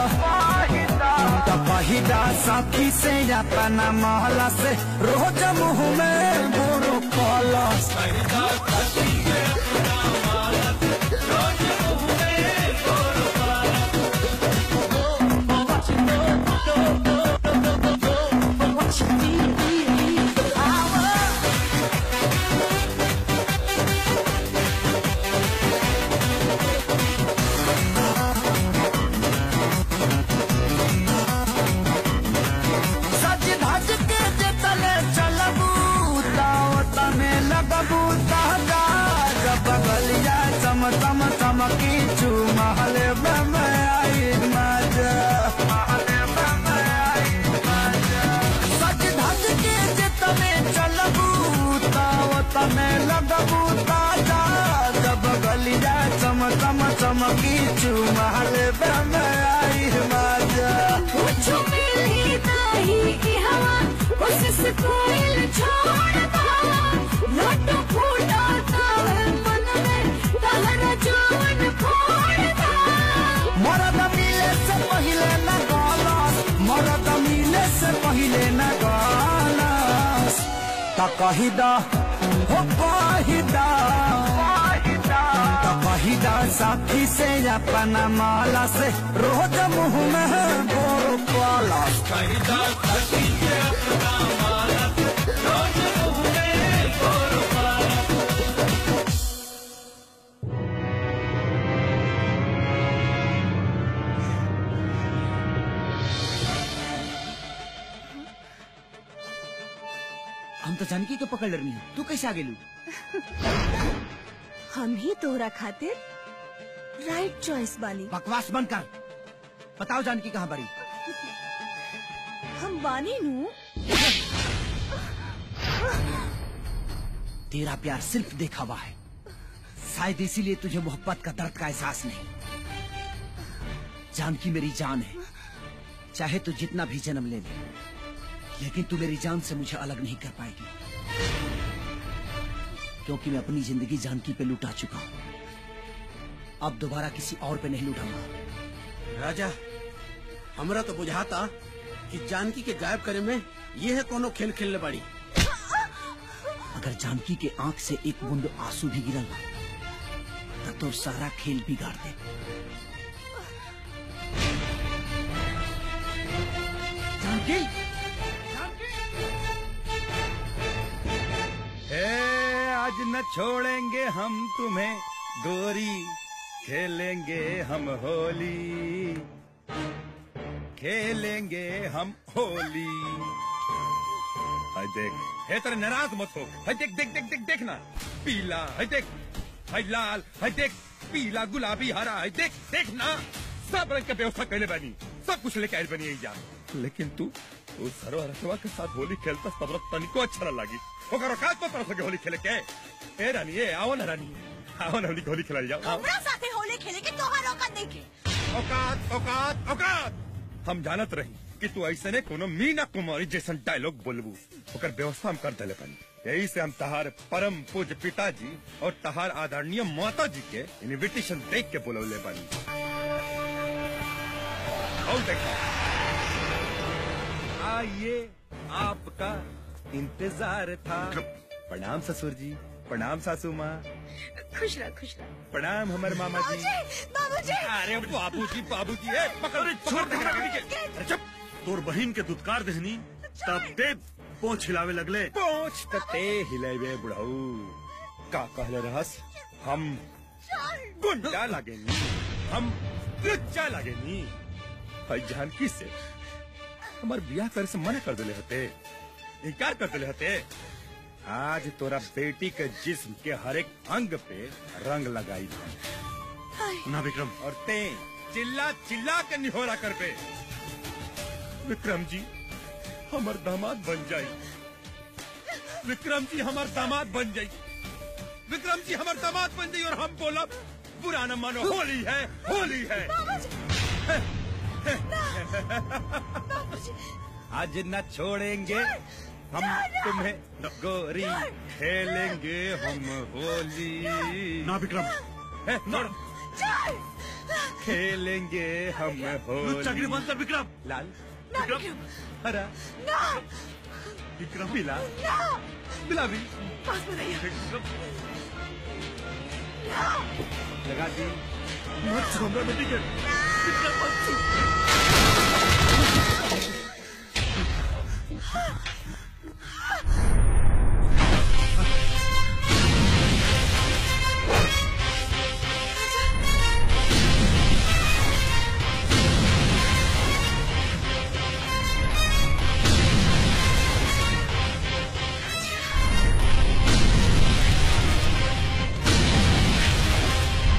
त कही दा साथी से अपना महला से रोज मुँह में गुरु कलस कही दा साथी से अपना महला से रोज मुँह में गुरु सज धज के जे तले चलबू ताव तने लगबू ताजा जब बगलिया चम चम चमकी चू महले बम आई मजा महले बम आई मजा सज धज के जे तले चलबू ताव तने लगबू ताजा जब बगलिया चम चम चमकी चू महले बम आई मजा कुछ मिली नहीं की हवा उससे कोयल छोड़ पावा लड्डू फूटा तावे मन में तहरा जवन फोड़ दा मरद मिले से पहले न गालस मरद मिले से पहले न गालस त कही दा हो कही दा त कही दा साथी से अपना माला से रोज मुँह में गोर पालस कही दा साथी से अपना माला से रोज मुँह में गोर पालस हम तो जानकी के पकड़ रही हूँ तू कैसे आ गेलू हम ही तोहरा खातिर राइट चॉइस बानी बकवास बंद कर बताओ जानकी कहाँ बड़ी हम बानी नू तेरा प्यार सिर्फ देखा हुआ है शायद इसीलिए तुझे मोहब्बत का दर्द का एहसास नहीं जानकी मेरी जान है चाहे तू जितना भी जन्म ले ले लेकिन तू मेरी जान से मुझे अलग नहीं कर पाएगी क्योंकि मैं अपनी जिंदगी जानकी पे लुटा चुका हूँ अब दोबारा किसी और पे नहीं लुटाऊंगा राजा हमरा तो बुझाता कि जानकी के गायब करे में ये है कोनो खेल खेलने बड़ी अगर जानकी के आंख से एक बूंद आंसू भी गिरल ना तो सारा खेल बिगाड़ दे जानकी ए, आज न छोड़ेंगे हम तुम्हें गोरी खेलेंगे हम होली खेलेंगे हम होली हाय देख हे तेरे नाराज मत हो हाय देख देख देख देख देखना पीला हाय देख हाय लाल हाय देख पीला गुलाबी हरा हाय देख देखना सब रंग के व्यवस्था कैले बनी सब कुछ लेके आयल बनी यही जा लेकिन तू उस सरवा के साथ होली खेलता सब तनिको अच्छा न लगी ओकर औकात पर तरह होली खेले के ए रानी ए आओ ना रानी आओ ना होली होली खेला जाओ आओ। हमरा साथे होली खेले के तोहार औकात नहीं के औकात औकात औकात हम जानत रही कि तू ऐसे ने कोनो मीना कुमारी जैसन डायलॉग बोलबू ओकर व्यवस्था हम कर देले पानी यही से हम तहार परम पूज्य पिताजी और तहार आदरणीय माता जी के इनविटेशन देख के बोलौले बानी और देखा आइए आपका इंतजार था प्रणाम ससुर जी प्रणाम सासू माँ खुश रह खुश रह प्रणाम हमारे मामा जी बाबूजी अरे बाबूजी बाबूजी ए पकड़ छोड़ दे अरे चुप तोर बहिन के दुत्कार देहनी तब ते पोछ हिलावे लगले पोछ तते हिलेबे बुढ़ऊ का कहले रहस हम गुंडा लागेनी हम लुच्चा लागेनी भाई जानकी से हमार बियाह करे से मना कर देले होते इनकार कर देले होते आज तोरा बेटी के जिस्म के हर एक अंग पे रंग लगाई ना विक्रम और ते चिल्ला चिल्ला के निहोरा कर पे विक्रम जी हमार दामाद बन जाई विक्रम जी हमार दामाद बन जाई विक्रम जी हमार दामाद बन जाई और हम बोला बुरा न मानो होली है होली है आज न छोड़ेंगे हम तुम्हें गोरी खेलेंगे हम होली ना विक्रम ना खेलेंगे हम होली चक्री बंद कर विक्रम लाल विक्रम हरा विक्रम पीला गुलाबी लगा दी मत छू हमरा बेटी के विक्रम मत छू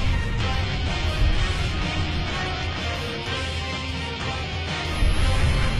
¡Ay,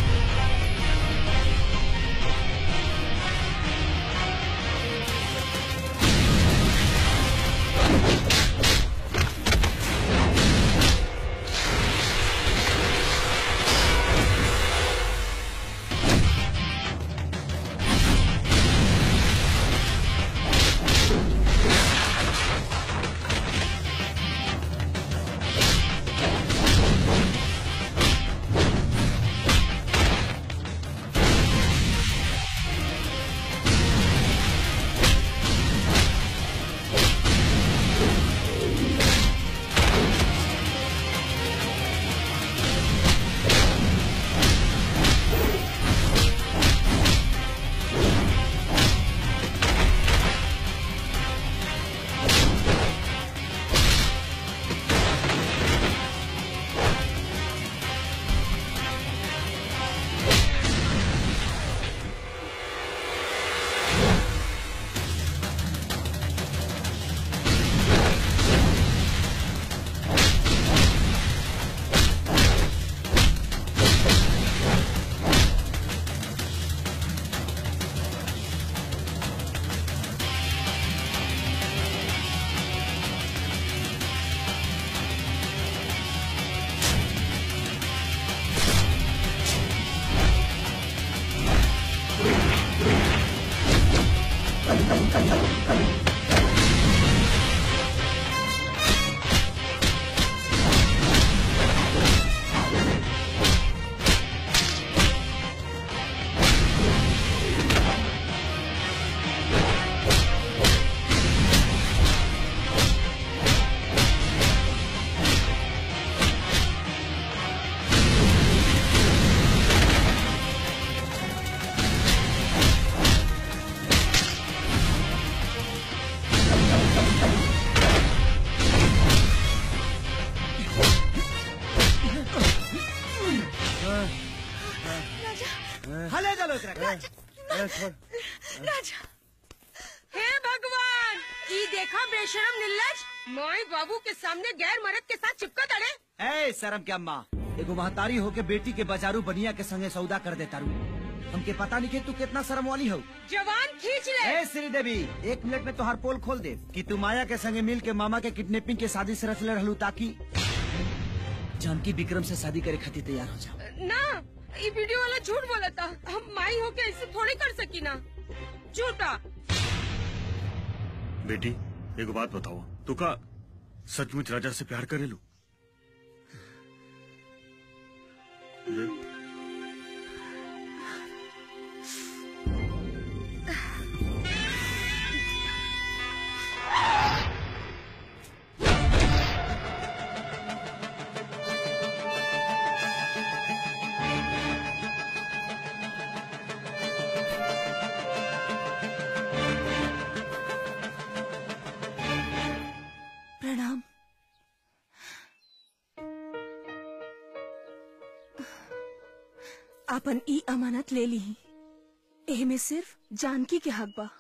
एकरा राजा हे भगवान ई देखा बेशरम निल्लज माई बाबू के सामने गैर मर्द के साथ चिपका तड़े ए शर्म क्या माँ एगो महतारी हो के बेटी के बाजारू बनिया के संगे सौदा कर देता रू हमके पता नहीं कि तू कितना शर्म वाली हो जवान खींच ले ए श्री देवी एक मिनट में तोहार पोल खोल दे कि तू माया के संगे मिल के मामा के किडनैपिंग के शादी से रचले रहलू ताकि जानकी विक्रम से शादी करे खातिर तैयार हो जाओ ना ये वीडियो वाला झूठ बोला था हम माई होके ऐसे थोड़ी कर सकी ना झूठा बेटी एगो बात बताओ तू का सचमुच राजा से प्यार करेलू ये प्रणाम आपन ई अमानत ले ली एह में सिर्फ जानकी के हक बा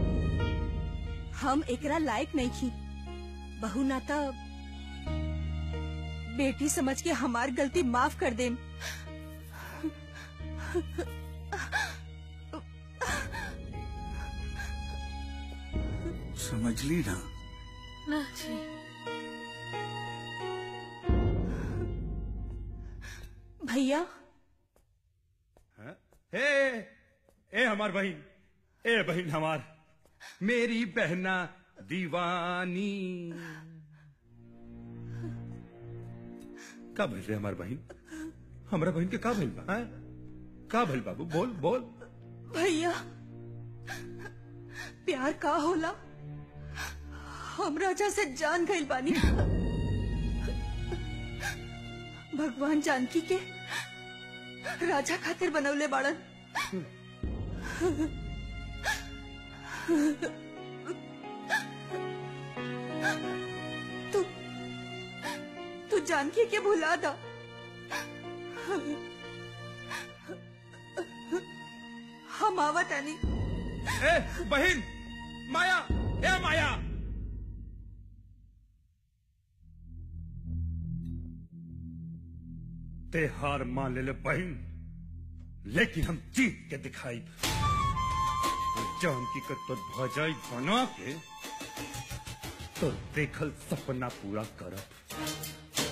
हम एकरा लायक नहीं थी बहू नाता बेटी समझ के हमार गलती माफ कर देम समझ ली ना ना जी भैया हे ए हमार बहन ए बहन हमार मेरी बहना दीवानी का भइल रे हमार बहन हमरा बहन के का भइल बा हैं? का भइल बाबू बोल बोल भैया प्यार का होला हम राजा से जान गइल बानी भगवान जानकी के राजा खातिर बनवले बाड़न तू तू जानकी के भुला दा हम आवत आनी ए बहन माया ए माया ते हार मान ले ले बहन लेकिन हम जीत के दिखाई जानकी का तो ध्वजाई बना के तो देखल सपना पूरा करब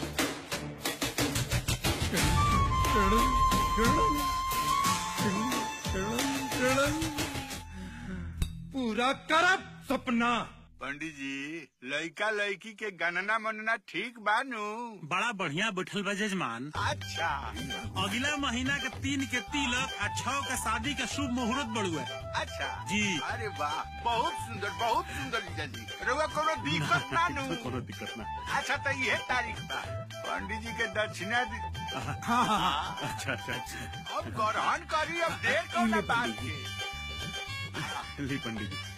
पूरा करब सपना पंडित जी लड़का लड़की के गणना मनना ठीक बानू बड़ा बढ़िया बैठल बा जजमान अच्छा अगला महीना के तीन के तिलक आ छह के शादी के शुभ मुहूर्त बड़ुआ अच्छा जी। अरे वाह बहुत सुंदर बहुत सुंदर जीजा जी रउआ कोनो दिक्कत ना नू कोनो दिक्कत ना अच्छा तो ये तारीख बा पंडित जी के दक्षिणा दी हाँ हाँ हाँ अच्छा अच्छा अच्छा अब ग्रहण करी अब देर कौन बात के ली पंडित जी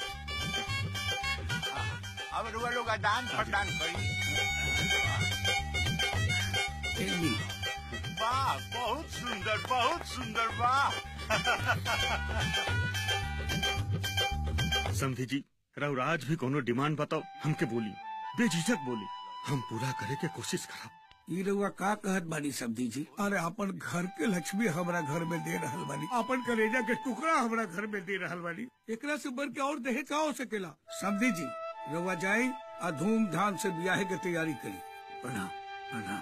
अब रुआ लोग दान प्रदान करी वाह बहुत सुंदर बहुत सुंदर वाह समझी जी राउर आज भी कोनो डिमांड बताओ हमके बोली बेझिझक बोली हम पूरा करे के कोशिश करब ई रउआ का कहत बानी सब्जी जी अरे अपन घर के लक्ष्मी हमरा घर में दे रहल बानी अपन कलेजा के टुकड़ा हमरा घर में दे रहल बानी एकरा से बढ़ के और दहेज का हो सकेला सब्जी जी रउआ जाई आ धूमधाम से ब्याह के तैयारी करी प्रणाम प्रणाम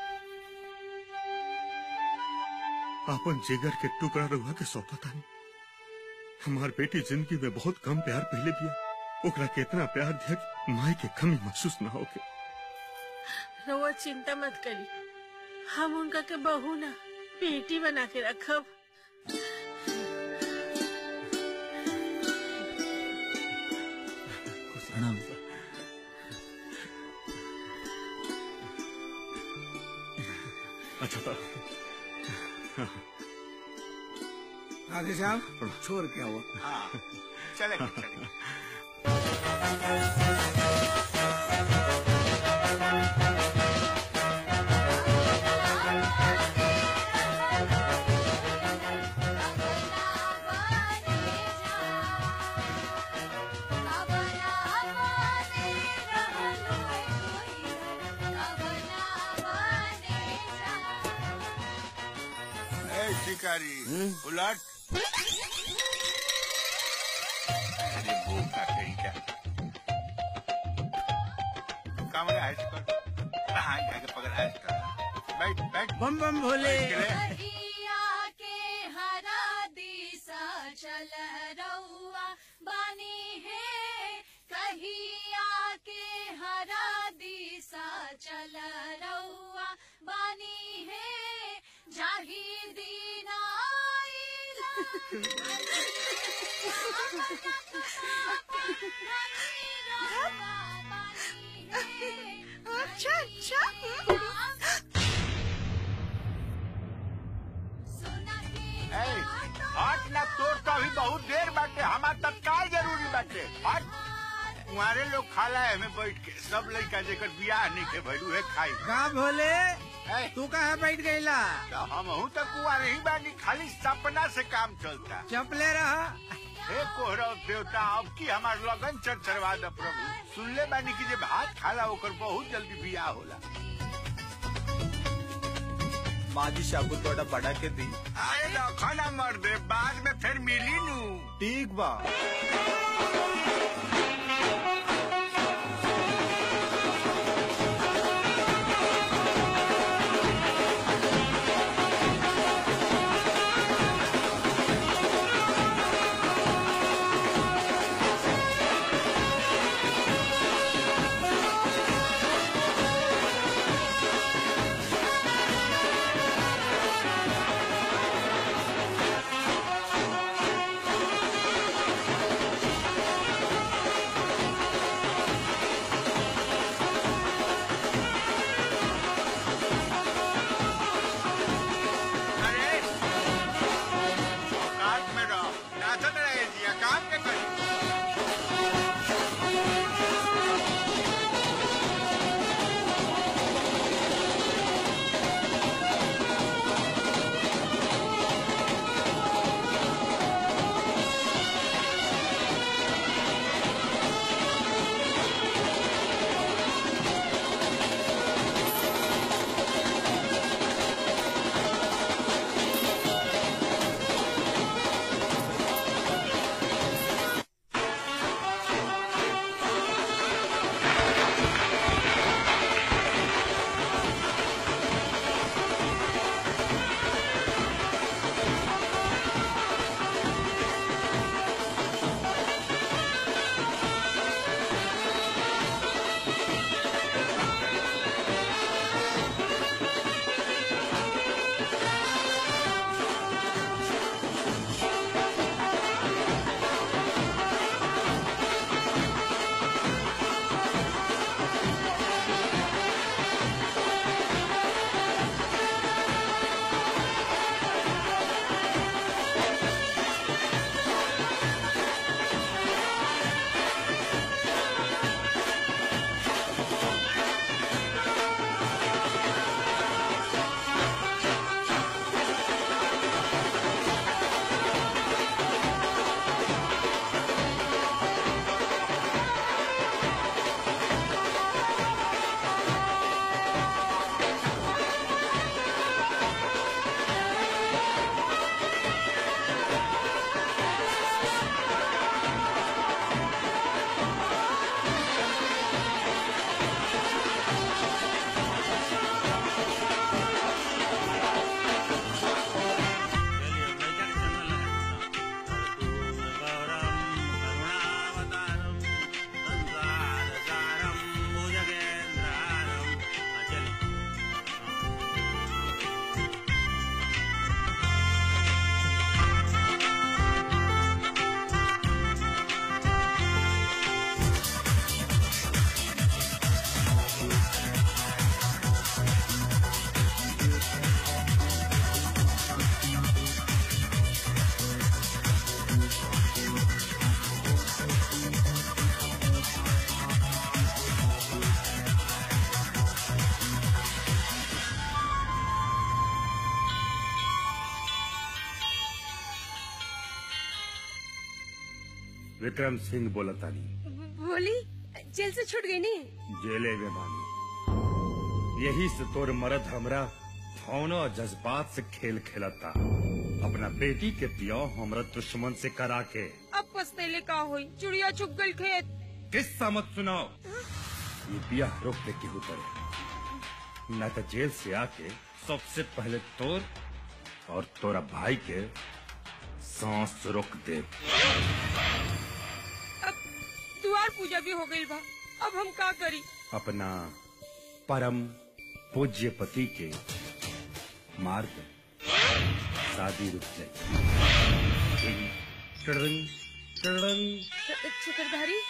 आपन जिगर के टुकड़ा रहुआ के सौंपा तानी हमार बेटी जिंदगी में बहुत कम प्यार पहले दिया ओकरा के इतना प्यार दिया कि माई के कमी महसूस न होके रउआ चिंता मत करी हम उनका के बहू ना बेटी बना के रखब प्रणाम अच्छा तो राधे श्याम छोड़ के आओ हाँ चले चले ए, शिकारी उलट अरे बोका कहीं का कमरा है इसको हाँ जाके पकड़ है इसका बैठ बैठ बम बम भोले बैठ के ले। कहिया के हरा दिशा चल रउआ बानी है कहिया के हरा दिशा चल रउआ बानी है जाही दीना अच्छा अच्छा ए, हट ना तोर तो अभी बहुत देर बाटे हमार तत्काल जरूरी बाटे हट तुम्हारे लोग खाला है में बैठ के सब लड़का जेकर बियाह नहीं के भैलू है खाई का भोले तू कहाँ बैठ गईला हम हूँ तो कुआरे ही बानी खाली सपना से काम चलता चपले रहा हे कोहरव देवता अब की हमार लगन चरचरवा द प्रभु सुनले बानी की जे भात खाला ओकर बहुत जल्दी बियाह होला माजी शाबू थोड़ा बड़ा के दी अरे रखो ना मर दे बाद में फिर मिली नू ठीक बा अरे काट में रहो नाचत रहे जिया काम के करी विक्रम सिंह बोला तानी बोली जेल से छूट गई नी जेले में बानी यही से तोर मरद हमरा भावना और जज्बात से खेल खेलता अपना बेटी के पियो हमरा दुश्मन से करा के अब पछतेले का होई चिड़िया छुप गई खेत किस्सा मत सुनाओ ये बिया रोक दे केहू करे न तो जेल से आके सबसे पहले तोर और तोरा भाई के सांस रोक दे अब द्वार पूजा भी हो गई बा अब हम का करी अपना परम पूज्य पति के मार दे शादी रुक जाए टड़ंग, टड़ंग। चक्रधारी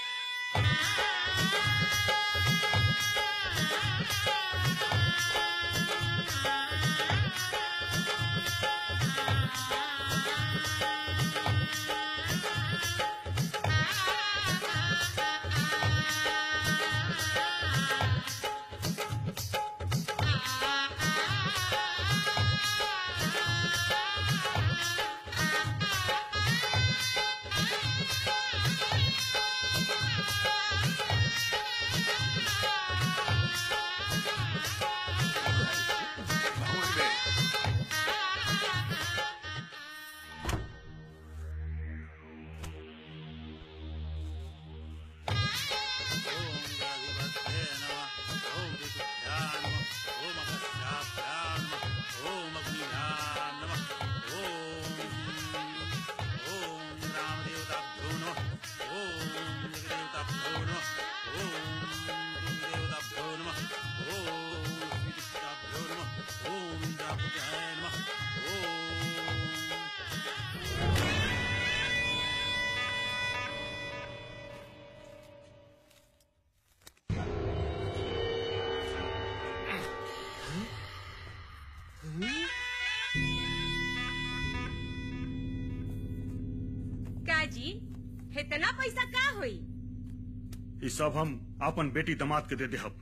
का जी इतना पैसा का होई ये सब हम अपन बेटी दामाद के दे दे हम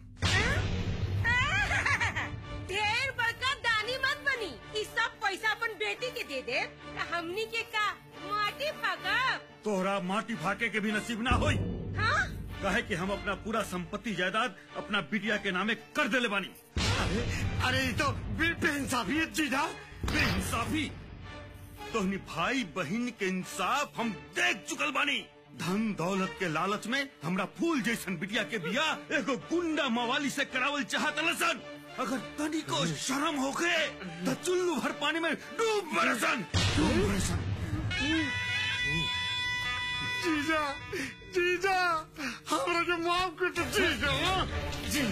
ढेर बड़का दानी मत बनी ई सब पैसा अपन बेटी के दे दे त हमनी के का माटी फाकब तोहरा माटी फाके के भी नसीब ना होई हाँ कहे कि हम अपना पूरा संपत्ति जायदाद अपना बिटिया के नामे कर देले बानी अरे अरे ये तो बेइंसाफी है जीजा बेइंसाफी तोहनी भाई बहन के इंसाफ हम देख चुकल बानी धन दौलत के लालच में हमरा फूल जैसन बिटिया के बिया एगो गुंडा मवाली से करावल चाहत लसन अगर तनी को शर्म होके तो चुल्लू भर पानी में डूब बरसन डूब बरसन जीजा जीजा हमरा के माफ कर दो जीजा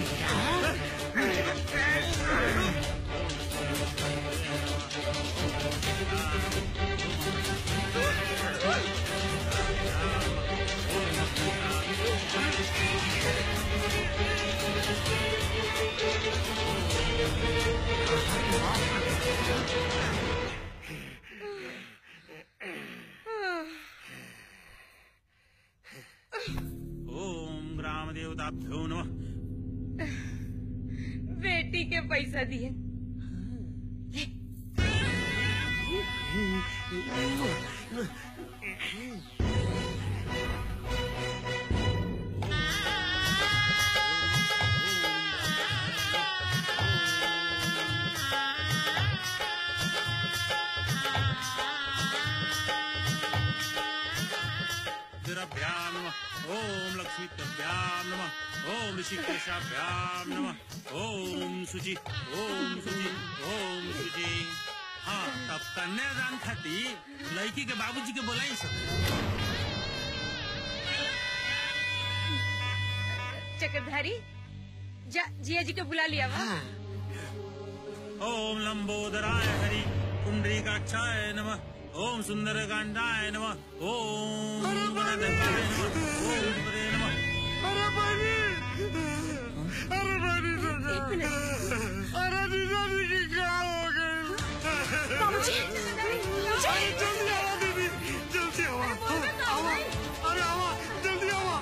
ओम ग्राम देवताभ्यो नमः बेटी के पैसा दिए रुद्रभ्यां नमः ओम लक्ष्मीभ्यां नमः ओम ऋषिकेशाभ्यां नमः ओम सुचि ओम सुचि ओम सुचि हाँ तब कन्यादान खाती लड़की के बाबूजी के बोलाई सब चक्रधारी जा जिया जी को बुला लिया वा ओम लंबोदराय हरि पुंडरीकाक्षाय नमः ओम सुंदरकांडाय नमः ओम गणनाथाय नमः ओम परे नमः अरे बनी अरे बनी अरे जीजा जी की क्या हो गई बाबूजी, अरे जल्दी आओ दीदी जल्दी आओ आओ अरे आओ जल्दी आओ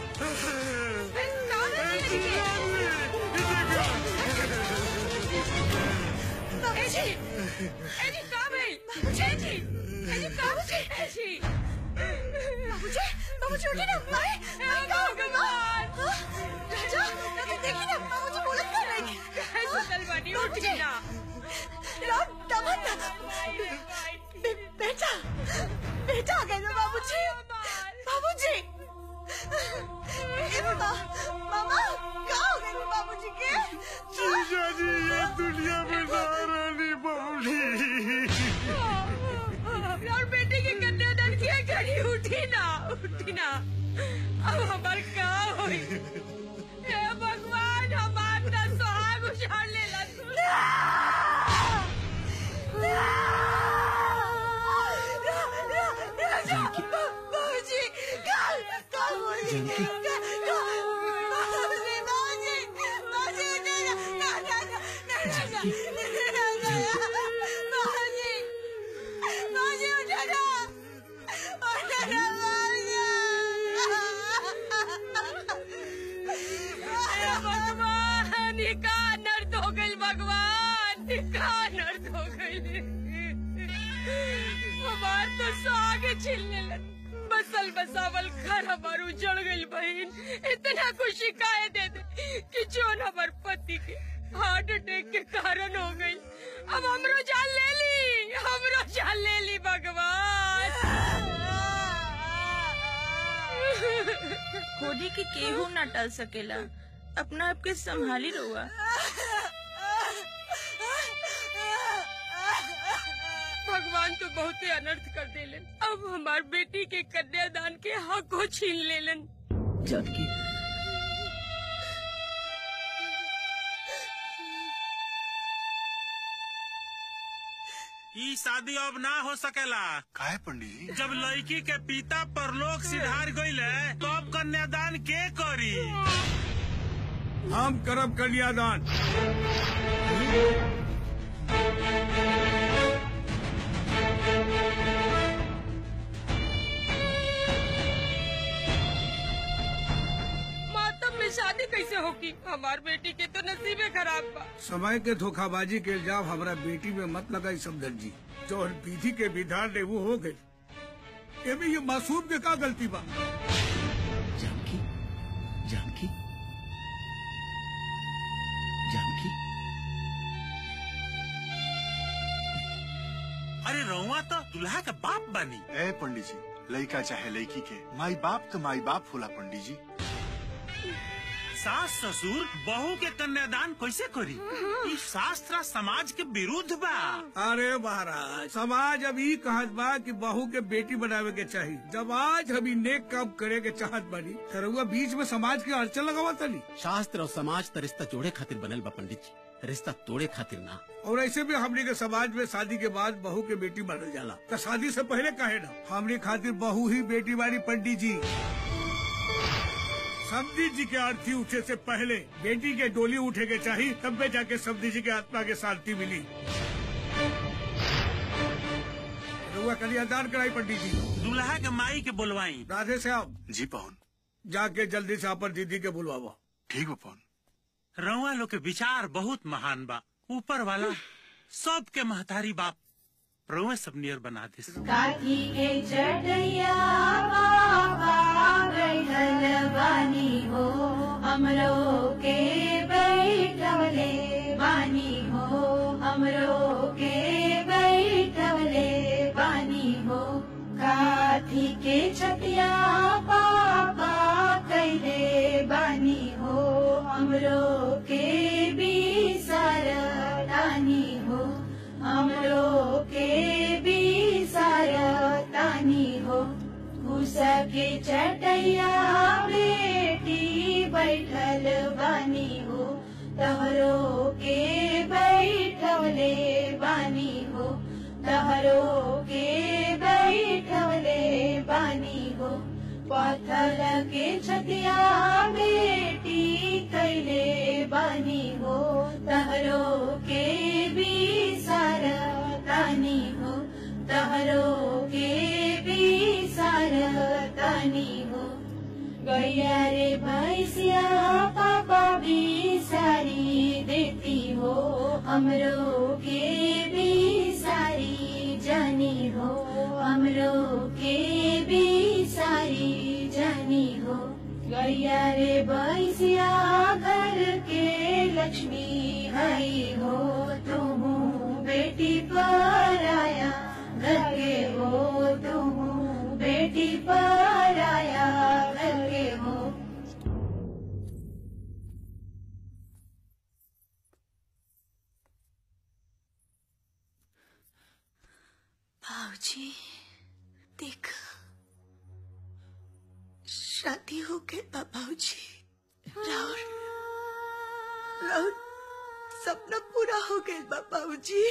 अरे जीजा बाबूजी एजी कब है बाबूजी एजी एजी बाबूजी एजी बाबूजी बाबूजी उठिए ना माए माए कहाँ हो गई माँ हाँ? राजा राजा देखिए ना बाबूजी बोलत कर रही सुतल बानी उठ गई ना राम दमन ना बे- बेटा जीजा जी ये दुनिया में सहारानी बबली और बेटे की कन्यादान किया घड़ी उठी ना उठी ना अब हमार का होई हे भगवान हमार ना सुहाग उछाड़ लेला बाबूजी काल काल बोली जानकी। बाबूजी बाबूजी बाबूजी ना ना ना ना ना बाबूजी बाबूजी उठो ना उठो ना बाबूजी भगवान ये का नर्द हो गई भगवान ये का नर्द हो गई हमार तो साग छिलने लग बसल बसावल घर हमार उजड़ गई बहन इतना खुशी काहे दे दे कि जोन हमार पति के हार्ट अटैक के कारण हो गई अब हमरो जान ले ली हमरो जान ले ली भगवान खोदी के केहू ना टल सकेला अपना आपके संभाली रहुआ भगवान तो बहुते अनर्थ कर देलन अब हमार बेटी के कन्यादान के हक को छीन लेलन जानकी ई शादी अब ना हो सकेला काहे पंडित जब लड़की के पिता परलोक सिधार गईले तो अब कन्यादान के करी हम करब कन्यादान मातम में शादी कैसे होगी हमार बेटी के तो नसीबे खराब बा समय के धोखाबाजी के इल्जाम हमारा बेटी में मत लगाई समझन जी जो विधि के विधान ने वो हो गई एमे ये मासूम के का गलती बा जानकी जानकी जानकी अरे रउआ तो दुल्हा का बाप बनी ए पंडित जी लड़का चाहे लड़की के माई बाप तो माई बाप होला पंडित जी सास ससुर बहू के कन्यादान कैसे करी ई शास्त्र समाज के विरुद्ध बा अरे महाराज समाज अभी कहत बा कि बहू के बेटी बनावे के चाहिए जब आज हम ई नेक काम करे के चाहत बानी तो रउआ बीच में समाज के अड़चन लगावा तनी शास्त्र और समाज त रिश्ता जोड़े खातिर बनल बा पंडित जी रिश्ता तोड़े खातिर ना और ऐसे भी हमने के समाज में शादी के बाद बहू के बेटी बनल जाला तो शादी से पहले काहे ना हमने खातिर बहू ही बेटी बानी पंडित जी सब्जी जी के आरती उठे से पहले बेटी के डोली उठे के चाहिए तब में जाके सब्जी जी के आत्मा के शांति मिली रुआ कन्यादान कराई पंडित जी दुल्हा के माई के बुलवाई राधे श्याम जी पवन जाके जल्दी से अपन दीदी के बुलवावा ठीक बा पवन रउआ लोग के विचार बहुत महान बा ऊपर वाला सबके महतारी बाप रउआ सब नियर बना दे काठी के चटैया बाबा बैठल बानी हो हमरो के बैठवले बानी हो हमरो के बैठवले बानी हो काठी के छतिया बाबा कैले बानी हो हमरो के भी सरदानी हो हमरो के भी सारतानी हो उसके चटैया बेटी बैठल बानी हो तहरो के बैठवले बानी हो तहरो के बैठवले बानी हो पथल के छतिया बेटी कैले बानी हो तहरो के भी सारतानी हो तहरो के भी सारतानी हो गैया रे भैसिया पापा भी सारी देती हो हमरो के भी सारी जानी हो हमरो के भी सारी जानी हो गैया रे भैसिया घर के लक्ष्मी हई हो तुम बेटी पर आया घर के हो तुम बेटी पर आया घर के हो बाबूजी देख शादी हो गई बाबूजी राउर राउर सपना पूरा हो गया बाबूजी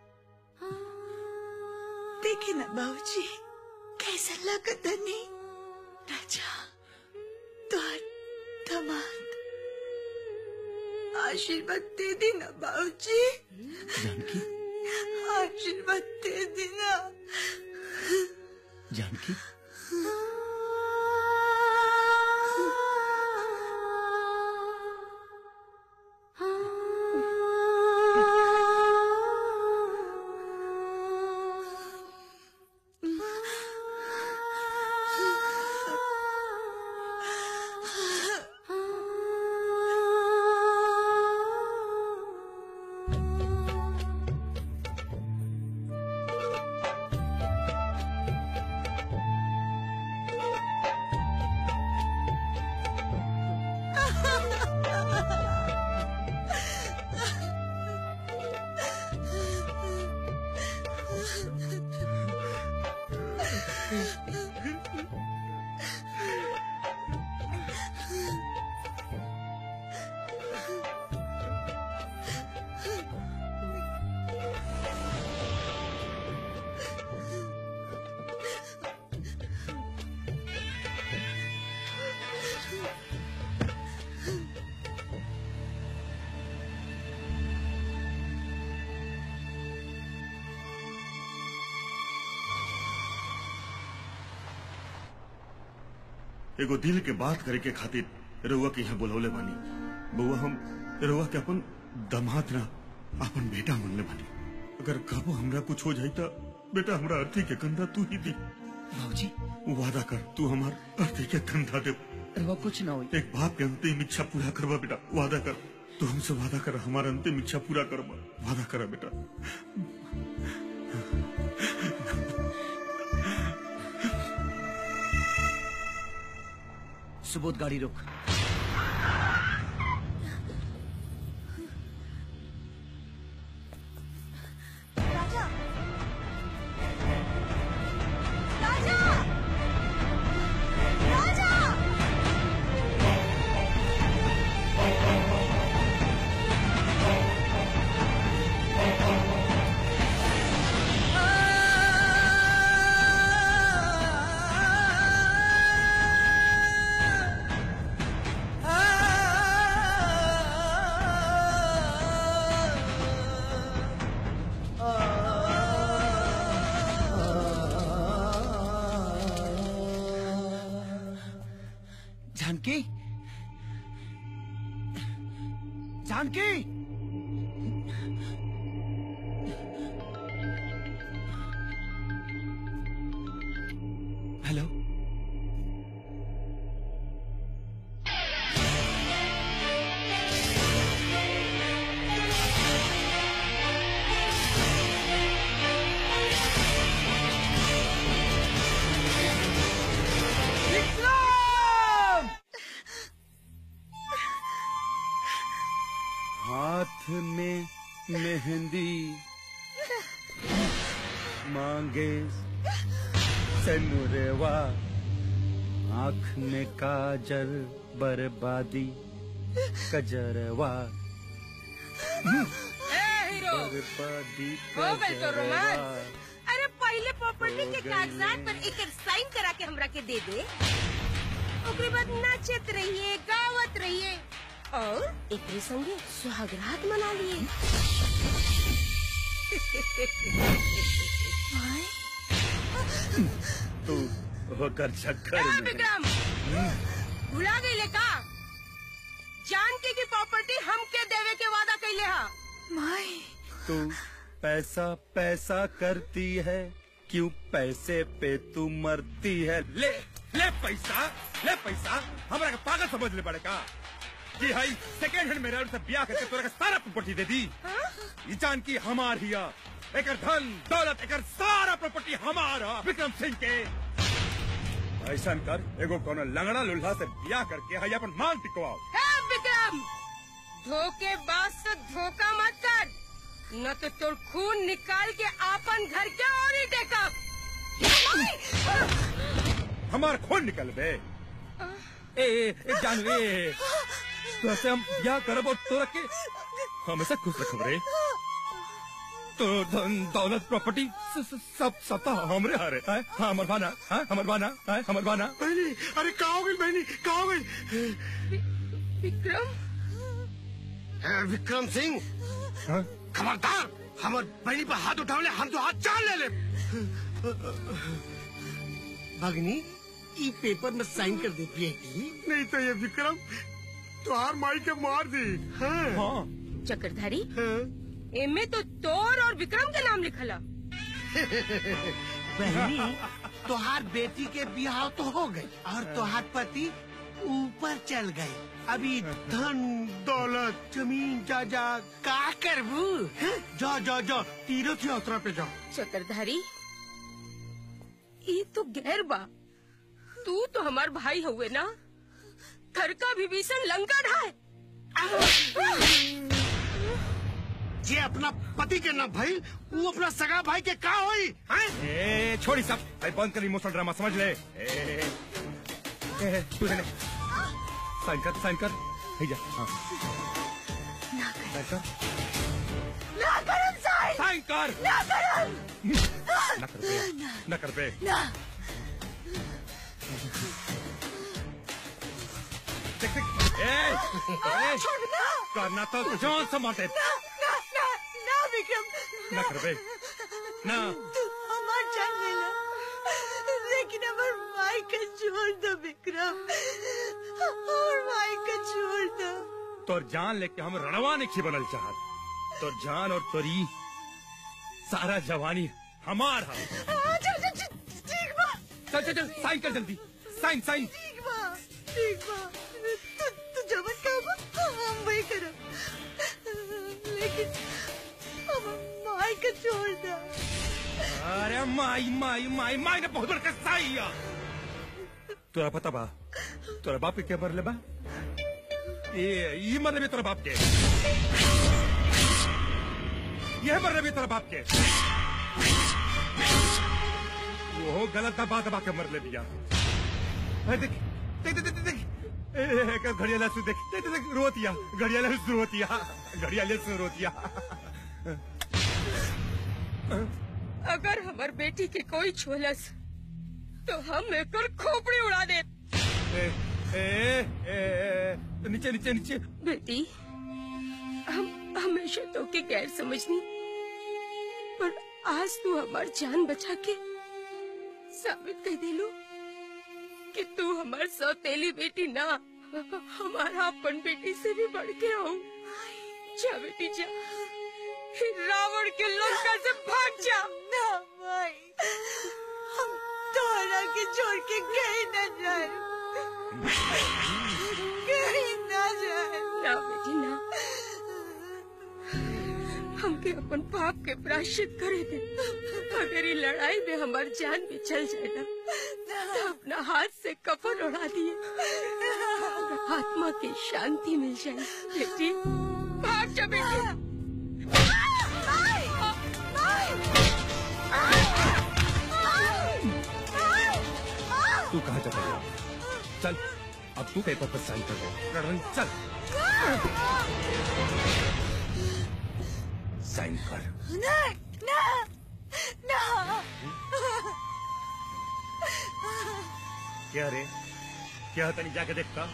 देखी ना बाबूजी कैसा लगता नहीं राजा द्वार दमाद आशीर्वाद दे देना बाबूजी आशीर्वाद दे देना जानकी एगो दिल के बात करे के खातिर रउआ के यहाँ बुलौले बानी बउआ हम रउआ के अपन दमाद ना अपन बेटा मनले बानी अगर कबो हमरा कुछ हो जाई त बेटा हमरा अर्थी के कंधा तू ही दी बाबूजी वादा कर तू हमार अर्थी के कंधा दे रवा कुछ ना होई एक बाप के अंतिम इच्छा पूरा करवा बेटा वादा कर तू हमसे वादा कर हमारा अंतिम इच्छा पूरा करवा वादा करा बेटा सुबोध गाड़ी रोक राजा राजा राजा जानकी जानकी हेलो विक्रम हाथ में मेहंदी मांगे सनुरेवा आँख में काजल बर्बादी कजरवा ए हीरो बर्बादी हो गई तो कजरवा रोमांस अरे पहले प्रॉपर्टी के हो गई। कागजात पर एक साइन करा के हमरा के दे दे ओकरे बाद नाचत रहिए गावत रहिए और एकरे संगे सुहागरात मना लिए तू होकर चक्कर ए, में विक्रम भुला गई का जान के की प्रॉपर्टी हमके देवे के वादा कैले हा माई तू पैसा पैसा करती है क्यों पैसे पे तू मरती है ले ले पैसा ले पैसा हमरा के पागल समझ ले पड़ेगा कि हाई सेकंड हैंड मेरा से ब्याह करके तोरा के सारा प्रॉपर्टी दे दी ये जान की हमार हिया एकर धन दौलत एकर सारा प्रॉपर्टी हमारा विक्रम सिंह के ऐसा कर एगो कोनो लंगड़ा लुल्हा से ब्याह करके हाई अपन मांग टिकवाओ ए, विक्रम धोखेबाज से धोखा मत कर न तो तोर खून निकाल के आपन घर के और ही टेका हमार खून निकल बे ए ए ए जानू ए ए, तो ऐसे हम ब्याह करब और तोरा के हमेशा खुश रखब रे तो धन दौलत प्रॉपर्टी स- स- सब सब तो हमरे हारे हैं हाँ हमर बाना हाँ हमर बाना हाँ हमर बाना बहनी अरे कहाँ हो गई बहनी कहाँ हो गई विक्रम ए, विक्रम सिंह खबरदार हमार बहनी पर हाथ उठावले हम तो हाथ चाल ले ले भगनी ई पेपर में साइन कर दे बेटी नहीं तो ये विक्रम तुहार माई के मार दी हाँ। चक्रधारी एमे तो तोर और विक्रम के नाम लिखला बहनी तुहार बेटी के बिहाव तो हो गई और तुहार पति ऊपर चल गए अभी धन दौलत जमीन जायदाद का करबू हैं? जाओ जाओ जाओ तीर्थ यात्रा पे जाओ चक्रधारी ये तो गैर बा तू तो हमार भाई हुए ना घर का विभीषण लंका ढाए जे अपना पति के ना भाई वो अपना सगा भाई के का होई हैं? ए छोड़ी सब भाई बंद कर इमोशनल ड्रामा समझ ले ए, ए, ए, ए, तू देने साइन कर साइन कर भैया हाँ साइन कर ना करम साई साइन कर ना करम ना कर बे ना कर बे ना देख देख ए ए छोड़ना करना तो जान से मारते ना ना ना ना विक्रम ना कर बे ना तू हमार जान लेला लेकिन हमार माई का छोड़ दो विक्रम हमार माई का छोड़ दो तोर जान लेके हम रणवा नहीं बनल चाहत तोर जान और तोरी सारा जवानी हमार है हाँ, चल चल चल, ठीक बा चल चल चल साइन कर जल्दी साइन साइन ठीक बा ठीक बा तू तू जबन कहबा हम वही करब लेकिन हमार माई का छोड़ दो अरे माई माई माई माई ने बहुत बड़का साई है तोरा पता बा तोरा बाप के क्या मरले बा ये ये मरले भी तोरा बाप के ये मरले भी तोरा बाप के वो गलत दबा दबा के मरले दिया अरे देख देख देख देख देख ए, ए, ए, घड़ियाला से देख देख देख देख, रोतिया घड़ियाला से रोतिया घड़ियाले से रोतिया अगर हमार बेटी के कोई छोलस तो हम एकर खोपड़ी उड़ा दे ए, ए, ए, ए, नीचे नीचे नीचे बेटी हम हमेशा तो के गैर समझनी पर आज तू हमार जान बचा के साबित कर दिलू कि तू हमार सौतेली बेटी ना हमारा अपन बेटी से भी बढ़ के हो जा बेटी जा रावण के लंका से भाग जा ना भाई हम तोहरा के छोड़ के कहीं न जाए कहीं न जाए ना बेटी ना हमके अपन पाप के प्रायश्चित करे दे अगर ये लड़ाई में हमार जान भी चल जाए ना तो अपना हाथ से कफन उड़ा दिए आत्मा की शांति मिल जाए बेटी भाग जा बेटी तू कहाँ जा रहा है? चल अब तू पेपर पर साइन कर दे रणरण, चल साइन कर ना ना ना क्या रे क्या तनी जाके देखता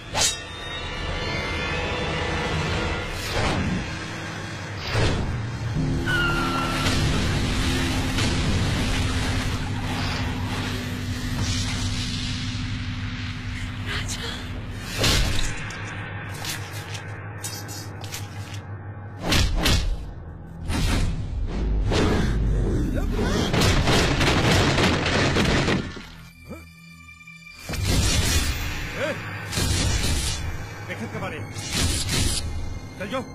ए, देखत के बारे चल जो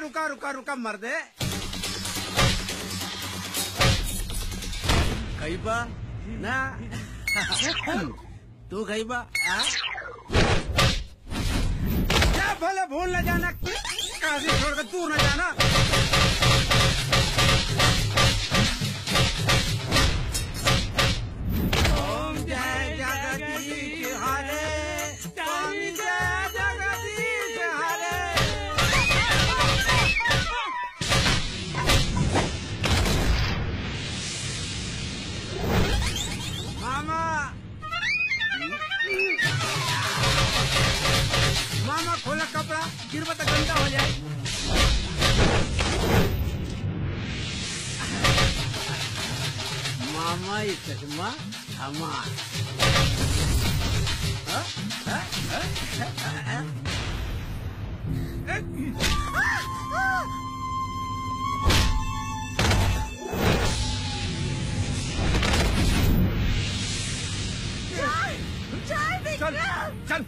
रुका रुका रुका मर दे खैबा ना तू खैबा आ? क्या भले भूल न जाना काशी छोड़कर दूर न जाना ओम जय जगदीश हरे ओम जय जगदीश हरे मामा मामा खोला कपड़ा गिरबा तो गंदा हो जाए मामा ये चश्मा हमार हाँ? हाँ? हाँ? हाँ? हाँ? चल चल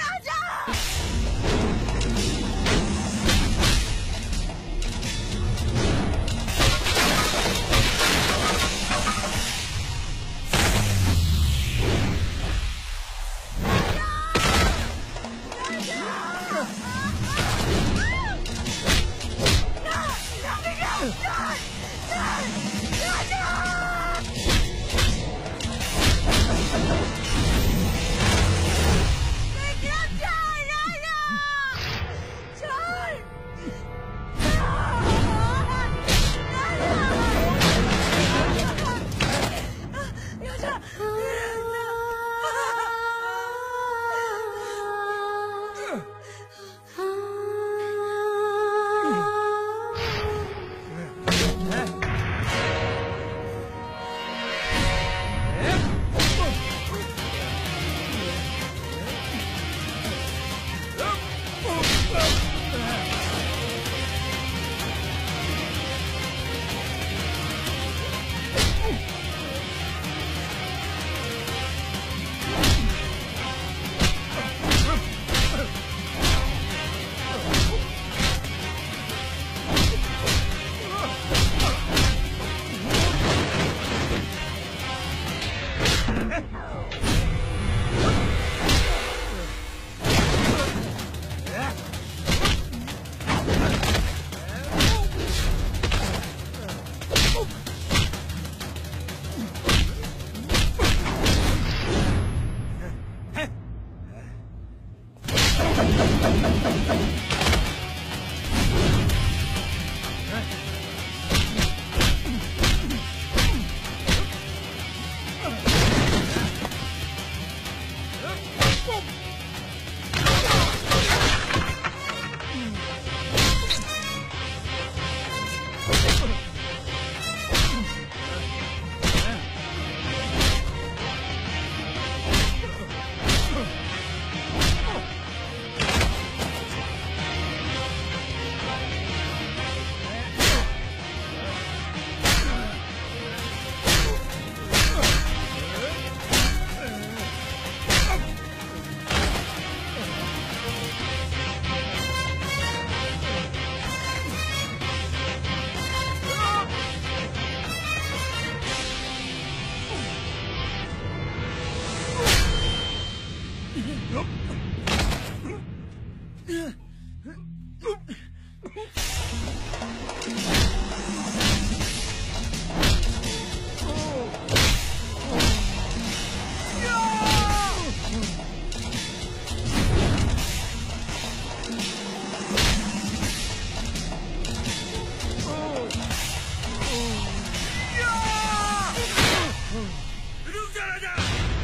रुक जा राजा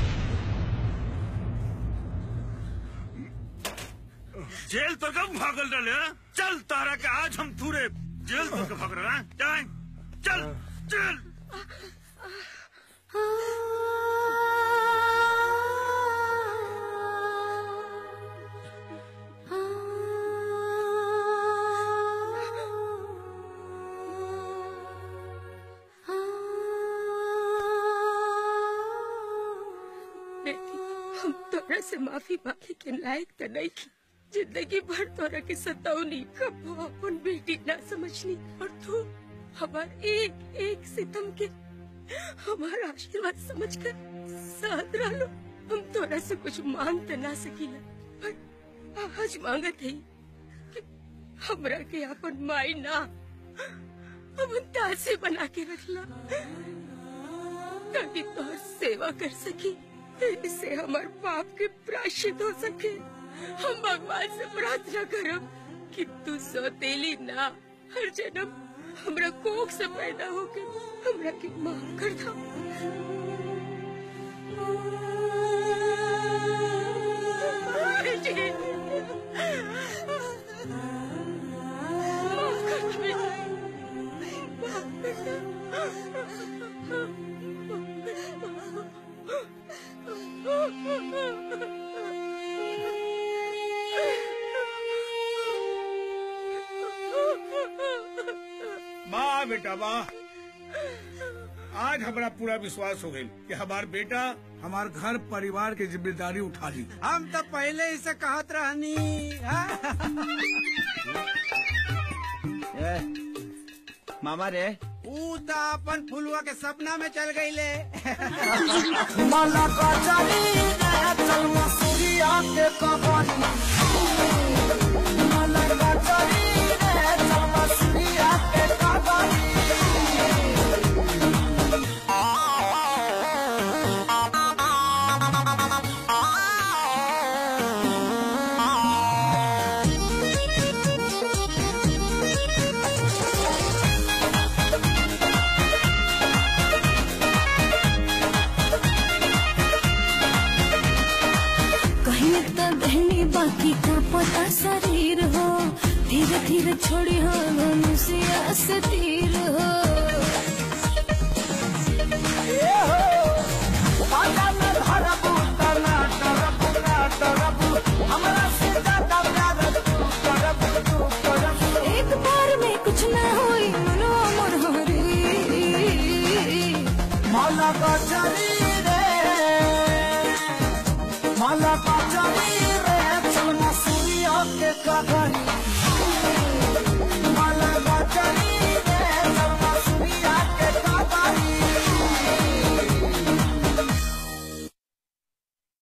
जेल तो कब भागल रहे हैं? चल तारा के आज हम थूरे जेल तो कब भाग रहे हैं? जाए चल चल बेटी हम तोरा से माफी मांगे के लायक तो नहीं थी जिंदगी भर तोरा के सतावनी कबो अपन बेटी ना समझनी और तू हमार एक एक सितम के हमारा आशीर्वाद समझकर साथ रहो हम तोरा से कुछ मांग तो ना सकीला पर आज मांगत है कि हमरा के अपन माई ना अपन दासी बना के रखला ताकि तोहर सेवा कर सकी इससे हमार पाप के प्रायश्चित हो सके हम भगवान से प्रार्थना करब कि तू सौतेली ना हर जन्म हमरा कोख से पैदा होके हमरा के माफ कर दो माफ कर दो माफ कर वाह बेटा वाह आज हमारा पूरा विश्वास हो गई कि हमार बेटा हमार घर परिवार की जिम्मेदारी उठा ली हम तो पहले ही से कहत रहनी ए, मामा रे ऊ तो अपन फुलवा के सपना में चल गई ले मला का चली रे चल मसूरिया के कहानी मला का चली रे चल मसूरिया के कहानी कहीं तो बहनी बाकी का पता शरीर हो धीरे धीरे छोड़ी हो मनुष्य से तीर हो आजा में धरबू तना तरबू ना तरबू हमरा से ज्यादा प्यार तू करबू तू करबू एक बार में कुछ ना होई मनो अमर हरी मला का चली